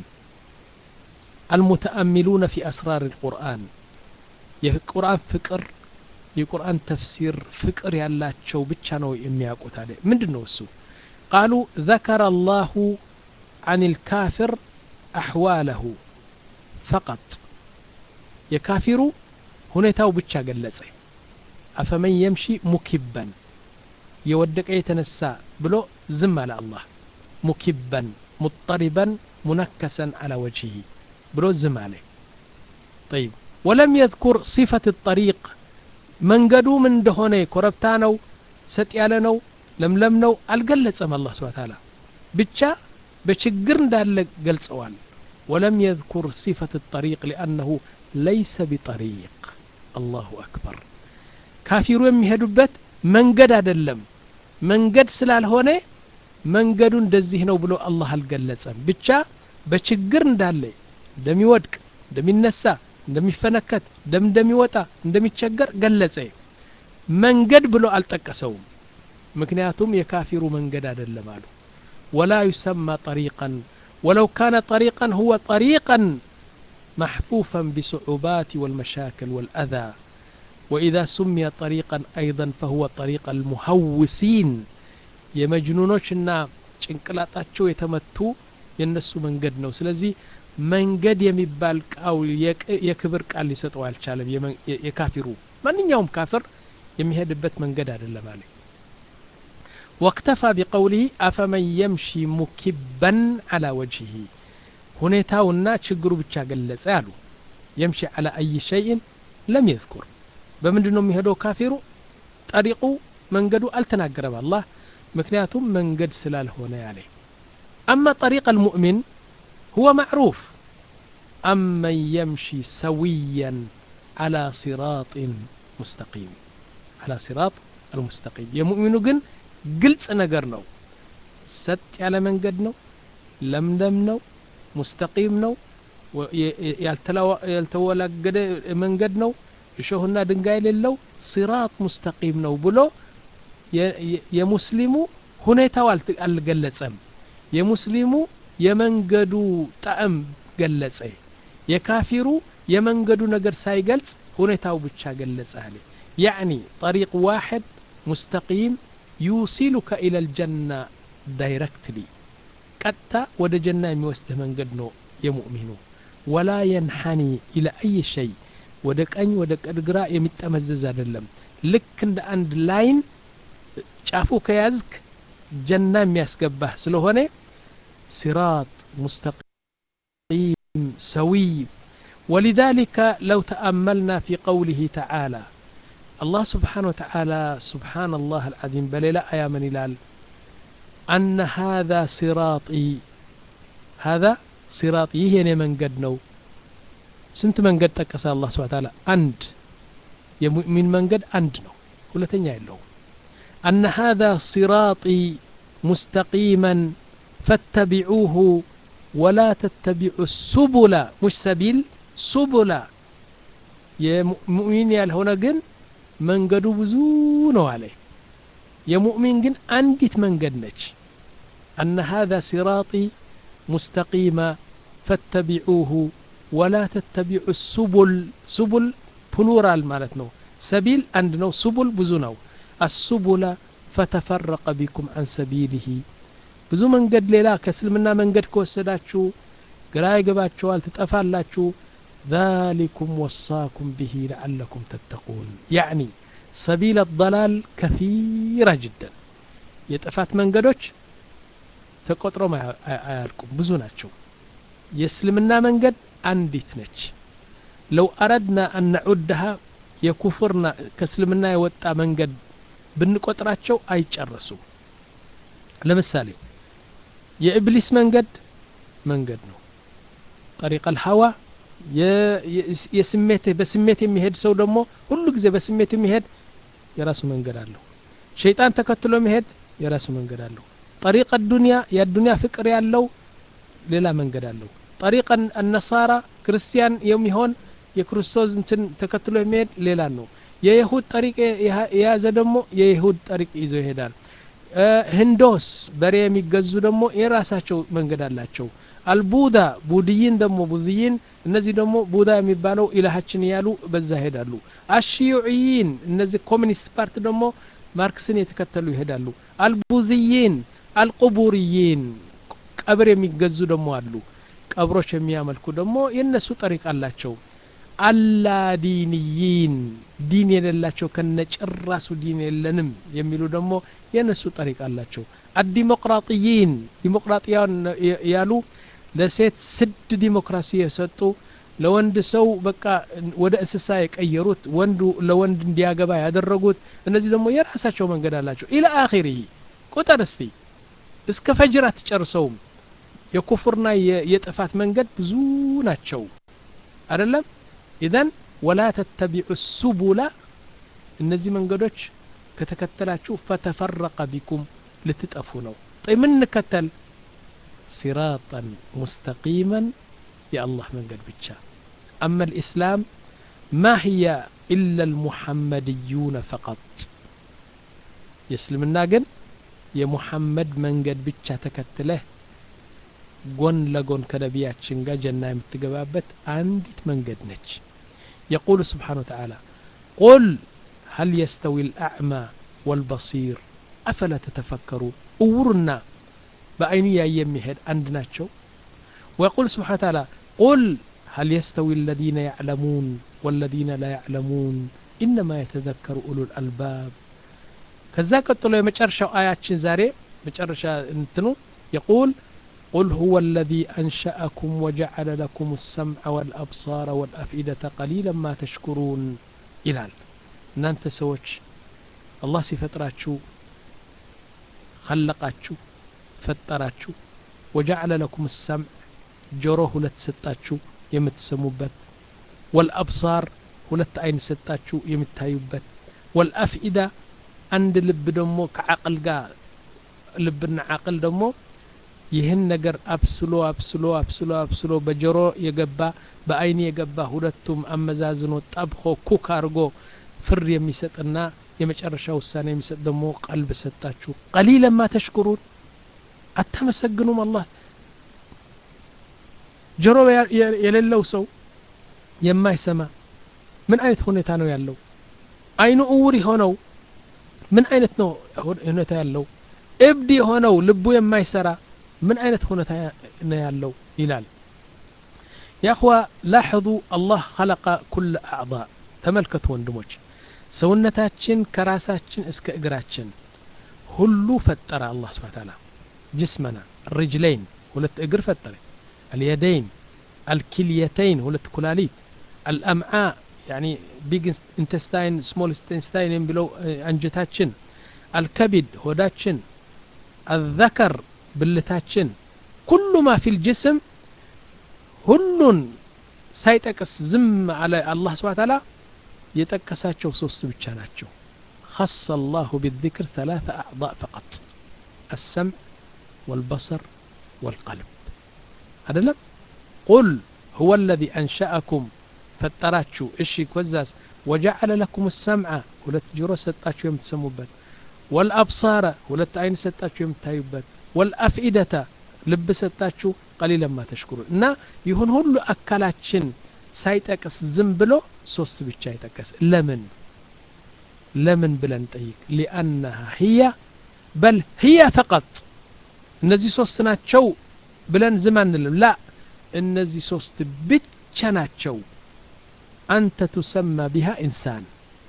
المتأملون في أسرار القرآن የቁርአን ፍቅር የቁርአን ተፍሲር ፍቅር ያላቸው ብቻ ነው የሚያውቁት አለ ምንድን ነው እሱ ቃሉ ذكر الله عن الكافر أحواله فقط የካፊሩ ሁኔታው ብቻ ገለጸ አፈመን የምሺ ሙኪበን የወደቀ የተነሳ ብሎ ዝም አለ አላህ ሙኪበን ሙጠሪበን ሙነከሰን አላ ወጅሂ ብሎ ዝም አለ ጠይብ ወለም የذኩር ሲፈት ጠሪቅ መንገዱ ምን እንደሆነ ኮረብታ ነው ሰጥ ያለ ነው ለምለም ነው አልገለጸም አላህ ስብሓ ታላ ብቻ በችግር እንዳለ ገልጸዋል ወለም የذኩር ሲፈት ጠሪቅ ሊአነሁ ለይሰ ቢጠሪቅ አላሁ አክበር ካፊሩ የሚሄዱበት መንገድ አይደለም መንገድ ስላልሆነ መንገዱ እንደዚህ ነው ብሎ አላህ አልገለጸም ብቻ በችግር እንዳለ እንደሚወድቅ እንደሚነሳ እንደሚፈነከት ደም እንደሚወጣ እንደሚቸገር ገለጸ መንገድ ብሎ አልጠቀሰውም ምክንያቱም የካፊሩ መንገድ አይደለም አሉ ወላ ዩሰማ ጠሪቀን ወለው ካነ ጠሪቀን ሁወ ጠሪቀን محفوفا بصعوبات والمشاكل والأذى وإذا سمي طريقا أيضا فهو طريق المهوسين የመጅኑኖችና ጭንቅላጣቸው የተመቱ የነሱ መንገድ ነው ስለዚህ መንገድ የሚባል ቃው የክብር ቃል ሊሰጠው አልቻለም የካፊሩ ማንኛውም ካፍር የሚሄድበት መንገድ አይደለም አለ واكتفى بقوله أفمن يمشي مكبا على وجهه ሁኔታውና ችግሩ ብቻ ገለጸ አሉ የምሺ አላ አይ ሸይን ለም የዝኩር በምንድን ነው የሚሄደው ካፊሩ ጠሪቁ መንገዱ አልተናገረም አላህ ምክንያቱም መንገድ ስላልሆነ ያለ አማ ጠሪቅ አልሙእሚን ሁወ ማዕሩፍ አመን የምሺ ሰዊያን አላ ሲራጥን ሙስተቂም አላ ሲራጥ አልሙስተቂም የሙእሚኑ ግን ግልጽ ነገር ነው ሰጥ ያለ መንገድ ነው ለምለም ነው ሙስተቂም ነው ያልተወላገደ መንገድ ነው እሾህና ድንጋይ የሌለው ሲራጥ ሙስተቂም ነው ብሎ የሙስሊሙ ሁኔታው አልገለጸም የሙስሊሙ የመንገዱ ጣዕም ገለጸ የካፊሩ የመንገዱ ነገር ሳይገልጽ ሁኔታው ብቻ ገለጸ አለ ያዕኒ ጠሪቅ ዋሕድ ሙስተቂም ዩሲሉከ ኢላ ልጀና ዳይረክትሊ ቀጥታ ወደ ጀና የሚወስድህ መንገድ ነው የሙእሚኑ ወላ የንሐኒ ኢላ አይ ሸይ ወደ ቀኝ ወደ ቀድግራ የሚጠመዘዝ አይደለም ልክ እንደ አንድ ላይን ጫፉ ከያዝክ ጀና የሚያስገባህ ስለሆነ ሲራጥ ሙስተቂም ሰዊይ ولذلك لو تأملنا في قوله تعالى الله سبحانه وتعالى سبحان الله العظيم بل لا يا من إلال أن هذا صراطي هذا صراطي هي من قد نو سنت من قد تكسى الله سبحانه وتعالى أند يمؤمن من قد أند نو ولا تنيا له أن هذا صراطي مستقيما فاتبعوه ولا تتبعوا السبل مش سبيل سبل የሙእሚን ያልሆነ ግን መንገዱ ብዙ ነው አለ የሙእሚን ግን አንዲት መንገድ ነች أن هذا صراطي مستقيم فاتبعوه ولا تتبعوا السبل سبل بلورال ማለት ነው ሰቢል አንድ ነው سبل ብዙ ነው السبل فتفرق بكم عن سبيله ብዙ መንገድ ሌላ ከእስልምና መንገድ ከወሰዳችሁ ግራ ይገባችኋል ትጠፋላችሁ ذلكم وصاكم به لعلكم تتقون يعني سبيل الضلال كثيرة جدا የጥፋት መንገዶች ተቆጥሮም አያልቁም ብዙ ናቸው የእስልምና መንገድ አንዲት ነች ለው አረድና አን ነዑድሃ የኩፍርና ከእስልምና የወጣ መንገድ ብንቆጥራቸው አይጨረሱም ለምሳሌ የኢብሊስ መንገድ መንገድ ነው ጠሪቅ አልሀዋ የስሜት በስሜት የሚሄድ ሰው ደግሞ ሁሉ ጊዜ በስሜት የሚሄድ የራሱ መንገድ አለው ሸይጣን ተከትሎ መሄድ የራሱ መንገድ አለው ጠሪቅ ዱንያ የዱንያ ፍቅር ያለው ሌላ መንገድ አለው ጠሪቅ አነሳራ ክርስቲያን የሚሆን የክርስቶስ እንትን ተከትሎ የሚሄድ ሌላ ነው የይሁድ ጠሪቅ የያዘ ደግሞ የይሁድ ጠሪቅ ይዞ ይሄዳል ህንዶስ በሬ የሚገዙ ደግሞ የራሳቸው መንገድ አላቸው አልቡዳ ቡድይን ደግሞ ቡዝይን እነዚህ ደግሞ ቡዳ የሚባለው ኢላሃችን እያሉ በዛ ይሄዳሉ አሽዩዕይን እነዚህ ኮሚኒስት ፓርቲ ደግሞ ማርክስን የተከተሉ ይሄዳሉ አልቡዝይን አልቁቡርይን ቀብር የሚገዙ ደግሞ አሉ ቀብሮች የሚያመልኩ ደግሞ የእነሱ ጠሪቅ አላቸው አላዲንይን ዲን የሌላቸው ከነጭራሱ ዲን የለንም የሚሉ ደግሞ የእነሱ ጠሪቅ አላቸው አዲሞቅራጥይን ዲሞቅራጥያን ያሉ ለሴት ስድ ዲሞክራሲ የሰጡ ለወንድ ሰው በቃ ወደ እንስሳ የቀየሩት ወንዱ ለወንድ እንዲያገባ ያደረጉት እነዚህ ደግሞ የራሳቸው መንገድ አላቸው ኢላ አኺሪህ ቁጥር እስቲ እስከ ፈጅር አትጨርሰውም የኩፍርና የጥፋት መንገድ ብዙ ናቸው አይደለም ኢዘን ወላ ተተቢዑ ሱቡላ እነዚህ መንገዶች ከተከተላችሁ ፈተፈረቀ ቢኩም ልትጠፉ ነው ጠይ ምን እንከተል ሲራጠን ሙስተቂመን የአላህ መንገድ ብቻ أما الإسلام ما هي إلا المحمديون فقط يسلمنا جن يا محمد من قد بيتشا تكتله ጎን ለጎን ከነቢያችን ጋር ጀና የምትገባበት አንዲት መንገድ ነች የቁል ስብሓን ወተዓላ ቁል هل يستوي الأعمى والبصير أفلا تتفكرون أورنا بأين يمهد عندنا شو ويقول سبحانه وتعالى قل هل يستوي الذين يعلمون والذين لا يعلمون إنما يتذكر أولو الألباب كذا قلت يمጨረሻው آياتችን ዛሬ መጨረሻ እንትኑ يقول قل هو الذي أنشأكم وجعل لكم السمع والأبصار والأفئدة قليلا ما تشكرون ይላል እናንተ ሰዎች አላህ ሲፈጥራችሁ ከለቃችሁ ፈጠራችሁ ወጀዐለ ለኩም ሰምዕ ጆሮ ሁለት ሰጣችሁ የምትሰሙበት ወልአብሳር ሁለት አይን ሰጣችሁ የምታዩበት ወልአፍኢዳ አንድ ልብ ደግሞ ከዓቅል ጋር ልብና ዓቅል ደግሞ ይህን ነገር አብስሎ አብስሎ አብስሎ አብስሎ በጆሮ የገባ በአይን የገባ ሁለቱም አመዛዝኖ ጠብኮ ኩክ አድርጎ ፍርድ የሚሰጥና የመጨረሻ ውሳኔ የሚሰጥ ደግሞ ቀልብ ሰጣችሁ ቀሊለማ ተሽኩሩን አታመሰግኑም አላህ ጆሮ የሌለው ሰው የማይሰማ ምን አይነት ሁኔታ ነው ያለው አይኑ እውር የሆነው ምን አይነት ነው ሁኔታ ያለው እብድ የሆነው ልቡ የማይሰራ ምን አይነት ሁኔታ ነው ያለው ይላል يا أخوة لاحظوا الله خلق كل أعضاء ተመልከቱ ወንድሞች ሰውነታችን ከራሳችን እስከ እግራችን ሁሉ ፈጠረ አላህ ስብሓን ታላ ጅስመና ርጅለይን ሁለት እግር ፈጠረ አልየደይን አልኪልየተይን ሁለት ኩላሊት አልአምዓ ያኒ ቢግ ኢንተስታይን ስሞል ኢንተስታይን የሚለው አንጀታችን አልከቢድ ሆዳችን አዘከር ብልታችን ኩሉ ማ ፊል ጅስም ሁሉን ሳይጠቅስ ዝም አለ አላህ ስብሓን ታላ የጠቀሳቸው ሶስት ብቻ ናቸው خص الله بالذكر ثلاثة أعضاء فقط السمع والبصر والقلب هذا لم قل هو الذي أنشأكم فطراتشو إشي كوزاس وجعل لكم السمع ولت جرو ستاتشو يوم تسموبت والأبصار ولت عين ستاتشو يوم تايبت والأفئدة ልብ ሰጣችሁ ቀሊለማ ተሽኩሩን እና ይሁን ሁሉ አካላችን ሳይጠቅስ ዝም ብሎ ሶስት ብቻ ይጠቀስ ለምን ለምን ብለን ጠይቅ ሊአነሃ ህያ በል ህያ ፈቀጥ እነዚህ ሶስት ናቸው ብለን ዝም አንልም ላ እነዚህ ሶስት ብቻ ናቸው አንተ ቱሰማ ቢሃ ኢንሳን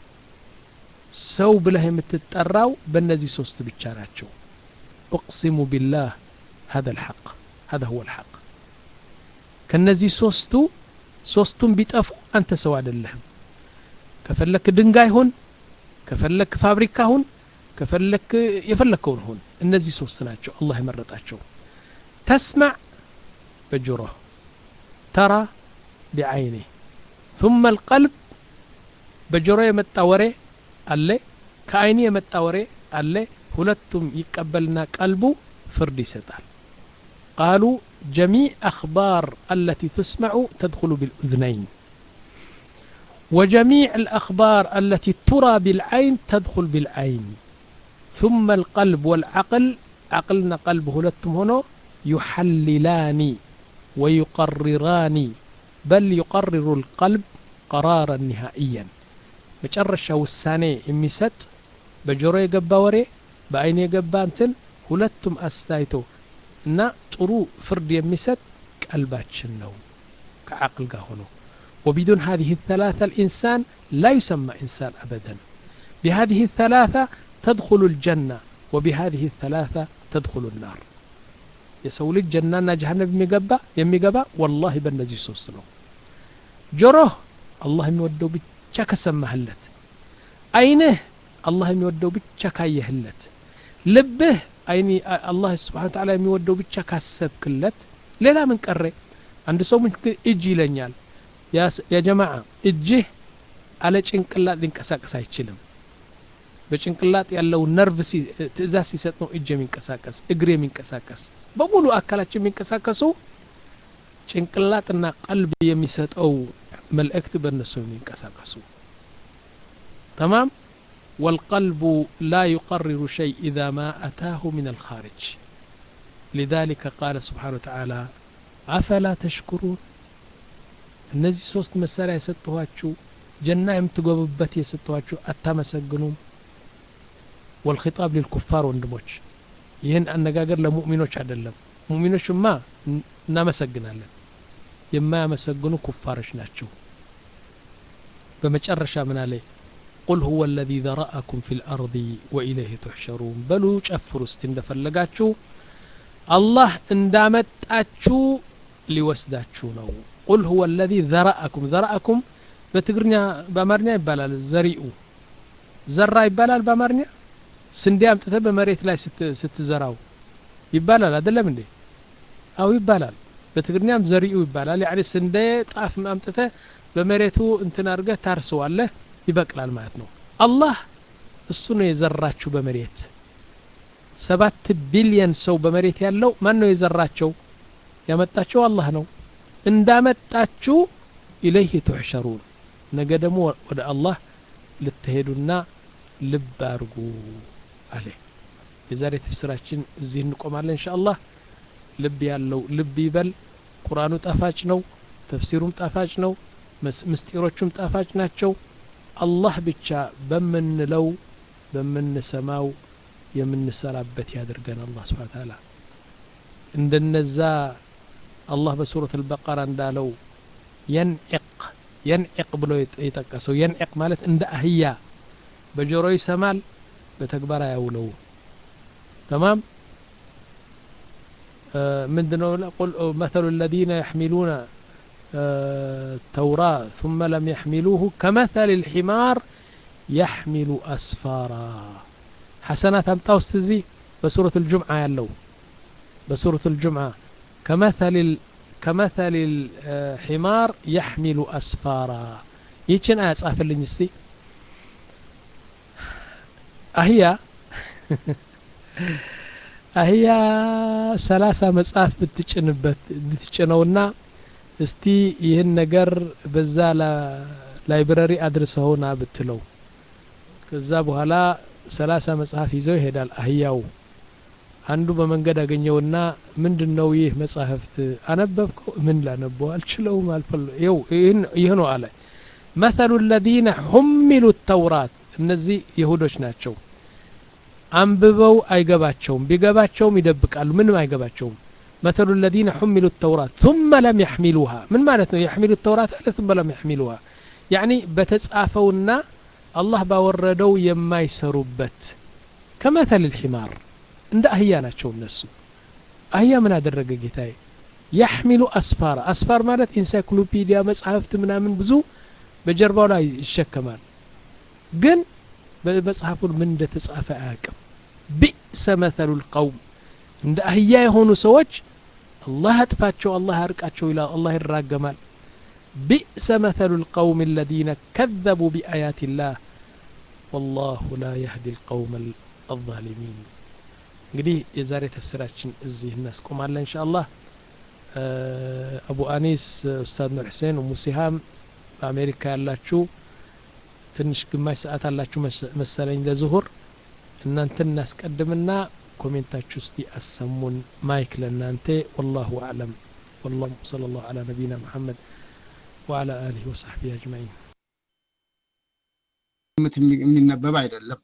ሰው ብለህ የምትጠራው በእነዚህ ሶስት ብቻ ናቸው እቅሲሙ ቢላህ هذا الحق هذا هو الحق ከነዚህ ሶስቱ ሶስቱም ቢጠፉ አንተ ሰው አይደለህም ከፈለክ ድንጋይ ሁን ከፈለክ ፋብሪካ ሁን ከፈለክ የፈለከውን ሁን እነዚህ ሶስት ናቸው አላህ የመረጣቸው ተስማዕ በጆሮህ ተራ ቢዓይኔ ثم القلب በጆሮ የመጣ ወሬ አለ ከአይኒ የመጣ ወሬ አለ ሁለቱም ይቀበልና ቀልቡ ፍርድ ይሰጣል قالوا جميع أخبار التي تسمع تدخل بالأذنين وجميع الأخبار التي ترى بالعين تدخل بالعين ثم القلب والعقل عقلنا قلبه لتم هنا يحللان ويقرران بل يقرر القلب قرارا نهائيا مጨረሻ ውሳኔ የሚሰጥ በጆሮ የገባ ወሬ በአይን የገባ እንትን ሁለቱም አስታይቶ እና ጥሩ ፍርድ የሚሰጥ ቀልባችን ነው ከዓቅል ጋር ሆኖ وبدون هذه الثلاثة الإنسان لا يسمى إنسان أبدا بهذه الثلاثة تدخل الجنة وبهذه الثلاثة تدخل النار يسول الجنة جهنم يميقبا يميقبا والله بالنزي سوسنو جروه الله يودو بيتشا كسمهلت أينه الله يودو بيتشا كايهلت ልብህ አይኒ አላህ ስብሓን ተዓላ የሚወደው ብቻ ካሰብክለት ሌላ ምን ቀረ አንድ ሰው ምን እጅ ይለኛል የጀማዓ እጅህ አለ ጭንቅላት ሊንቀሳቀስ አይችልም በጭንቅላት ያለው ነርቭ ትእዛዝ ሲሰጥ ነው እጅ የሚንቀሳቀስ እግር የሚንቀሳቀስ በሙሉ አካላችን የሚንቀሳቀሱ ጭንቅላትና ቀልብ የሚሰጠው መልእክት በእነሱ የሚንቀሳቀሱ ተማም والقلب لا يقرر شيء إذا ما أتاه من الخارج لذلك قال سبحانه وتعالى أفلا تشكرون እነዚህ ሶስት መሳሪያ የሰጠኋችሁ ጀና የምትገቡበት የሰጠኋችሁ አታመሰግኑም ወልኺጣብ ሊልኩፋር ወንድሞች ይህን አነጋገር ለሙእሚኖች አይደለም ሙእሚኖችማ እናመሰግናለን የማያመሰግኑ ኩፋሮች ናቸው በመጨረሻ ምን አለ ቁል ሁወ አለዚ ዘረአኩም ፊ ልአርض ወኢለይህ ትሕሸሩን በሉ ጨፍሩ እስቲ እንደፈለጋችሁ አላህ እንዳመጣችሁ ሊወስዳችሁ ነው ቁል ሁወ አለዚ ዘረአኩም ዘረአኩም በትግርኛ በአማርኛ ይባላል ዘሪኡ ዘራ ይባላል በአማርኛ ስንዴ አምጥተ በመሬት ላይ ስትዘራው ይባላል አይደለም እንዴ አው ይባላል በትግርኛም ዘሪኡ ይባላል ያኒ ስንዴ ጣፍ አምጥተ በመሬቱ እንትን አድርገህ ታርሰዋለህ ይበቅላል ማለት ነው አላህ እሱ ነው የዘራችሁ በመሬት ሰባት ቢሊየን ሰው በመሬት ያለው ማን ነው የዘራቸው ያመጣቸው አላህ ነው እንዳመጣችሁ ኢለይህ ትሕሸሩን ነገ ደግሞ ወደ አላህ ልትሄዱና ልብ አርጉ አለ የዛሬ ተፍስራችን እዚህ እንቆማለን እንሻ አላህ ልብ ያለው ልብ ይበል ቁርአኑ ጣፋጭ ነው ተፍሲሩም ጣፋጭ ነው ምስጢሮቹም ጣፋጭ ናቸው አላህ ብቻ በምንለው በምንሰማው የምንሰራበት ያድርገን አላህ ስብሓን ታላ እንደነዛ አላህ በሱረት አልበቀራ እንዳለው የንዕቅ የንዕቅ ብሎ የጠቀሰው የንዕቅ ማለት እንደ አህያ በጆሮ ይሰማል በተግባር አያውለው ተማም ምንድነው ቁል መثل الذين يحملون التوراة ثم لم يحملوه كمثل الحمار يحمل أسفارا حسنات أمتاو استزي بسورة الجمعة يلو بسورة الجمعة كمثل ال... كمثل الحمار يحمل أسفارا يتشن آيات صافر لنجستي أهي አህያ ሰላሳ መጽሐፍ ብትጭንበት ብትጭነውና እስቲ ይህን ነገር በዛ ላይብረሪ አድርሰውና ብትለው ከዛ በኋላ ሰላሳ መጽሐፍ ይዘው ይሄዳል አህያው አንዱ በመንገድ አገኘውና ምንድን ነው ይህ መጽሐፍት አነበብከው ምን ላነበው አልችለውም አልፈለ ይህ ነው አለ መሰሉ ለዚነ ሁሚሉ ተውራት እነዚህ ይሁዶች ናቸው አንብበው አይገባቸውም ቢገባቸውም ይደብቃሉ ምንም አይገባቸውም مثل الذين حملوا التوراة ثم لم يحملوها من معناته يحملوا التوراة ثم لم يحملوها يعني بتتصافونا الله باوردو يما يسروبت كمثل الحمار عند أهيا ናቸው እነሱ አህያ ምን አደረገ ጌታዬ ያሕሚሉ አስፋር አስፋር ማለት ኢንሳይክሎፒዲያ መጽሐፍት ምናምን ብዙ በጀርባው ላይ ይሸከማል ግን በመጽሐፉን ምን እንደተጻፈ አያውቅም ቢእሰ መተሉ ልቀውም እንደ አህያ የሆኑ ሰዎች አላህ አጥፋቸው አላህ ያርቃቸው ይላል አላህ ይራገማል ቢእሰ መተሉ ልቀውም الذين كذبوا بآيات الله والله لا يهدي القوم الظالمين እንግዲህ የዛሬ ተፍስራችን እዚህ እናስቆማለን እንሻ አላህ አቡ አኒስ ኡስታዝ ኑር ሕሴን ኡሙ ሲሃም በአሜሪካ ያላችሁ ትንሽ ግማሽ ሰዓት አላችሁ መሰለኝ ለዙሁር እናንተን እናስቀድምና ኮሜንታችሁ እስቲ አሰሙን ማይክ ለእናንተ ወላሁ አዕለም والله صلى الله على نبينا محمد وعلى آله وصحبه أجمعين የሚነበብ አይደለም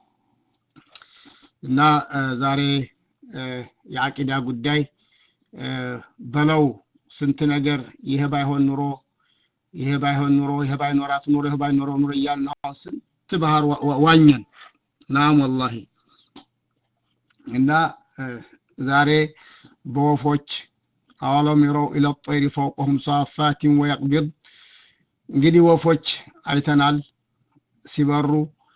እና ዛሬ የአቂዳ ጉዳይ በለው ስንት ነገር ይሄ ባይሆን ኑሮ ይሄ ባይሆን ኑሮ ይሄ ባይኖራት ኑሮ ይሄ ባይኖረው ኑሮ እያልን አሁን ስንት ባህር ዋኘን ናም ወላሂ እና ዛሬ በወፎች አወለም ይረው ኢለ ጠይሪ ፈውቀሁም ሳፋቲን ወየቅቢድ እንግዲህ ወፎች አይተናል ሲበሩ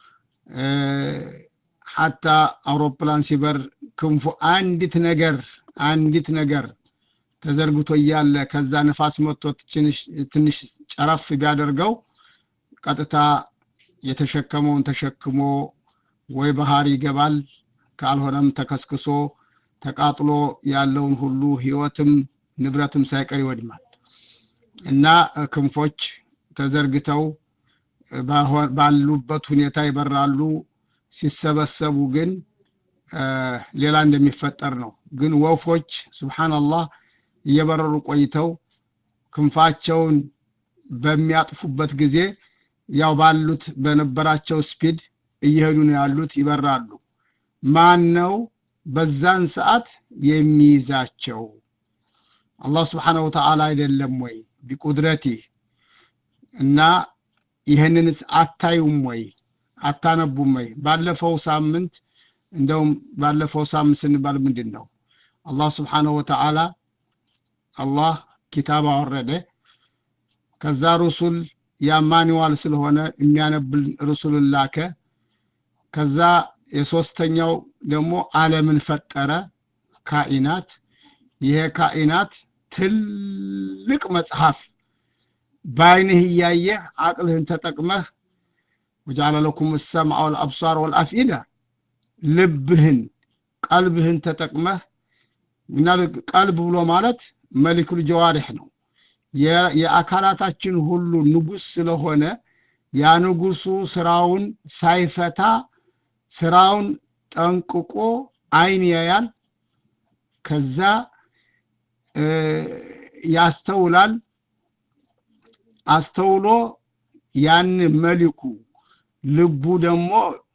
ሐታ አውሮፕላን ሲበር ክንፉ አንዲት ነገር አንዲት ነገር ተዘርግቶ እያለ ከዛ ነፋስ መጥቶ ትንሽ ጨረፍ ቢያደርገው ቀጥታ የተሸከመውን ተሸክሞ ወይ ባህር ይገባል ካልሆነም ተከስክሶ ተቃጥሎ ያለውን ሁሉ ህይወትም ንብረትም ሳይቀር ይወድማል እና ክንፎች ተዘርግተው ባሉበት ሁኔታ ይበራሉ። ሲሰበሰቡ ግን ሌላ እንደሚፈጠር ነው። ግን ወፎች ሱብሓነላህ እየበረሩ ቆይተው ክንፋቸውን በሚያጥፉበት ጊዜ ያው ባሉት በነበራቸው ስፒድ እየሄዱ ነው ያሉት፣ ይበራሉ። ማን ነው በዛን ሰዓት የሚይዛቸው? አላህ ስብሓነሁ ወተዓላ አይደለም ወይ ቢቁድረቲህ እና ይህንንስ አታዩም ወይ አታነቡም ወይ? ባለፈው ሳምንት እንደውም ባለፈው ሳምንት ስንባል ምንድን ነው አላህ ስብሓነሁ ወተዓላ አላህ ኪታብ አወረደ። ከዛ ሩሱል ያማኒዋል ስለሆነ የሚያነብል ሩሱልን ላከ። ከዛ የሶስተኛው ደግሞ ዓለምን ፈጠረ ካኢናት። ይሄ ካኢናት ትልቅ መጽሐፍ በአይንህ እያየህ አቅልህን ተጠቅመህ ወጀዐለ ለኩም ሰምዐ ወልአብሳር ወልአፍኢዳ ልብህን ቀልብህን ተጠቅመህ እና ቀልብ ብሎ ማለት መሊኩል ጀዋሪሕ ነው። የአካላታችን ሁሉ ንጉስ ስለሆነ ያ ንጉሱ ስራውን ሳይፈታ ስራውን ጠንቅቆ አይን ያያል። ከዛ ያስተውላል። አስተውሎ ያን መሊኩ ልቡ ደግሞ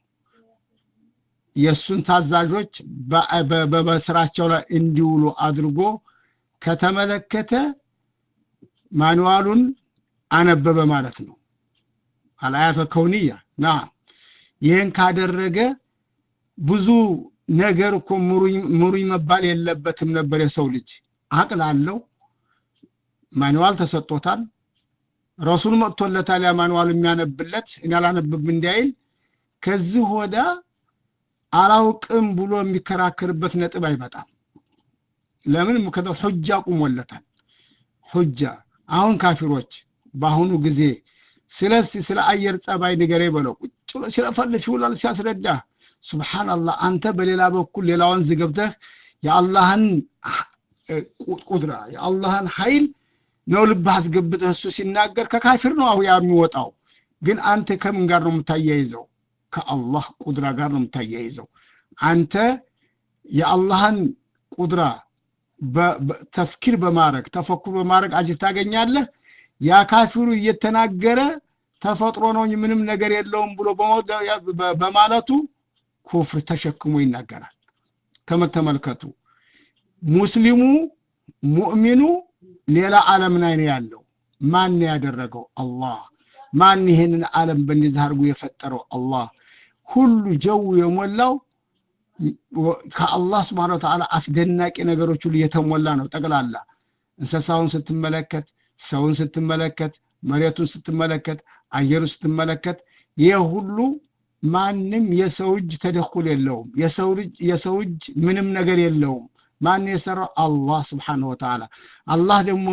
የእሱን ታዛዦች በስራቸው ላይ እንዲውሉ አድርጎ ከተመለከተ ማኑዋሉን አነበበ ማለት ነው። አልአያት ከውንያ ና ይህን ካደረገ ብዙ ነገር እኮ ሙሩኝ መባል የለበትም ነበር። የሰው ልጅ አቅል አለው፣ ማኑዋል ተሰጥቶታል። ረሱል መጥቶለታል። ያ ማኑዋል የሚያነብለት እኔ አላነብም እንዳይል ከዚህ ወዳ አላውቅም ብሎ የሚከራከርበት ነጥብ አይመጣም። ለምን? ምክንያቱም ሑጃ ቁሞለታል። ሑጃ አሁን ካፊሮች በአሁኑ ጊዜ ስለ ስለ አየር ጸባይ ንገረኝ በለው ቁጭ ብሎ ሲለፈልፍ ይውላል ሲያስረዳ። ሱብሓነላህ አንተ በሌላ በኩል ሌላ ወንዝ ገብተህ የአላህን ቁድራ የአላህን ኃይል ነው ልብህ አስገብተህ እሱ ሲናገር ከካፊር ነው አሁ የሚወጣው። ግን አንተ ከምን ጋር ነው የምታያይዘው? ከአላህ ቁድራ ጋር ነው የምታያይዘው። አንተ የአላህን ቁድራ ተፍኪር በማድረግ ተፈኩር በማድረግ አጅር ታገኛለህ። ያ ካፊሩ እየተናገረ ተፈጥሮ ነው ምንም ነገር የለውም ብሎ በማለቱ ኩፍር ተሸክሞ ይናገራል። ተመልከቱ፣ ሙስሊሙ ሙእሚኑ ሌላ ዓለም ላይ ነው ያለው። ማን ያደረገው? አላህ። ማን ይሄንን ዓለም በእንደዚህ አድርጎ የፈጠረው? አላህ። ሁሉ ጀው የሞላው ከአላህ ስብሐነ ወተዓላ አስደናቂ ነገሮች ሁሉ የተሞላ ነው። ጠቅላላ እንስሳውን ስትመለከት፣ ሰውን ስትመለከት፣ መሬቱን ስትመለከት፣ አየሩን ስትመለከት ይህ ሁሉ ማንም የሰው እጅ ተደኩል የለውም። የሰው እጅ ምንም ነገር የለውም። ማን የሰራው? አላህ ስብሐነሁ ወተዓላ። አላህ ደግሞ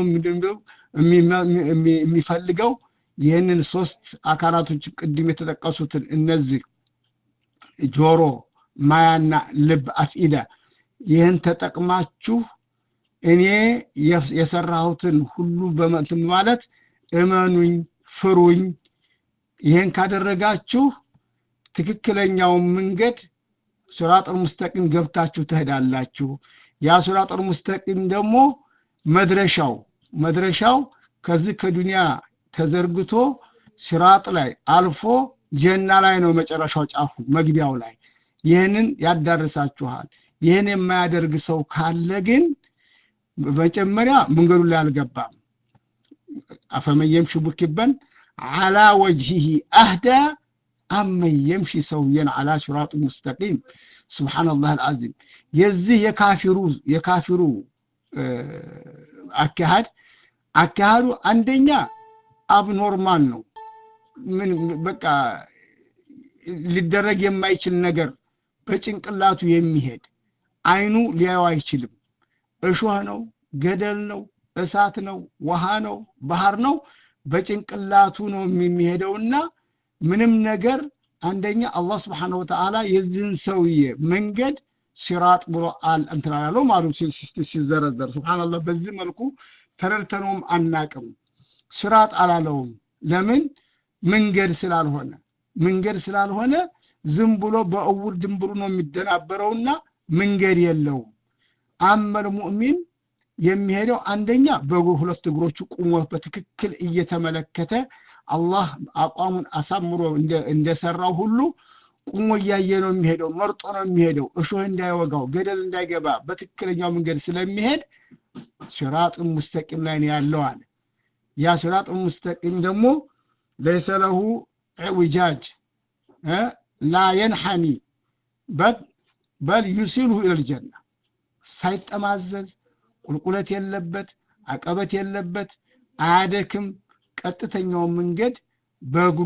የሚፈልገው ይህንን ሶስት አካላቶች ቅድም የተጠቀሱትን እነዚህ ጆሮ ማያና ልብ አፍኢዳ ይህን ተጠቅማችሁ እኔ የሰራሁትን ሁሉ በመንትን ማለት እመኑኝ፣ ፍሩኝ። ይህን ካደረጋችሁ ትክክለኛውን መንገድ ሱራጠል ሙስተቂም ገብታችሁ ትሄዳላችሁ። ያ ሱራጠል ሙስተቂም ደግሞ መድረሻው መድረሻው ከዚህ ከዱንያ ተዘርግቶ ሲራጥ ላይ አልፎ ጀና ላይ ነው መጨረሻው ጫፉ መግቢያው ላይ ይህንን ያዳርሳችኋል። ይህን የማያደርግ ሰው ካለ ግን መጀመሪያ መንገዱ ላይ አልገባም። አፈመን የምሺ ሙኪበን አላ ወጅሂሂ አህዳ አመን የምሺ ሰውየን አላ ሲራጥ ሙስተቂም። ሱብሓነላህ አልዓዚም። የዚህ የካፊሩ የካፊሩ አካሃድ አካሃዱ አንደኛ አብኖርማል ነው። ምን በቃ ሊደረግ የማይችል ነገር በጭንቅላቱ የሚሄድ አይኑ ሊያየው አይችልም። እሾህ ነው፣ ገደል ነው፣ እሳት ነው፣ ውሃ ነው፣ ባህር ነው። በጭንቅላቱ ነው የሚሄደውና ምንም ነገር አንደኛ አላህ ስብሓነሁ ወተዓላ የዚህን ሰውዬ መንገድ ሲራጥ ብሎ አል እንትን አላለው ማለት ሲዘረዘር ሱብሓነላህ። በዚህ መልኩ ተረድተነውም አናቅም። ሲራጥ አላለውም። ለምን መንገድ ስላልሆነ መንገድ ስላልሆነ ዝም ብሎ በእውር ድንብሩ ነው የሚደናበረውና መንገድ የለውም አመል ሙእሚን የሚሄደው አንደኛ በእግሩ ሁለት እግሮቹ ቁሞ በትክክል እየተመለከተ አላህ አቋሙን አሳምሮ እንደሰራው ሁሉ ቁሞ እያየ ነው የሚሄደው መርጦ ነው የሚሄደው እሾህ እንዳይወጋው ገደል እንዳይገባ በትክክለኛው መንገድ ስለሚሄድ ሲራጥን ሙስተቂም ላይ ነው ያለው አለ ያ ሲራጥ ሙስተቂም ደግሞ ለይሰ ለሁ ዕውጃጅ ላ የንሐኒ በል ዩሲልሁ ኢለልጀና ሳይጠማዘዝ ቁልቁለት የለበት አቀበት የለበት አያደክም ቀጥተኛውን መንገድ በእግሩ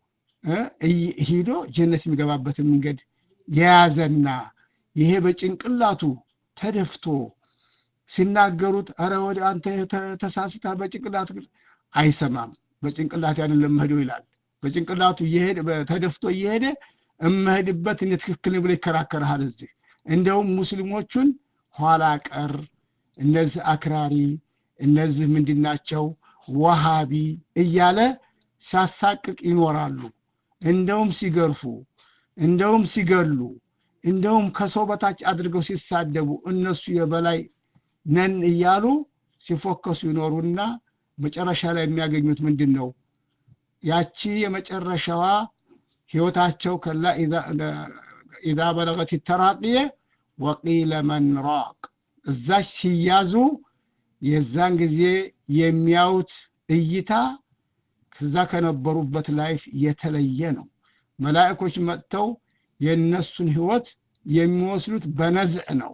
ሂዶ ጀነት የሚገባበትን መንገድ የያዘና ይሄ በጭንቅላቱ ተደፍቶ ሲናገሩት አረ ወደ አንተ ተሳስታ በጭንቅላት አይሰማም በጭንቅላት አይደለም መሄደው ይላል በጭንቅላቱ እየሄደ ተደፍቶ እየሄደ እመሄድበት እኔ ትክክል ብሎ ይከራከርሃል እዚህ እንደውም ሙስሊሞቹን ኋላ ቀር እነዚህ አክራሪ እነዚህ ምንድናቸው ወሃቢ እያለ ሲያሳቅቅ ይኖራሉ እንደውም ሲገርፉ እንደውም ሲገሉ እንደውም ከሰው በታች አድርገው ሲሳደቡ እነሱ የበላይ ነን እያሉ ሲፎከሱ ይኖሩና መጨረሻ ላይ የሚያገኙት ምንድን ነው ያቺ የመጨረሻዋ ህይወታቸው ከላ ኢዛ በለገት ተራቅየ ወቂለ መን ራቅ እዛች ሲያዙ የዛን ጊዜ የሚያዩት እይታ ከዛ ከነበሩበት ላይፍ የተለየ ነው መላእኮች መጥተው የእነሱን ህይወት የሚወስዱት በነዝዕ ነው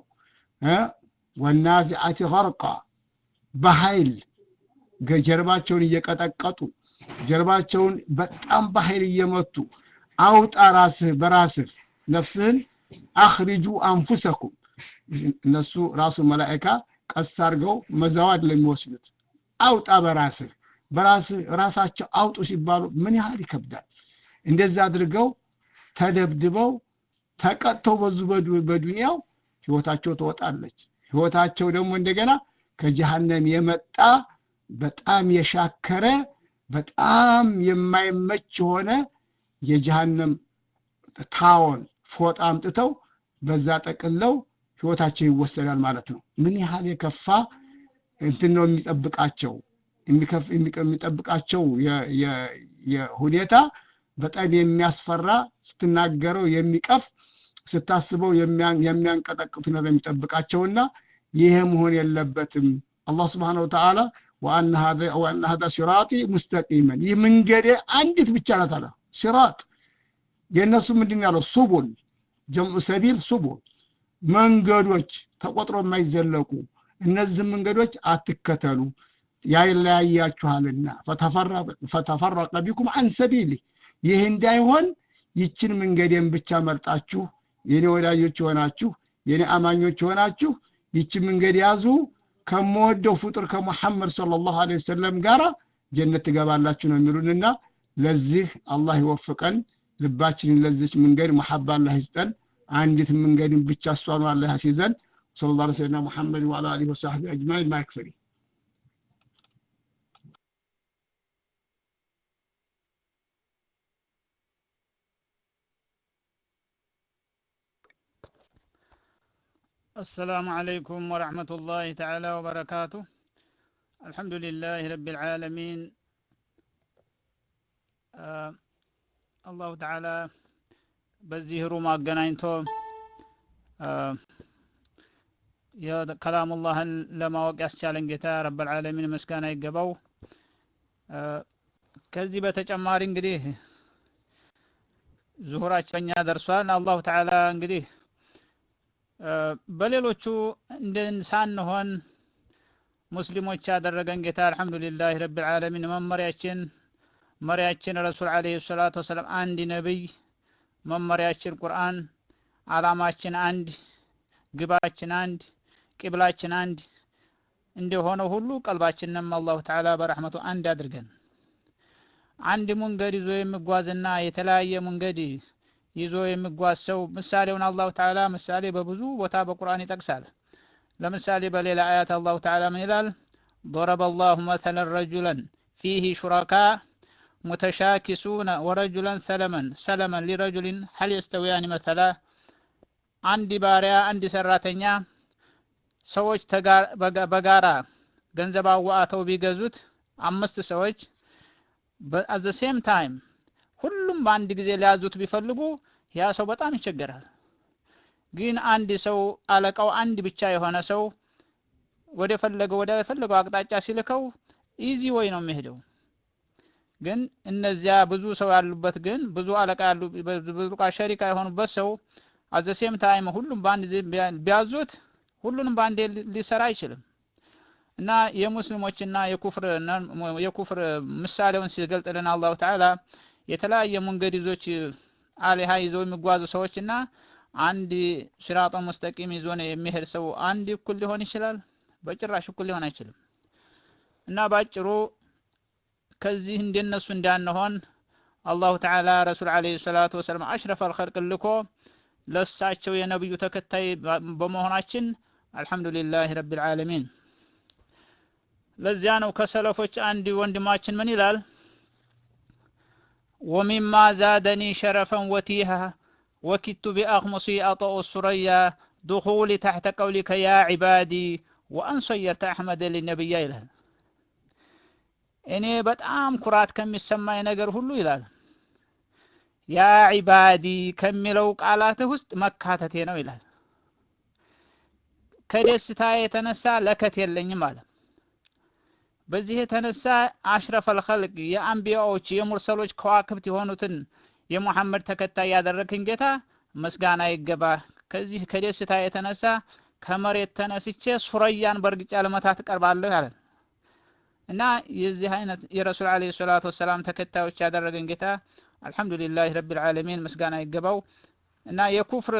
ወናዚዓቲ ገርቃ በኃይል ጀርባቸውን እየቀጠቀጡ ጀርባቸውን በጣም በኃይል እየመቱ አውጣ ራስህ በራስህ ነፍስህን አኽሪጁ አንፉሰኩም እነሱ ራሱ መላእካ ቀስ አድርገው መዛዋድ ለሚወስዱት አውጣ በራስህ በራስህ ራሳቸው አውጡ ሲባሉ ምን ያህል ይከብዳል እንደዛ አድርገው ተደብድበው ተቀጥተው በዙ በዱንያው ህይወታቸው ትወጣለች ህይወታቸው ደግሞ እንደገና ከጀሃነም የመጣ በጣም የሻከረ በጣም የማይመች የሆነ የጀሃነም ታወል ፎጣ አምጥተው በዛ ጠቅለው ህይወታቸው ይወሰዳል ማለት ነው ምን ያህል የከፋ እንትን ነው የሚጠብቃቸው የሚጠብቃቸው ሁኔታ በጣም የሚያስፈራ ስትናገረው የሚቀፍ ስታስበው የሚያንቀጠቅጡ ነው የሚጠብቃቸውና ይሄ መሆን የለበትም አላህ ስብሓን ወተዓላ ወአነ ሀዛ ሲራጢ ሙስተቂመን ይህ መንገዴ አንዲት ብቻ ናት አለ ሲራጥ የእነሱ ምንድን ያለው ሱቡል ጀምዑ ሰቢል ሱቡል መንገዶች ተቆጥሮ የማይዘለቁ እነዚህ መንገዶች አትከተሉ ያለያያችኋልና ፈተፈረቀ ቢኩም አን ሰቢሊ ይህ እንዳይሆን ይችን መንገዴን ብቻ መርጣችሁ የኔ ወዳጆች የሆናችሁ የኔ አማኞች የሆናችሁ ይችን መንገድ ያዙ ከምወደው ፍጡር ከሙሐመድ ሰለላሁ ዐለይሂ ወሰለም ጋራ ጀነት ትገባላችሁ ነው የሚሉንና ለዚህ አላህ ይወፍቀን ልባችንን ለዚች መንገድ መሐባ አላህ ይስጠን አንዲት መንገድን ብቻ እሷኑ አላህ ያስይዘን صلى الله عليه سيدنا محمد وعلى اله وصحبه اجمعين ما يكفي السلام عليكم ورحمة الله تعالى وبركاته الحمد لله رب العالمين آه الله تعالى በዚህ ሩም አገናኝቶ ከላሙላህን ለማወቅ ያስቻለን ጌታ ረበልዓለሚን ምስጋና ይገባው ከዚህ በተጨማሪ እንግዲህ ዙሁራችን ደርሷል አላሁ ተዓላ እንግዲህ በሌሎቹ እንደን ሳንሆን ሙስሊሞች ያደረገን ጌታ አልሐምዱሊላህ ረብልዓለሚን መመሪያችን መሪያችን ረሱል አለህ ሰላቱ ወሰላም አንድ ነቢይ መመሪያችን ቁርአን አላማችን አንድ ግባችን አንድ ቂብላችን አንድ እንደሆነ ሁሉ ቀልባችንም አላሁ ተዓላ በረሕመቱ አንድ አድርገን አንድ መንገድ ይዞ የሚጓዝና የተለያየ መንገድ ይዞ የሚጓዝ ሰው ምሳሌውን አላሁ ተዓላ ምሳሌ በብዙ ቦታ በቁርአን ይጠቅሳል ለምሳሌ በሌላ አያት አላሁ ተዓላ ምን ይላል ضرب الله مثلا رجلا فيه شركاء ሙተሻኪሱነ ወረጁለን ሰለመን ሰለመን ሊረጁሊን ሀል የስተውያኒ መተላ አንድ ባሪያ አንድ ሰራተኛ ሰዎች በጋራ ገንዘብ አዋጥተው ቢገዙት አምስት ሰዎች አዘ ሴም ታይም ሁሉም በአንድ ጊዜ ሊያዙት ቢፈልጉ ያ ሰው በጣም ይቸገራል። ግን አንድ ሰው አለቃው አንድ ብቻ የሆነ ሰው ወደ ፈለገው ወደ ፈለገው አቅጣጫ ሲልከው ኢዚ ወይ ነው የሚሄደው። ግን እነዚያ ብዙ ሰው ያሉበት ግን ብዙ አለቃ ያሉ ብዙ ሸሪካ የሆኑበት ሰው አዘ ሴም ታይም ሁሉም በአንድ ጊዜ ቢያዙት ሁሉንም በአንዴ ሊሰራ አይችልም። እና የሙስሊሞችና የኩፍር የኩፍር ምሳሌውን ሲገልጥልን አላሁ ተዓላ የተለያየ መንገድ ይዞች አሊሃ ይዘው የሚጓዙ ሰዎችና አንድ ሲራጦ ሙስተቂም ይዞ የሚሄድ ሰው አንድ እኩል ሊሆን ይችላል? በጭራሽ እኩል ሊሆን አይችልም። እና ባጭሩ ከዚህ እንደነሱ እንዳንሆን አላሁ ተዓላ ረሱል ዓለይሂ ሰላቱ ወሰላም አሽረፈል ኸልቅ ልኮ ለሳቸው የነብዩ ተከታይ በመሆናችን አልሐምዱሊላህ ረቢል ዓለሚን። ለዚያ ነው ከሰለፎች አንድ ወንድማችን ምን ይላል? ወሚማ ዛደኒ ሸረፈን ወቲሃ ወኪቱ ቢአኽሙሲ አጠኡ ሱረያ ዱኹሊ ታሕተ ቀውሊከ ያ ዒባዲ ወአን ሰየርተ አሕመደ ሊነቢያ ይላል። እኔ በጣም ኩራት ከሚሰማኝ ነገር ሁሉ ይላል ያ ዒባዲ ከሚለው ቃላትህ ውስጥ መካተቴ ነው ይላል። ከደስታ የተነሳ ለከት የለኝም አለ። በዚህ የተነሳ አሽረፈል ኸልቅ የአንቢያዎች የሙርሰሎች ከዋክብት የሆኑትን የሙሐመድ ተከታይ ያደረግኝ ጌታ ምስጋና ይገባ። ከዚህ ከደስታ የተነሳ ከመሬት ተነስቼ ሱረያን በእርግጫ ለመታት እቀርባለሁ ያለ እና የዚህ አይነት የረሱል ዓለይሂ ሰላቱ ወሰላም ተከታዮች ያደረገን ጌታ አልሐምዱሊላህ ረቢል ዓለሚን ምስጋና ይገባው እና የኩፍር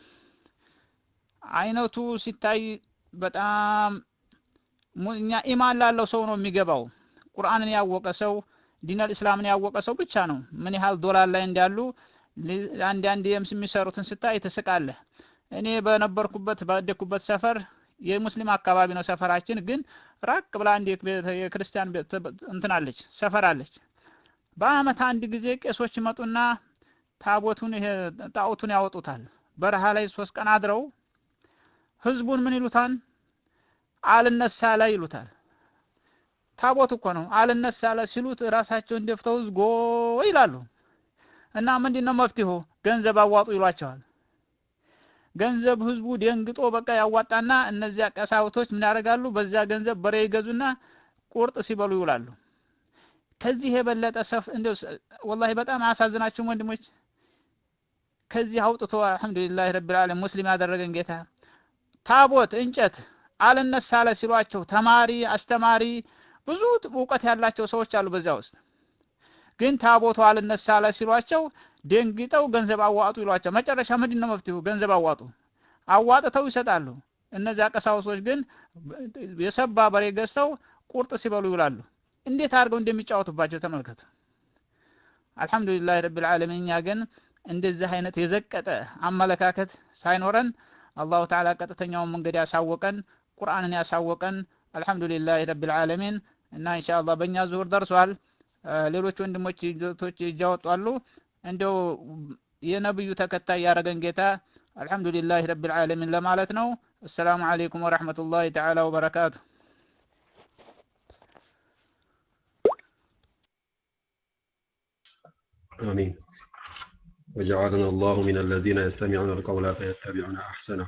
አይነቱ ሲታይ በጣም እኛ ኢማን ላለው ሰው ነው የሚገባው። ቁርአንን ያወቀ ሰው ዲነል እስላምን ያወቀ ሰው ብቻ ነው ምን ያህል ዶላር ላይ እንዳሉ አንድ አንድ የምስ የሚሰሩትን ስታይ ትስቃለህ። እኔ በነበርኩበት ባደግኩበት ሰፈር የሙስሊም አካባቢ ነው ሰፈራችን፣ ግን ራቅ ብላ አንድ የክርስቲያን እንትን አለች ሰፈር አለች። በአመት አንድ ጊዜ ቄሶች ይመጡና ታቦቱን ይሄ ጣዖቱን ያወጡታል። በረሃ ላይ ሶስት ቀን አድረው ህዝቡን ምን ይሉታል? አልነሳ ላይ ይሉታል። ታቦት እኮ ነው አልነሳ ላይ ሲሉት ራሳቸውን ደፍተው ዝጎ ይላሉ። እና ምንድን ነው መፍትሄው? ገንዘብ አዋጡ ይሏቸዋል። ገንዘብ ህዝቡ ደንግጦ በቃ ያዋጣና እነዚያ ቀሳውቶች ምን ያደርጋሉ? በዚያ ገንዘብ በሬ ይገዙና ቁርጥ ሲበሉ ይውላሉ። ከዚህ የበለጠ ሰፍ እንደው ወላሂ በጣም አያሳዝናችሁም ወንድሞች? ከዚህ አውጥቶ አልሐምዱሊላህ ረቢል ዓለሚን ሙስሊም ያደረገን ጌታ ታቦት እንጨት አልነሳ አለ ሲሏቸው ተማሪ አስተማሪ ብዙ እውቀት ያላቸው ሰዎች አሉ በዚያ ውስጥ ግን ታቦቱ አልነሳ አለ ሲሏቸው ደንግጠው ገንዘብ አዋጡ ይሏቸው መጨረሻ ምንድን ነው መፍትሄው ገንዘብ አዋጡ አዋጥተው ይሰጣሉ እነዚያ ቀሳውሶች ግን የሰባ በሬ ገዝተው ቁርጥ ሲበሉ ይውላሉ እንዴት አድርገው እንደሚጫወቱባቸው ተመልከቱ አልሐምዱሊላህ ረቢል ዓለሚን እኛ ግን እንደዚህ አይነት የዘቀጠ አመለካከት ሳይኖረን አላሁ ተዓላ ቀጥተኛውን መንገድ ያሳወቀን ቁርአንን ያሳወቀን አልሐምዱሊላህ ረቢል ዓለሚን እና ኢንሻአላህ በእኛ ዙሁር ደርሷል። ሌሎች ወንድሞች ቶች እጃወጧሉ። እንደው የነብዩ ተከታይ ያደረገን ጌታ አልሐምዱሊላህ ረቢል ዓለሚን ለማለት ነው። አሰላሙ አለይኩም ወረሕመቱላሂ ተዓላ ወበረካቱ። آمين وجعلنا الله من الذين يستمعون القول فيتبعون أحسنه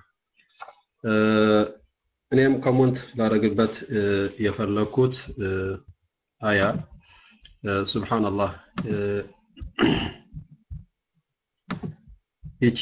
እኔም ኮመንት ላደረግበት የፈለኩት አያ ሱብሃንአላህ ይቺ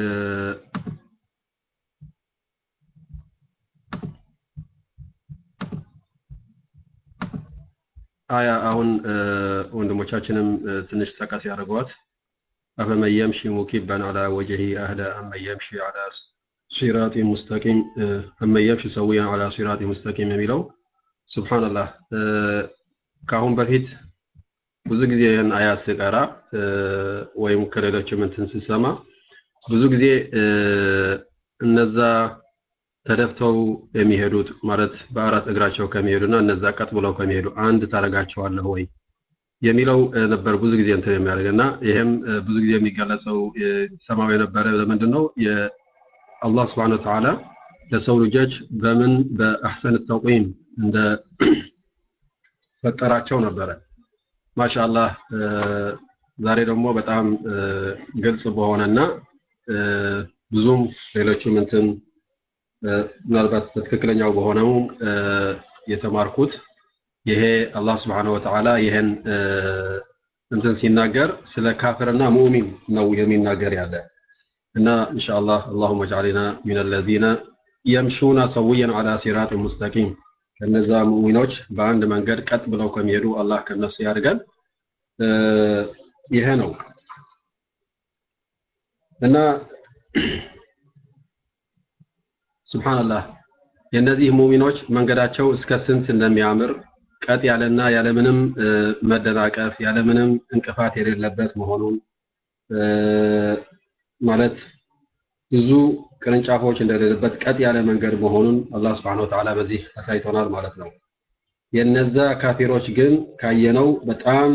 አያ አሁን ወንድሞቻችንም ትንሽ ጠቀስ ያደርገዋት አፈመን የምሺ ሙኪበን አላ ወጀሂ አህዳ አመን የምሺ አላ ሲራጢ ሙስተቂም አመን የምሺ ሰውያን አላ ሲራጢ ሙስተቂም የሚለው ሱብሃንአላህ ከአሁን በፊት ብዙ ጊዜ ይህን አያት ስቀራ ወይም ከሌሎችም እንትን ስሰማ ብዙ ጊዜ እነዛ ተደፍተው የሚሄዱት ማለት በአራት እግራቸው ከሚሄዱና እነዛ ቀጥ ብለው ከሚሄዱ አንድ ታረጋቸዋለህ ወይ የሚለው ነበር ብዙ ጊዜ እንትን የሚያደርግና ይሄም ብዙ ጊዜ የሚገለጸው ሰማው የነበረ ለምንድን ነው የአላህ ስብሐነ ወተዓላ ለሰው ልጆች በምን በአሕሰን ተቅዊም እንደ ፈጠራቸው ነበረ። ማሻአላህ ዛሬ ደግሞ በጣም ግልጽ በሆነና ብዙም ሌሎችም እንትን ምናልባት በትክክለኛው በሆነው የተማርኩት ይሄ አላህ ስብሐነሁ ወተዓላ ይሄን እንትን ሲናገር ስለ ካፍርና ሙእሚን ነው የሚናገር ያለ እና ኢንሻአላህ اللهم اجعلنا من الذين يمشون سويا على صراط مستقيم ከነዛ ሙእሚኖች በአንድ መንገድ ቀጥ ብለው ከሚሄዱ አላህ ከነሱ ያድርገን ይሄ ነው እና ሱብሃንአላህ የእነዚህ ሙእሚኖች መንገዳቸው እስከ ስንት እንደሚያምር ቀጥ ያለና ያለምንም መደናቀፍ ያለምንም እንቅፋት የሌለበት መሆኑን ማለት ብዙ ቅርንጫፎች እንደሌለበት ቀጥ ያለ መንገድ መሆኑን አላህ Subhanahu Wa Ta'ala በዚህ አሳይቶናል ማለት ነው። የነዛ ካፊሮች ግን ካየነው በጣም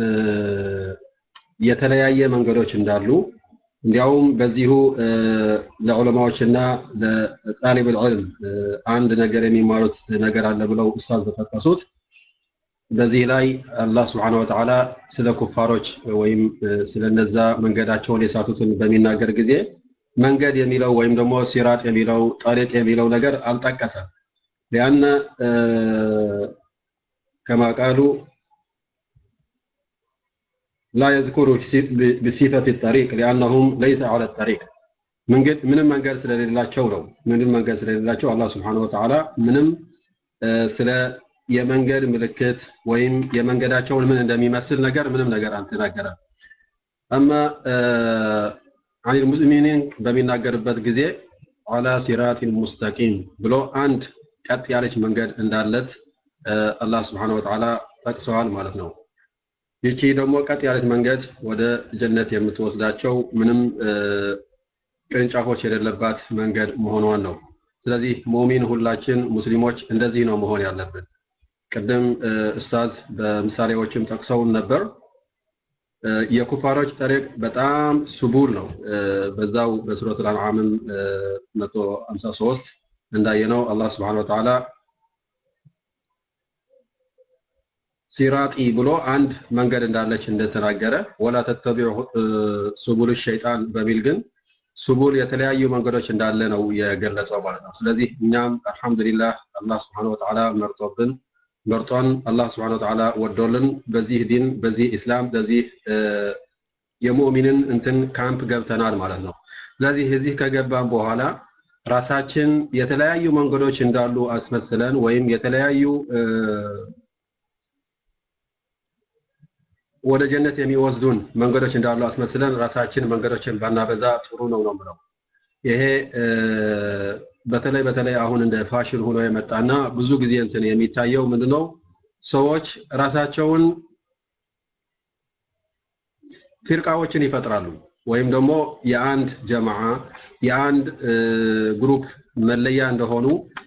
የተለያየ መንገዶች እንዳሉ እንዲያውም በዚሁ ለዑለማዎችና ለጣሊብ العلم አንድ ነገር የሚማሩት ነገር አለ ብለው ኡስታዝ በጠቀሱት በዚህ ላይ አላህ ስብሐነ ወተዓላ ስለ ኩፋሮች ወይም ስለነዛ መንገዳቸውን የሳቱትን በሚናገር ጊዜ መንገድ የሚለው ወይም ደግሞ ሲራጥ የሚለው ጠሪቅ የሚለው ነገር አልጠቀሰም። ሊአነ ከማ ቃሉ ላ የዝኩሩ ቢሲፈት ጠሪቅ ሊአነሁም ለይሰ ዐለ ጠሪቅ መንገድ ምንም መንገድ ስለሌላቸው ነው። ምንም መንገድ ስለሌላቸው አላህ ስብሐነ ወተዓላ ምንም ስለ የመንገድ ምልክት ወይም የመንገዳቸውን ምን እንደሚመስል ነገር ምንም ነገር አልተናገረም። አማ አን ሙስሊሚን በሚናገርበት ጊዜ አላ ሲራቲን ሙስተቂም ብሎ አንድ ቀጥ ያለች መንገድ እንዳለት አላህ ስብሐነ ወተዓላ ጠቅሰዋል ማለት ነው። ይቺ ደግሞ ቀጥ ያለች መንገድ ወደ ጀነት የምትወስዳቸው ምንም ቅርንጫፎች የሌለባት መንገድ መሆኗን ነው። ስለዚህ ሙእሚን ሁላችን ሙስሊሞች እንደዚህ ነው መሆን ያለብን። ቅድም ኡስታዝ በምሳሌዎችም ጠቅሰውን ነበር። የኩፋሮች ጠሪቅ በጣም ስቡል ነው። በዛው በሱረቱል አንዓምም 153 እንዳየነው አላህ Subhanahu Wa Ta'ala ሲራጢ ብሎ አንድ መንገድ እንዳለች እንደተናገረ ወላ ተተቢዑ ሱቡል ሸይጣን በሚል ግን ሱቡል የተለያዩ መንገዶች እንዳለ ነው የገለጸው ማለት ነው። ስለዚህ እኛም አልሐምዱሊላህ አላህ Subhanahu Wa Ta'ala መርጦብን መርጦን አላህ Subhanahu Wa Ta'ala ወዶልን በዚህ ዲን በዚህ ኢስላም በዚህ የሙእሚንን እንትን ካምፕ ገብተናል ማለት ነው። ስለዚህ እዚህ ከገባን በኋላ ራሳችን የተለያዩ መንገዶች እንዳሉ አስመስለን ወይም የተለያዩ ወደ ጀነት የሚወስዱን መንገዶች እንዳሉ አስመስለን ራሳችን መንገዶችን ባናበዛ ጥሩ ነው ነው የምለው። ይሄ በተለይ በተለይ አሁን እንደ ፋሽን ሆኖ የመጣና ብዙ ጊዜ እንትን የሚታየው ምንድነው ሰዎች ራሳቸውን ፊርቃዎችን ይፈጥራሉ ወይም ደግሞ የአንድ ጀማዓ የአንድ ግሩፕ መለያ እንደሆኑ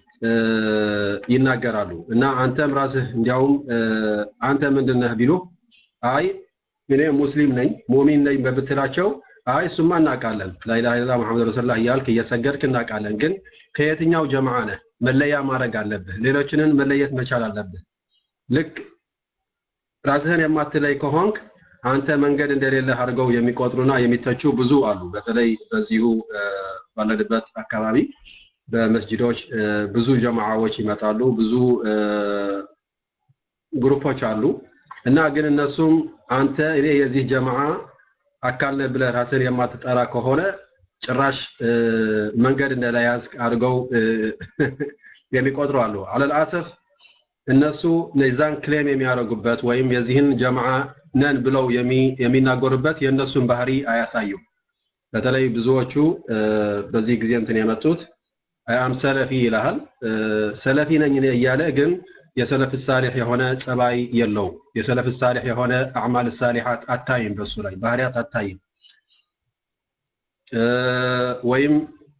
ይናገራሉ እና አንተም ራስህ እንዲያውም አንተ ምንድነህ ቢሉ አይ እኔ ሙስሊም ነኝ ሙእሚን ነኝ በብትላቸው አይ እሱማ እናውቃለን ላኢላሃ ኢለላህ መሐመድ ረሱሉላህ እያልክ እየሰገድክ እናውቃለን ግን ከየትኛው ጀማዓ ነህ መለያ ማድረግ አለብህ ሌሎችንን መለየት መቻል አለብህ ልክ ራስህን የማትለይ ከሆንክ አንተ መንገድ እንደሌለህ አድርገው የሚቆጥሩና የሚተቹ ብዙ አሉ በተለይ በዚሁ ባለንበት አካባቢ በመስጂዶች ብዙ ጀማዓዎች ይመጣሉ ብዙ ግሩፖች አሉ እና ግን እነሱም አንተ እኔ የዚህ ጀማዓ አካል ነህ ብለህ ራስን የማትጠራ ከሆነ ጭራሽ መንገድ እንደለያዝክ አድርገው የሚቆጥሩ አሉ። አለል አሰፍ እነሱ ነዛን ክሌም የሚያደርጉበት ወይም የዚህን ጀማዓ ነን ብለው የሚናገሩበት የእነሱን ባህሪ አያሳዩም። በተለይ ብዙዎቹ በዚህ ጊዜ እንትን የመጡት አም ሰለፊ ይልሃል። ሰለፊ ነኝ እኔ እያለ ግን የሰለፍ ሳሊህ የሆነ ጸባይ የለው የሰለፍ ሳሊህ የሆነ አዕማል ሳሊሓት አታይም በሱ ላይ ባህሪያት አታይም ወይም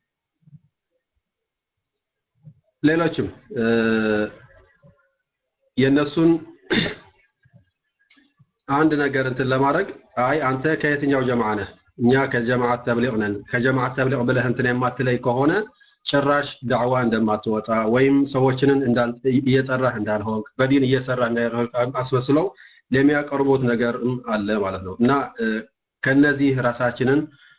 ሌሎችም የነሱን አንድ ነገር እንትን ለማድረግ አይ አንተ ከየትኛው ጀማዓ ነህ? እኛ ከጀማዓት ተብሊቅ ነን። ከጀማዓት ተብሊቅ ብለህ እንትን የማትለይ ከሆነ ጭራሽ ዳዕዋ እንደማትወጣ ወይም ሰዎችንን እየጠራህ እንዳልሆንክ በዲን እየሰራ እንዳልሆንክ አስመስለው የሚያቀርቡት ነገርም አለ ማለት ነው እና ከነዚህ ራሳችንን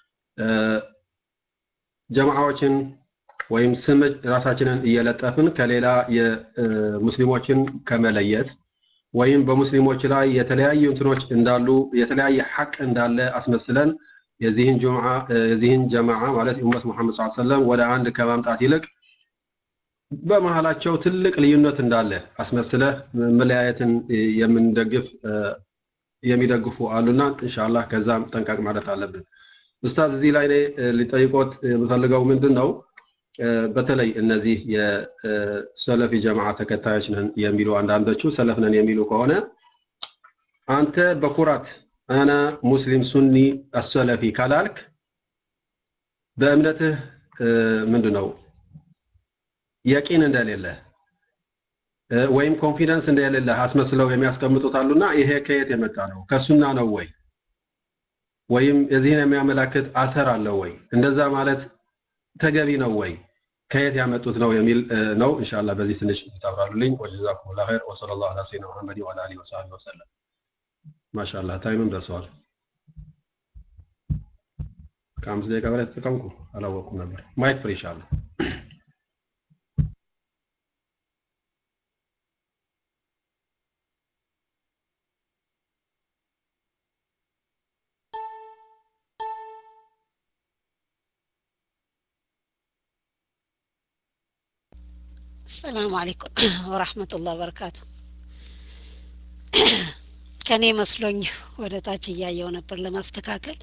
ጀማዓዎችን ወይም ስም ራሳችንን እየለጠፍን ከሌላ የሙስሊሞችን ከመለየት ወይም በሙስሊሞች ላይ የተለያዩ እንትኖች እንዳሉ የተለያየ ሐቅ እንዳለ አስመስለን የዚህን ጁምዓ የዚህን ጀማዓ ማለት ኡመት ሙሐመድ ሰለላሁ ዐለይሂ ወሰለም ወደ አንድ ከማምጣት ይልቅ በመሃላቸው ትልቅ ልዩነት እንዳለ አስመስለህ መለያየትን የምንደግፍ የሚደግፉ አሉና ኢንሻአላህ ከዛም ጠንቀቅ ማለት አለብን። ኡስታዝ እዚህ ላይ እኔ ሊጠይቆት የምፈልገው ምንድን ነው በተለይ እነዚህ የሰለፊ ጀማዓ ተከታዮች ነን የሚሉ አንዳንዶቹ ሰለፍ ነን የሚሉ ከሆነ አንተ በኩራት አና ሙስሊም ሱኒ አሰለፊ ካላልክ በእምነትህ ምንድን ነው የቂን እንደሌለ ወይም ኮንፊደንስ እንደሌለ አስመስለው የሚያስቀምጡት አሉና ይሄ ከየት የመጣ ነው? ከሱና ነው ወይ? ወይም የዚህን የሚያመላክት አተር አለው ወይ? እንደዛ ማለት ተገቢ ነው ወይ? ከየት ያመጡት ነው የሚል ነው። ኢንሻአላህ በዚህ ትንሽ ታብራሩልኝ። ወጀዛኩሙላሁ ኸይር ወሰለላሁ ዐላ ሰይድና መሐመድ ወዐላ አሊሂ ወሰሐቢሂ ወሰለም። ማሻአላህ ታይምም ደርሰዋል። ከአምስት ደቂቃ በላይ ተጠቀምኩ አላወቅኩም ነበር። ማይክ ፍሪ ኢንሻአላህ። السلام عليكم ورحمة الله وبركاته ከኔ መስሎኝ ወደ ታች እያየው ነበር ለማስተካከል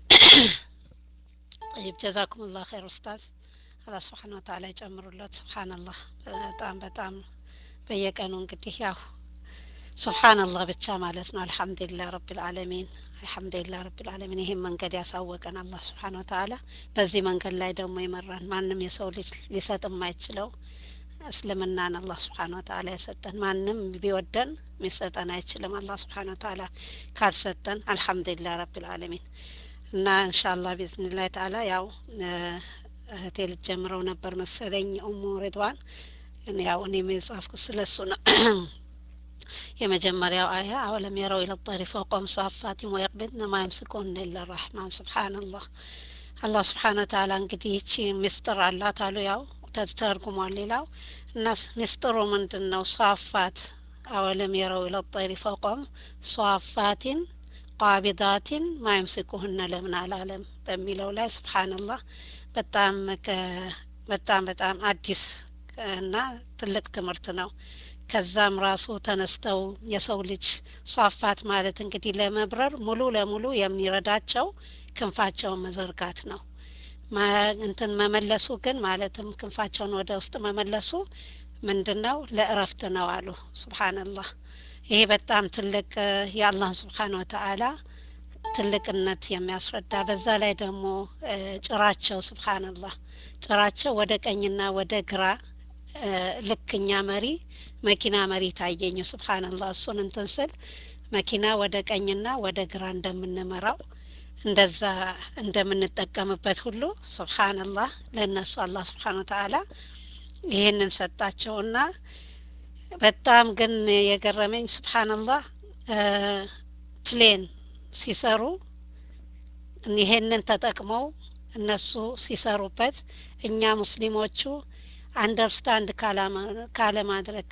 طيب ጀዛኩም ላ ኸይር ኡስታዝ አላህ ስብሓን ወተዓላ ይጨምሩለት ስብሓንላህ በጣም በጣም በየቀኑ እንግዲህ ያው ስብሓንላህ ብቻ ማለት ነው አልሐምዱሊላህ ረብልዓለሚን አልሐምዱሊላህ ረብልዓለሚን ይህም መንገድ ያሳወቀን አላህ ስብሓን ወተዓላ በዚህ መንገድ ላይ ደግሞ ይመራን ማንም የሰው ልጅ ሊሰጥ የማይችለው እስልምናን አላህ ስብሓን ወተዓላ የሰጠን ማንም ቢወደን ሚሰጠን አይችልም አላህ ስብሓን ወተዓላ ካልሰጠን አልሐምዱሊላህ ረብልዓለሚን እና እንሻላ ቢዝንላህ ተዓላ ያው እህቴ ልትጀምረው ነበር መሰለኝ ኡሙ ሬድዋን ያው እኔም የጻፍኩት ስለሱ ነው የመጀመሪያው አያ አወለም የረው ኢለ ጠሪ ፈውቀም ሳፋቲን ወየቅቢድነ ማ የምስኩን ኢላ ራሕማን ስብሓንላህ አላህ ስብሓን ወተዓላ እንግዲህ ይቺ ምስጥር አላት አሉ ያው ተተርጉሟል ሌላው እና ምስጢሩ ምንድን ነው ሷፋት አወለም የረው ኢለ ጠይሪ ፈውቀም ሷፋቲን ቋቢዳቲን ማይምስኩህነ ለምን አላለም በሚለው ላይ ስብሓንላህ በጣም በጣም በጣም አዲስ እና ትልቅ ትምህርት ነው ከዛም ራሱ ተነስተው የሰው ልጅ ሷፋት ማለት እንግዲህ ለመብረር ሙሉ ለሙሉ የሚረዳቸው ክንፋቸውን መዘርጋት ነው እንትን መመለሱ ግን ማለትም ክንፋቸውን ወደ ውስጥ መመለሱ ምንድን ነው ለእረፍት ነው አሉ ስብሓንላህ ይሄ በጣም ትልቅ የአላህን ስብሓን ወተአላ ትልቅነት የሚያስረዳ በዛ ላይ ደግሞ ጭራቸው ስብሓንላህ ጭራቸው ወደ ቀኝና ወደ ግራ ልክኛ መሪ መኪና መሪ ታየኝ ስብሓንላህ እሱን እንትን ስል መኪና ወደ ቀኝና ወደ ግራ እንደምንመራው እንደዛ እንደምንጠቀምበት ሁሉ ስብሓንላህ ለእነሱ አላህ ስብሓን ወተአላ ይህንን ሰጣቸውና በጣም ግን የገረመኝ ስብሓንላህ ፕሌን ሲሰሩ ይሄንን ተጠቅመው እነሱ ሲሰሩበት እኛ ሙስሊሞቹ አንደርስታንድ ካለማድረግ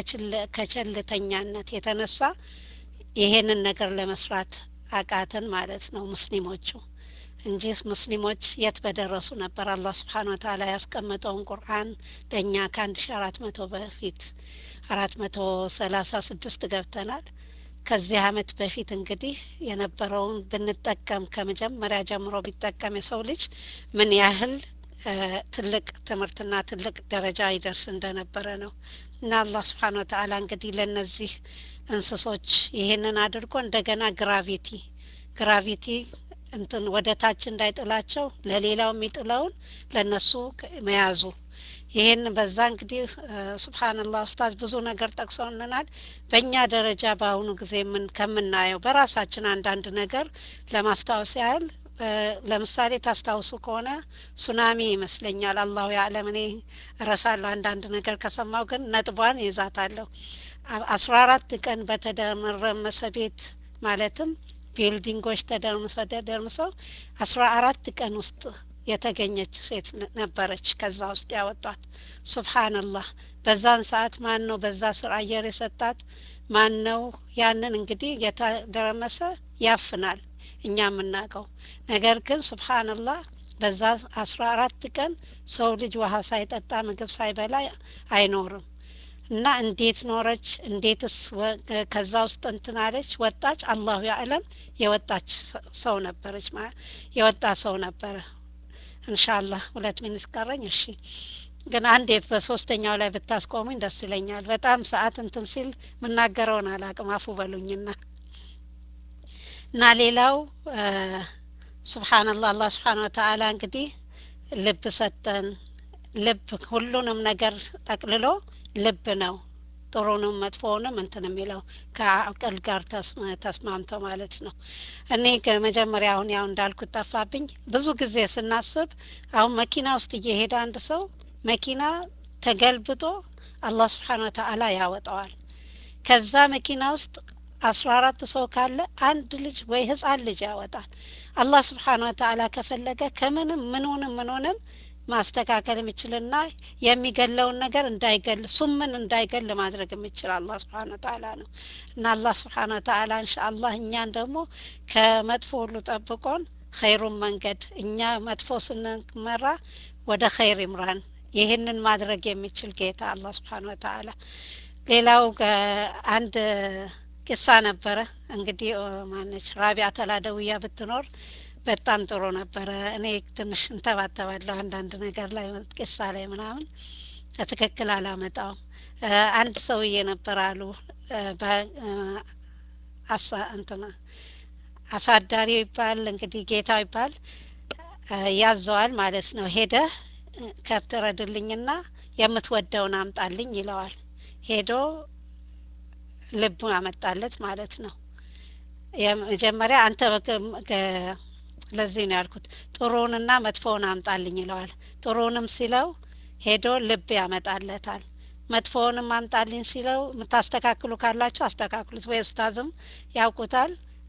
ከቸልተኛነት የተነሳ ይሄንን ነገር ለመስራት አቃተን ማለት ነው ሙስሊሞቹ እንጂ ሙስሊሞች የት በደረሱ ነበር አላህ ስብሓን ወተአላ ያስቀመጠውን ቁርአን ለእኛ ከአንድ ሺ አራት መቶ በፊት አራት መቶ ሰላሳ ስድስት ገብተናል ከዚህ አመት በፊት እንግዲህ የነበረውን ብንጠቀም ከመጀመሪያ ጀምሮ ቢጠቀም የሰው ልጅ ምን ያህል ትልቅ ትምህርትና ትልቅ ደረጃ ይደርስ እንደነበረ ነው እና አላህ ስብሓን ወተአላ እንግዲህ ለእነዚህ እንስሶች ይሄንን አድርጎ እንደገና ግራቪቲ ግራቪቲ እንትን ወደ ታች እንዳይጥላቸው ለሌላው የሚጥለውን ለነሱ መያዙ ይህን በዛ እንግዲህ ሱብሃንላህ ኡስታዝ ብዙ ነገር ጠቅሰውልናል። በእኛ ደረጃ በአሁኑ ጊዜ ምን ከምናየው በራሳችን አንዳንድ ነገር ለማስታወስ ያህል ለምሳሌ ታስታውሱ ከሆነ ሱናሚ ይመስለኛል። አላሁ ያዕለም እኔ እረሳለሁ አንዳንድ ነገር ከሰማው ግን ነጥቧን ይዛታለሁ። አስራ አራት ቀን በተደመረመሰ ቤት ማለትም ቢልዲንጎች ተደርምሰው ተደርምሰው አስራ አራት ቀን ውስጥ የተገኘች ሴት ነበረች። ከዛ ውስጥ ያወጧት ሱብሃንላህ። በዛን ሰዓት ማን ነው በዛ ስር አየር የሰጣት? ማን ነው? ያንን እንግዲህ የተደረመሰ ያፍናል እኛ የምናውቀው ነገር ግን ሱብሃንላህ በዛ አስራ አራት ቀን ሰው ልጅ ውሃ ሳይጠጣ ምግብ ሳይበላ አይኖርም። እና እንዴት ኖረች? እንዴትስ ከዛ ውስጥ እንትን አለች? ወጣች? አላሁ ያዕለም። የወጣች ሰው ነበረች፣ የወጣ ሰው ነበረ። እንሻላህ ሁለት ሚኒት ቀረኝ። እሺ ግን አንዴ በሶስተኛው ላይ ብታስቆሙኝ ደስ ይለኛል። በጣም ሰዓት እንትን ሲል የምናገረውን አላቅም፣ አፉ በሉኝና እና ሌላው ሱብሓነላህ አላህ ስብሓን ወተዓላ እንግዲህ ልብ ሰጠን። ልብ ሁሉንም ነገር ጠቅልሎ ልብ ነው ጥሩንም መጥፎውንም እንትን የሚለው ከአቅል ጋር ተስማምተው ማለት ነው። እኔ ከመጀመሪያ አሁን ያው እንዳልኩት ጠፋብኝ። ብዙ ጊዜ ስናስብ አሁን መኪና ውስጥ እየሄደ አንድ ሰው መኪና ተገልብጦ አላህ ስብሓን ወተዓላ ያወጣዋል። ከዛ መኪና ውስጥ አስራ አራት ሰው ካለ አንድ ልጅ ወይ ህፃን ልጅ ያወጣል። አላህ ስብሓን ወተዓላ ከፈለገ ከምንም ምንሆንም ምንሆንም ማስተካከል የሚችልና የሚገለውን ነገር እንዳይገል ሱምን እንዳይገል ማድረግ የሚችል አላህ ስብሓን ወተዓላ ነው እና አላህ ስብሓን ወተዓላ እንሻአላህ እኛን ደግሞ ከመጥፎ ሁሉ ጠብቆን ኸይሩን መንገድ እኛ መጥፎ ስንመራ ወደ ኸይር ይምራን። ይህንን ማድረግ የሚችል ጌታ አላህ ስብሓን ወተዓላ። ሌላው አንድ ቂሳ ነበረ እንግዲህ ማነች ራቢያ ተላደውያ ብትኖር በጣም ጥሩ ነበረ። እኔ ትንሽ እንተባተባለሁ አንዳንድ ነገር ላይ ቂሳ ላይ ምናምን ትክክል አላመጣውም። አንድ ሰውዬ ነበር አሉ አሳ እንትና አሳዳሪው ይባል እንግዲህ ጌታው ይባል ያዘዋል ማለት ነው። ሄደህ ከብት ረድልኝና የምትወደውን አምጣልኝ ይለዋል። ሄዶ ልቡ አመጣለት ማለት ነው። የመጀመሪያ አንተ ለዚህ ነው ያልኩት ጥሩውንና መጥፎውን አምጣልኝ ይለዋል። ጥሩውንም ሲለው ሄዶ ልብ ያመጣለታል። መጥፎውንም አምጣልኝ ሲለው የምታስተካክሉ ካላችሁ አስተካክሉት፣ ወይ ኡስታዝም ያውቁታል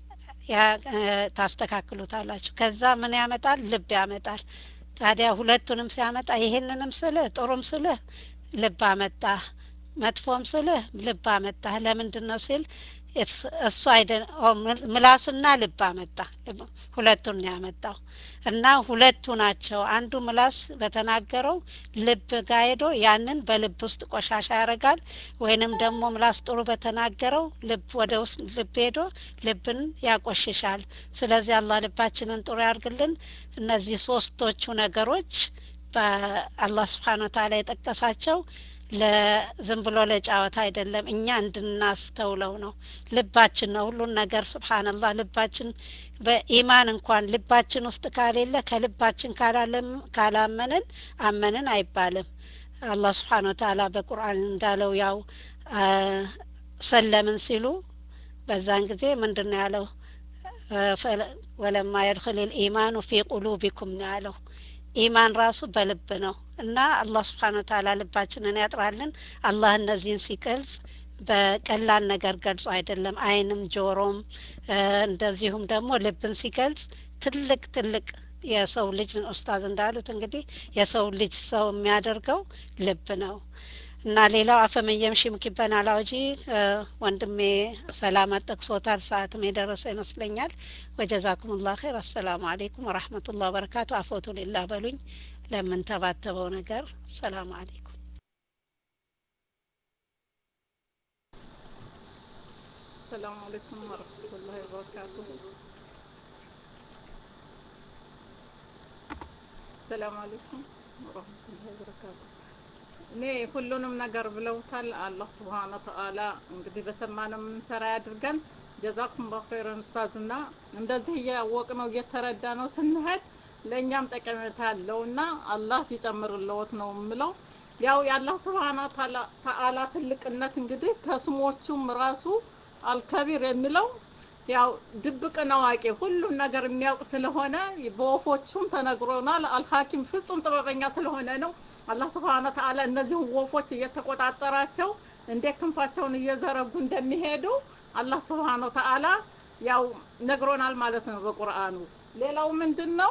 ታስተካክሉታላችሁ። ከዛ ምን ያመጣል? ልብ ያመጣል። ታዲያ ሁለቱንም ሲያመጣ ይሄንንም ስልህ ጥሩም ስልህ ልብ አመጣ፣ መጥፎም ስልህ ልብ አመጣ። ለምንድን ነው ሲል እሱ አይደ ምላስና ልብ አመጣ። ሁለቱን ነው ያመጣው እና ሁለቱ ናቸው። አንዱ ምላስ በተናገረው ልብ ጋ ሄዶ ያንን በልብ ውስጥ ቆሻሻ ያደርጋል፣ ወይንም ደግሞ ምላስ ጥሩ በተናገረው ልብ ወደ ውስጥ ልብ ሄዶ ልብን ያቆሽሻል። ስለዚህ አላህ ልባችንን ጥሩ ያርግልን። እነዚህ ሶስቶቹ ነገሮች በአላህ ስብሓን ወተዓላ የጠቀሳቸው ለዝም ብሎ ለጫወታ አይደለም፣ እኛ እንድናስተውለው ነው። ልባችን ነው ሁሉን ነገር ስብሓንላህ። ልባችን በኢማን እንኳን ልባችን ውስጥ ካሌለ ከልባችን ካላመንን አመንን አይባልም። አላህ ስብሓን ወተዓላ በቁርአን እንዳለው ያው ሰለምን ሲሉ በዛን ጊዜ ምንድን ነው ያለው? ወለማ የድክል ልኢማኑ ፊ ቁሉቢኩም ነው ያለው። ኢማን ራሱ በልብ ነው እና አላህ ስብሓን ወተዓላ ልባችንን ያጥራልን። አላህ እነዚህን ሲገልጽ በቀላል ነገር ገልጾ አይደለም። አይንም ጆሮም እንደዚሁም ደግሞ ልብን ሲገልጽ ትልቅ ትልቅ የሰው ልጅ ኡስታዝ እንዳሉት እንግዲህ የሰው ልጅ ሰው የሚያደርገው ልብ ነው እና ሌላው አፈመየም ሽምኪበን አላውጂ ወንድሜ ሰላመት ጠቅሶታል። ሰዓትም የደረሰ ይመስለኛል። ወጀዛኩም ላ ኸይር። አሰላሙ አሌይኩም ወራህመቱላ በረካቱ። አፎቱ ሌላ በሉኝ ለምንተባተበው ነገር። ሰላሙ አሌይኩም። ሰላሙ አሌይኩም ወረህመቱላሂ ወበረካቱሁ። ሰላሙ አሌይኩም ወረህመቱላሂ ወበረካቱሁ። እኔ ሁሉንም ነገር ብለውታል። አላህ ስብሓነ ወተዓላ እንግዲህ በሰማነው የምንሰራ ያድርገን። ጀዛኩም በኸይረን ኡስታዝና እንደዚህ እያወቅ ነው እየተረዳ ነው ስንሄድ ለእኛም ጠቀሜታ ያለውና አላህ ይጨምርልዎት ነው የምለው። ያው የአላህ ስብሓነ ተዓላ ትልቅነት እንግዲህ ከስሞቹም ራሱ አልከቢር የሚለው ያው ድብቅን አዋቂ ሁሉን ነገር የሚያውቅ ስለሆነ በወፎቹም ተነግሮናል። አልሐኪም ፍጹም ጥበበኛ ስለሆነ ነው። አላህ ስብሓነ ተዓላ እነዚህን ወፎች እየተቆጣጠራቸው እንዴት ክንፋቸውን እየዘረጉ እንደሚሄዱ አላህ ስብሓነ ተዓላ ያው ነግሮናል ማለት ነው በቁርአኑ። ሌላው ምንድን ነው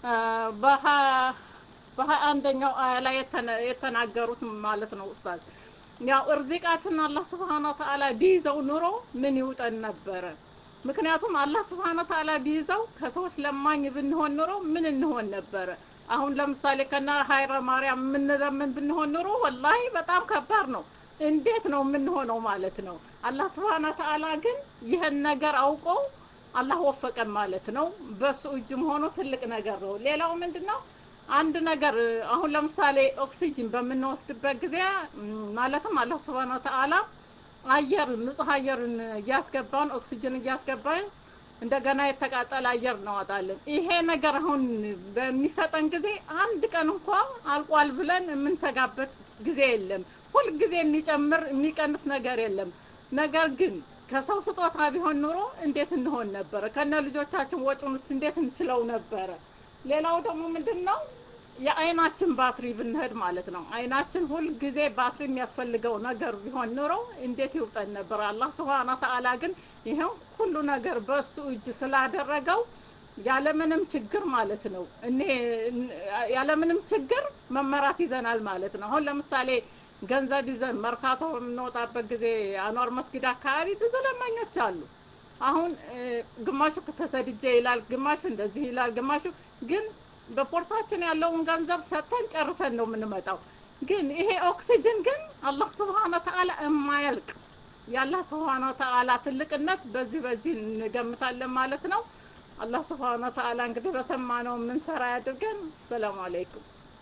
በሀያ አንደኛው አያ ላይ የተናገሩት ማለት ነው ኡስታዝ ያው እርዚቃችን አላህ ስብሓነ ተዓላ ቢይዘው ኑሮ ምን ይውጠን ነበረ? ምክንያቱም አላህ ስብሓነ ተዓላ ቢይዘው ከሰዎች ለማኝ ብንሆን ኑሮ ምን እንሆን ነበረ? አሁን ለምሳሌ ከና ሀይረ ማርያም የምንለምን ብንሆን ኑሮ ወላሂ በጣም ከባድ ነው። እንዴት ነው የምንሆነው ማለት ነው። አላህ ስብሓነ ተዓላ ግን ይህን ነገር አውቆ አላህ ወፈቀን ማለት ነው። በሱ እጅ መሆኑ ትልቅ ነገር ነው። ሌላው ምንድን ነው? አንድ ነገር አሁን ለምሳሌ ኦክሲጅን በምንወስድበት ጊዜ ማለትም አላህ ስብሓነ ተዓላ አየር ንጹህ አየርን እያስገባን ኦክሲጅን እያስገባን እንደገና የተቃጠለ አየር እናወጣለን። ይሄ ነገር አሁን በሚሰጠን ጊዜ አንድ ቀን እንኳ አልቋል ብለን የምንሰጋበት ጊዜ የለም። ሁልጊዜ የሚጨምር የሚቀንስ ነገር የለም። ነገር ግን ከሰው ስጦታ ቢሆን ኑሮ እንዴት እንሆን ነበረ? ከነ ልጆቻችን ወጪውንስ እንዴት እንችለው ነበረ? ሌላው ደግሞ ምንድን ነው የአይናችን ባትሪ ብንሄድ ማለት ነው። አይናችን ሁል ጊዜ ባትሪ የሚያስፈልገው ነገር ቢሆን ኑሮ እንዴት ይውጠን ነበር። አላህ ስብሓነ ተዓላ ግን ይኸው ሁሉ ነገር በእሱ እጅ ስላደረገው ያለምንም ችግር ማለት ነው እኔ ያለምንም ችግር መመራት ይዘናል ማለት ነው። አሁን ለምሳሌ ገንዘብ ይዘን መርካቶ በምንወጣበት ጊዜ አኗር መስጊድ አካባቢ ብዙ ለማኞች አሉ። አሁን ግማሹ ተሰድጄ ይላል፣ ግማሹ እንደዚህ ይላል፣ ግማሹ ግን በፖርሳችን ያለውን ገንዘብ ሰጥተን ጨርሰን ነው የምንመጣው። ግን ይሄ ኦክሲጅን ግን አላህ ስብሓነ ተዓላ የማያልቅ የአላህ ስብሓነ ተዓላ ትልቅነት በዚህ በዚህ እንገምታለን ማለት ነው። አላህ ስብሓነ ተዓላ እንግዲህ በሰማነው የምንሰራ ያድርገን። ሰላም አለይኩም።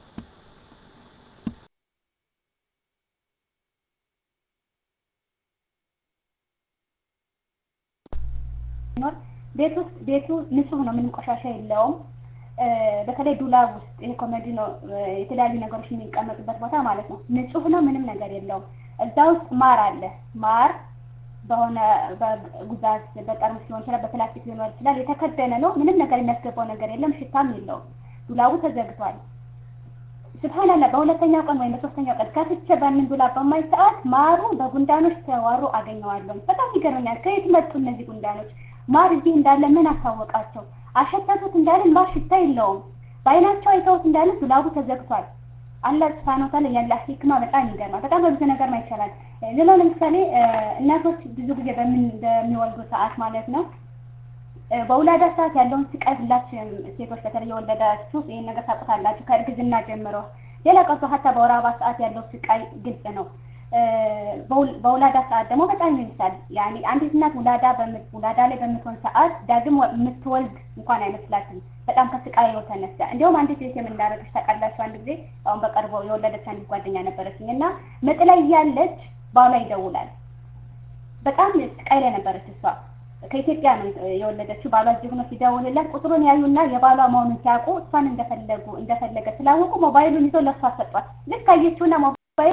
ቤት ውስጥ ቤቱ ንጹህ ነው፣ ምንም ቆሻሻ የለውም። በተለይ ዱላብ ውስጥ ይሄ ኮሜዲ ነው የተለያዩ ነገሮች የሚቀመጡበት ቦታ ማለት ነው። ንጹህ ነው፣ ምንም ነገር የለውም። እዛ ውስጥ ማር አለ። ማር በሆነ በጉዛዝ በጠርሙስ ሊሆን ይችላል፣ በፕላስቲክ ሊሆን ይችላል። የተከደነ ነው፣ ምንም ነገር የሚያስገባው ነገር የለም፣ ሽታም የለውም። ዱላቡ ተዘግቷል። ስብሓንላህ በሁለተኛው ቀን ወይም በሶስተኛው ቀን ከፍቼ ባንን ዱላብ በማይ ሰዓት ማሩ በጉንዳኖች ተዋሩ አገኘዋለሁ። በጣም ይገርመኛል። ከየት መጡ እነዚህ ጉንዳኖች? ማር እዚህ እንዳለ ምን አሳወቃቸው? አሸተቱት እንዳለን ማር ሽታ የለውም። በአይናቸው አይተውት እንዳለን ዱላቡ ተዘግቷል። አላህ ሱብሃነሁ ወተዓላ ያለ ሂክማ በጣም ይገርማል። በጣም በብዙ ነገር ማየት ይቻላል። ሌላው ለምሳሌ እናቶች ብዙ ጊዜ በምን በሚወልዱ ሰዓት ማለት ነው በውላዳ ሰዓት ያለውን ስቃይ ሁላችንም ሴቶች በተለይ የወለዳችሁ ይህን ነገር ታውቁታላችሁ ከእርግዝና ጀምሮ። ሌላ ቀርቶ ሀታ በወር አበባ ሰዓት ያለው ስቃይ ግልጽ ነው። በውላዳ ሰዓት ደግሞ በጣም ይብሳል። ያኔ አንዲት እናት ውላዳ ውላዳ ላይ በምትሆን ሰዓት ዳግም የምትወልድ እንኳን አይመስላትም። በጣም ከስቃዩ የተነሳ እንዲሁም አንዲት ሴት የምን እንዳደረገች ታውቃላችሁ? አንድ ጊዜ አሁን በቅርቡ የወለደች አንዲት ጓደኛ ነበረችኝ እና ምጥ ላይ እያለች ባሏ ይደውላል። በጣም ስቃይ ላይ ነበረች እሷ ከኢትዮጵያ ነው የወለደችው። ባሏ እዚህ ሆኖ ሲደውልላት ቁጥሩን ያዩና የባሏ መሆኑን ሲያውቁ እሷን እንደፈለጉ እንደፈለገ ስላወቁ ሞባይሉን ይዘው ለእሷ ሰጧት። ልክ አየችውና ሞባይሉ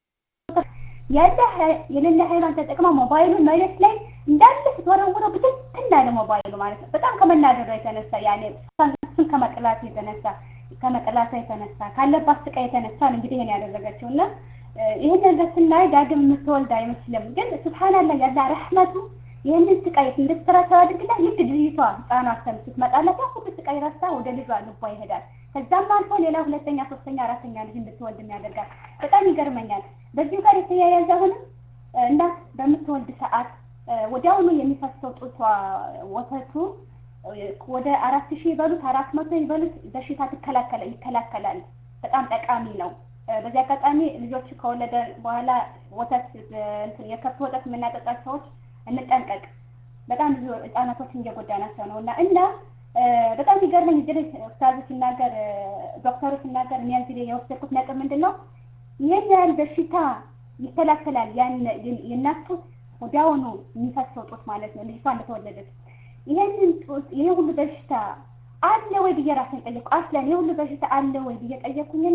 ያለ የሌለ ኃይሏን ተጠቅማ ሞባይሉን መሬት ላይ እንዳለ ስትወረውረው ብትንትን አለ ሞባይሉ ማለት ነው። በጣም ከመናደዷ የተነሳ ያኔ እሱን ከመቅላቱ የተነሳ ከመቅላቷ የተነሳ ካለባት ስቃይ የተነሳ ነው እንግዲህ ይሄን ያደረገችው እና ይህን ነገር ስናይ ዳግም የምትወልድ አይመስልም። ግን ስብሓንላህ ያለ ረሕመቱ ይህንን ስቃይ እንድትረሳው ያድርግላት። ልክ ልጅቷ ህፃኗ ሰም ስትመጣላት ያ ሁሉ ስቃይ ረሳ ወደ ልጇ ልቧ ይሄዳል። ከዛም አልፎ ሌላ ሁለተኛ፣ ሶስተኛ፣ አራተኛ ልጅ እንድትወልድ ያደርጋል። በጣም ይገርመኛል። በዚሁ ጋር የተያያዘ አሁንም እናት በምትወልድ ሰዓት ወዲያውኑ የሚፈሰው ጡቷ ወተቱ ወደ አራት ሺህ ይበሉት አራት መቶ ይበሉት በሽታ ትከላከለ ይከላከላል። በጣም ጠቃሚ ነው። በዚህ አጋጣሚ ልጆች ከወለደ በኋላ ወተት የከብት ወተት የምናጠጣ ሰዎች እንጠንቀቅ። በጣም ብዙ ህጻናቶችን እየጎዳናቸው ነው እና እና በጣም ሲገርመኝ እዚህ ላይ ኡስታዙ ሲናገር ዶክተሩ ሲናገር እኔ እዚህ ላይ የወሰድኩት ነጥብ ምንድን ነው ይህን ያህል በሽታ ይከላከላል። ያን የእናት ጡት ወዲያውኑ የሚፈሰው ጡት ማለት ነው ልጅቷ እንደተወለደች ይህንን ጡት ይሄ ሁሉ በሽታ አለ ወይ ብዬ ራሴን ጠየቅኩ። አስለን ይሄ ሁሉ በሽታ አለ ወይ ብዬ ጠየቅኩኝና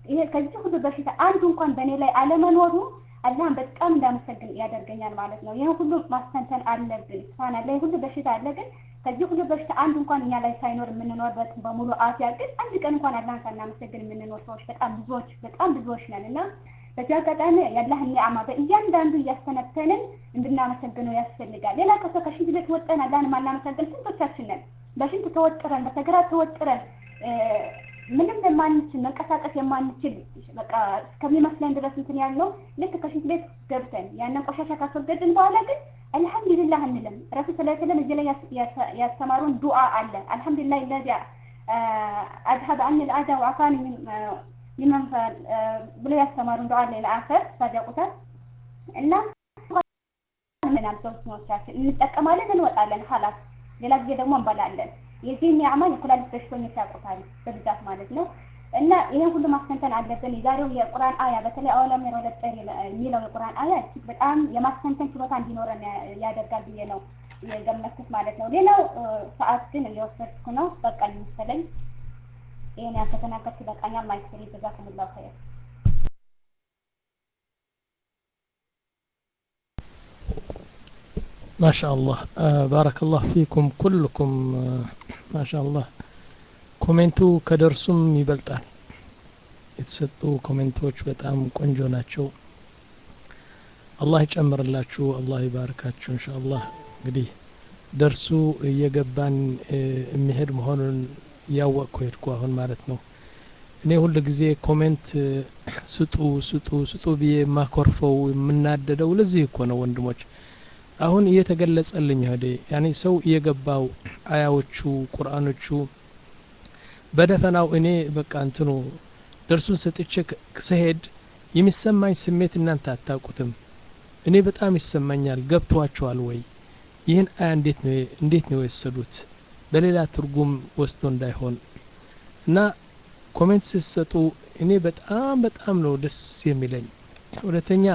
ይሄ ከዚህ ሁሉ በሽታ አንዱ እንኳን በእኔ ላይ አለመኖሩ አላህን በጣም እንዳመሰግን ያደርገኛል ማለት ነው። ይህን ሁሉ ማስተንተን አለብን። ስብሃን አላህ ሁሉ በሽታ አለ፣ ግን ከዚህ ሁሉ በሽታ አንዱ እንኳን እኛ ላይ ሳይኖር የምንኖርበት በሙሉ አፍያ፣ ግን አንድ ቀን እንኳን አላህን ሳናመሰግን የምንኖር ሰዎች በጣም ብዙዎች በጣም ብዙዎች ነን እና በዚህ አጋጣሚ የአላህን ኒዕማ በእያንዳንዱ እያስተነተንን እንድናመሰግነው ያስፈልጋል። ሌላ ከሰ ከሽንት ቤት ወጠን አላህን ማናመሰግን ስንቶቻችን ነን? በሽንት ተወጥረን በሰገራ ተወጥረን ምንም የማንችል መንቀሳቀስ የማንችል በቃ እስከሚመስለን ድረስ እንትን ያልነው ልክ ከሽንት ቤት ገብተን ያንን ቆሻሻ ካስወገድን በኋላ ግን አልሐምዱሊላህ እንልም። ረሱል ስለ ስለም እዚህ ላይ ያስተማሩን ዱዓ አለ። አልሐምዱሊላህ ለዚ አድሀብ አን ልአዛ ወአፋኒ ሚመን ብሎ ያስተማሩን ዱዓ አለ ለአፈር ሳዲያቁታል እና ምናል ሰዎቻችን እንጠቀማለን፣ እንወጣለን። ሀላስ ሌላ ጊዜ ደግሞ እንበላለን። የዚህ ኒዕማ የኩላሊት በሽተኞች ያውቁታል በብዛት ማለት ነው። እና ይሄን ሁሉ ማስተንተን አለብን። የዛሬው የቁርአን አያ በተለይ አወለም የረው ለጠር የሚለው የቁርአን አያ እጅግ በጣም የማስተንተን ችሎታ እንዲኖረን ያደርጋል ብዬ ነው የገመትኩት ማለት ነው። ሌላው ሰዓት ግን እየወሰድኩ ነው። በቃኝ መሰለኝ። ይሄን ያልተተናገርኩ ይበቃኛል። ማይክ ፍሪ ጀዛኩሙላሁ ኸይር። ما شاء الله آه بارك الله فيكم كلكم آه ما شاء الله ኮሜንቱ ከደርሱም ይበልጣል የተሰጡ ኮሜንቶች በጣም ቆንጆ ናቸው አላህ ይጨምርላችሁ አላህ ይባርካችሁ እንሻአላህ እንግዲህ ደርሱ እየገባን የሚሄድ መሆኑን እያወቅኩ ሄድኩ አሁን ማለት ነው እኔ ሁል ጊዜ ኮሜንት ስጡ ስጡ ስጡ ብዬ የማኮርፈው የምናደደው ለዚህ እኮ ነው ወንድሞች አሁን እየተገለጸልኝ ሄደ ያኔ ሰው እየገባው አያዎቹ ቁርአኖቹ በደፈናው እኔ በቃ እንትኑ ደርሱን ሰጥቼ ስሄድ የሚሰማኝ ስሜት እናንተ አታውቁትም እኔ በጣም ይሰማኛል ገብተዋቸዋል ወይ ይህን አያ እንዴት ነው እንዴት ነው የወሰዱት በሌላ ትርጉም ወስዶ እንዳይሆን እና ኮሜንት ስትሰጡ እኔ በጣም በጣም ነው ደስ የሚለኝ ሁለተኛ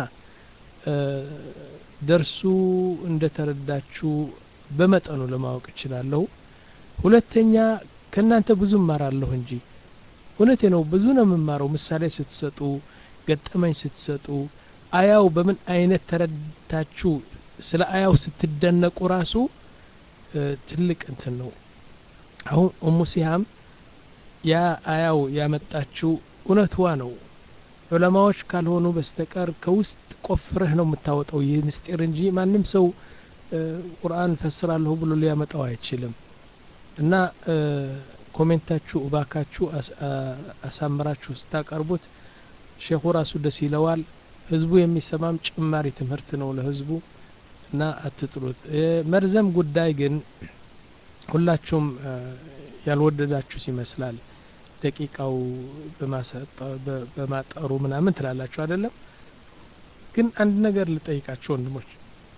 ደርሱ እንደተረዳችሁ በመጠኑ ለማወቅ እችላለሁ ሁለተኛ ከእናንተ ብዙ እማራለሁ እንጂ እውነቴ ነው ብዙ ነው የምማረው ምሳሌ ስትሰጡ ገጠመኝ ስትሰጡ አያው በምን አይነት ተረድታችሁ ስለ አያው ስትደነቁ ራሱ ትልቅ እንትን ነው አሁን ኡሙ ሲሃም ያ አያው ያመጣችው እውነትዋ ነው ዑለማዎች ካልሆኑ በስተቀር ከውስጥ ቆፍረህ ነው የምታወጣው ይህ ምስጢር እንጂ ማንም ሰው ቁርአን ፈስራለሁ ብሎ ሊያመጣው አይችልም እና ኮሜንታችሁ እባካችሁ አሳምራችሁ ስታቀርቡት ሼኹ ራሱ ደስ ይለዋል ህዝቡ የሚሰማም ጭማሪ ትምህርት ነው ለህዝቡ እና አትጥሉት መርዘም ጉዳይ ግን ሁላችሁም ያልወደዳችሁት ይመስላል ደቂቃው በማጠሩ ምናምን ትላላችሁ አይደለም ግን አንድ ነገር ልጠይቃችሁ ወንድሞች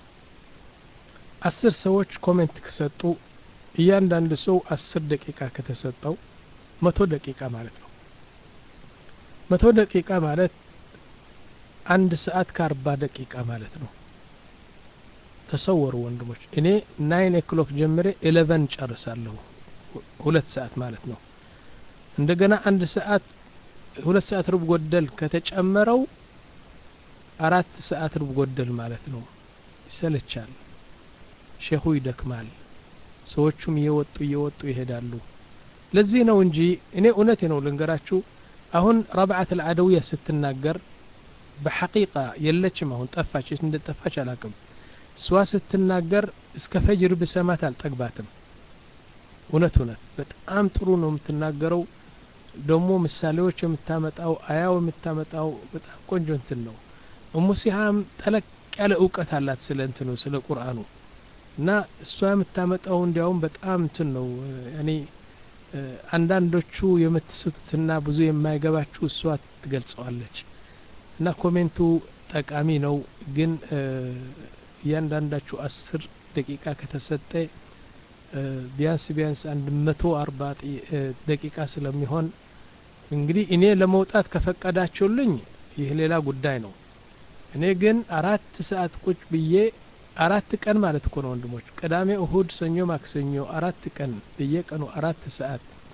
አስር ሰዎች ኮሜንት ከሰጡ እያንዳንድ ሰው አስር ደቂቃ ከተሰጠው መቶ ደቂቃ ማለት ነው መቶ ደቂቃ ማለት አንድ ሰዓት ከአርባ ደቂቃ ማለት ነው ተሰወሩ ወንድሞች እኔ ናይን ኦክሎክ ጀምሬ ኤሌቨን ጨርሳለሁ ሁለት ሰዓት ማለት ነው እንደገና አንድ ሰዓት ሁለት ሰዓት ሩብ ጎደል ከተጨመረው አራት ሰዓት ሩብ ጎደል ማለት ነው ይሰለቻል ሼኹ ይደክማል ሰዎቹም እየወጡ እየወጡ ይሄዳሉ ለዚህ ነው እንጂ እኔ እውነቴ ነው ልንገራችሁ አሁን ረብዓት አልዓደውያ ስትናገር በሐቂቃ የለችም አሁን ጠፋች እንደ ጠፋች አላቅም እሷ ስትናገር እስከ ፈጅር ብሰማት አልጠግባትም እውነት እውነት በጣም ጥሩ ነው የምትናገረው ደግሞ ምሳሌዎች የምታመጣው አያው የምታመጣው በጣም ቆንጆ እንትን ነው እሙ ሲሃም ጠለቅ ያለ እውቀት አላት ስለ እንትኑ ስለ ቁርአኑ እና እሷ የምታመጣው እንዲያውም በጣም እንትን ነው እኔ አንዳንዶቹ የምትስቱትና ብዙ የማይገባችሁ እሷ ትገልጸዋለች እና ኮሜንቱ ጠቃሚ ነው ግን እያንዳንዳችሁ አስር ደቂቃ ከተሰጠ ቢያንስ ቢያንስ አንድ መቶ አርባ ደቂቃ ስለሚሆን እንግዲህ እኔ ለመውጣት ከፈቀዳችሁልኝ ይህ ሌላ ጉዳይ ነው እኔ ግን አራት ሰዓት ቁጭ ብዬ አራት ቀን ማለት እኮ ነው ወንድሞች ቅዳሜ እሁድ ሰኞ ማክሰኞ አራት ቀን በየቀኑ አራት ሰዓት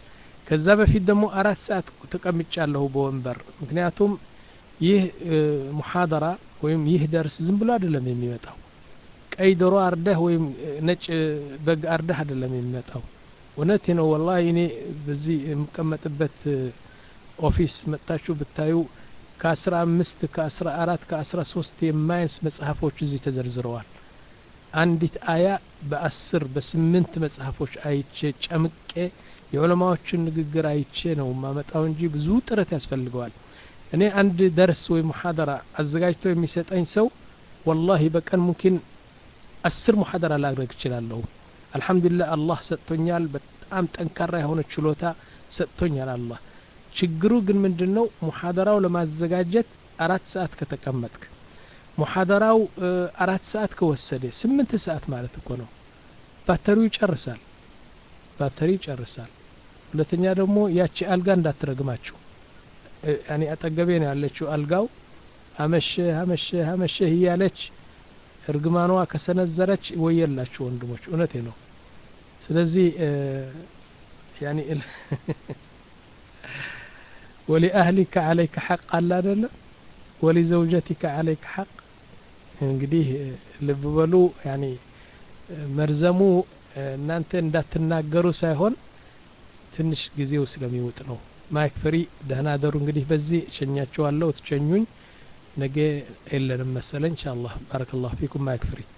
ከዛ በፊት ደግሞ አራት ሰዓት ተቀምጫለሁ በወንበር ምክንያቱም ይህ ሙሐደራ ወይም ይህ ደርስ ዝም ብሎ አይደለም የሚመጣው ቀይ ዶሮ አርደህ ወይም ነጭ በግ አርደህ አይደለም የሚመጣው እውነቴ ነው ወላሂ እኔ በዚህ የምቀመጥበት ኦፊስ መጥታችሁ ብታዩ ከአስራ አምስት ከአስራ አራት ከአስራ ሶስት የማያንስ መጽሐፎች እዚህ ተዘርዝረዋል አንዲት አያ በአስር በስምንት መጽሐፎች አይቼ ጨምቄ የዑለማዎችን ንግግር አይቼ ነው ማመጣው እንጂ ብዙ ጥረት ያስፈልገዋል እኔ አንድ ደርስ ወይ ሙሐደራ አዘጋጅቶ የሚሰጠኝ ሰው ወላሂ በቀን ሙኪን አስር ሙሐደራ ላድረግ እችላለሁ አልሐምዱሊላህ አላህ ሰጥቶኛል በጣም ጠንካራ የሆነ ችሎታ ሰጥቶኛል አላህ ችግሩ ግን ምንድን ነው ሙሐደራው ለማዘጋጀት አራት ሰዓት ከተቀመጥክ ሙሐደራው አራት ሰዓት ከወሰደ ስምንት ሰዓት ማለት እኮ ነው ባተሪው ይጨርሳል ባተሪ ይጨርሳል ሁለተኛ ደግሞ ያቺ አልጋ እንዳትረግማችሁ ያኔ አጠገቤ ነው ያለችው አልጋው አመሸህ አመሸህ አመሸህ እያለች እርግማኗ ከሰነዘረች ወየላችሁ ወንድሞች እውነቴ ነው ስለዚህ ያኒ ወሊአህሊከ አለይከ ሐቅ አለ አይደለም ወሊዘውጀቲከ አለይከ ሐቅ እንግዲህ ልብ በሉ ያኒ መርዘሙ እናንተ እንዳትናገሩ ሳይሆን ትንሽ ጊዜው ስለሚውጥ ነው ማይክ ፍሪ ደህና ደሩ እንግዲህ በዚህ ሸኛችኋለሁ ትሸኙኝ ነገ የለንም መሰለኝ ኢንሻአላህ ባረከላሁ ፊኩም ማይክ ፍሪ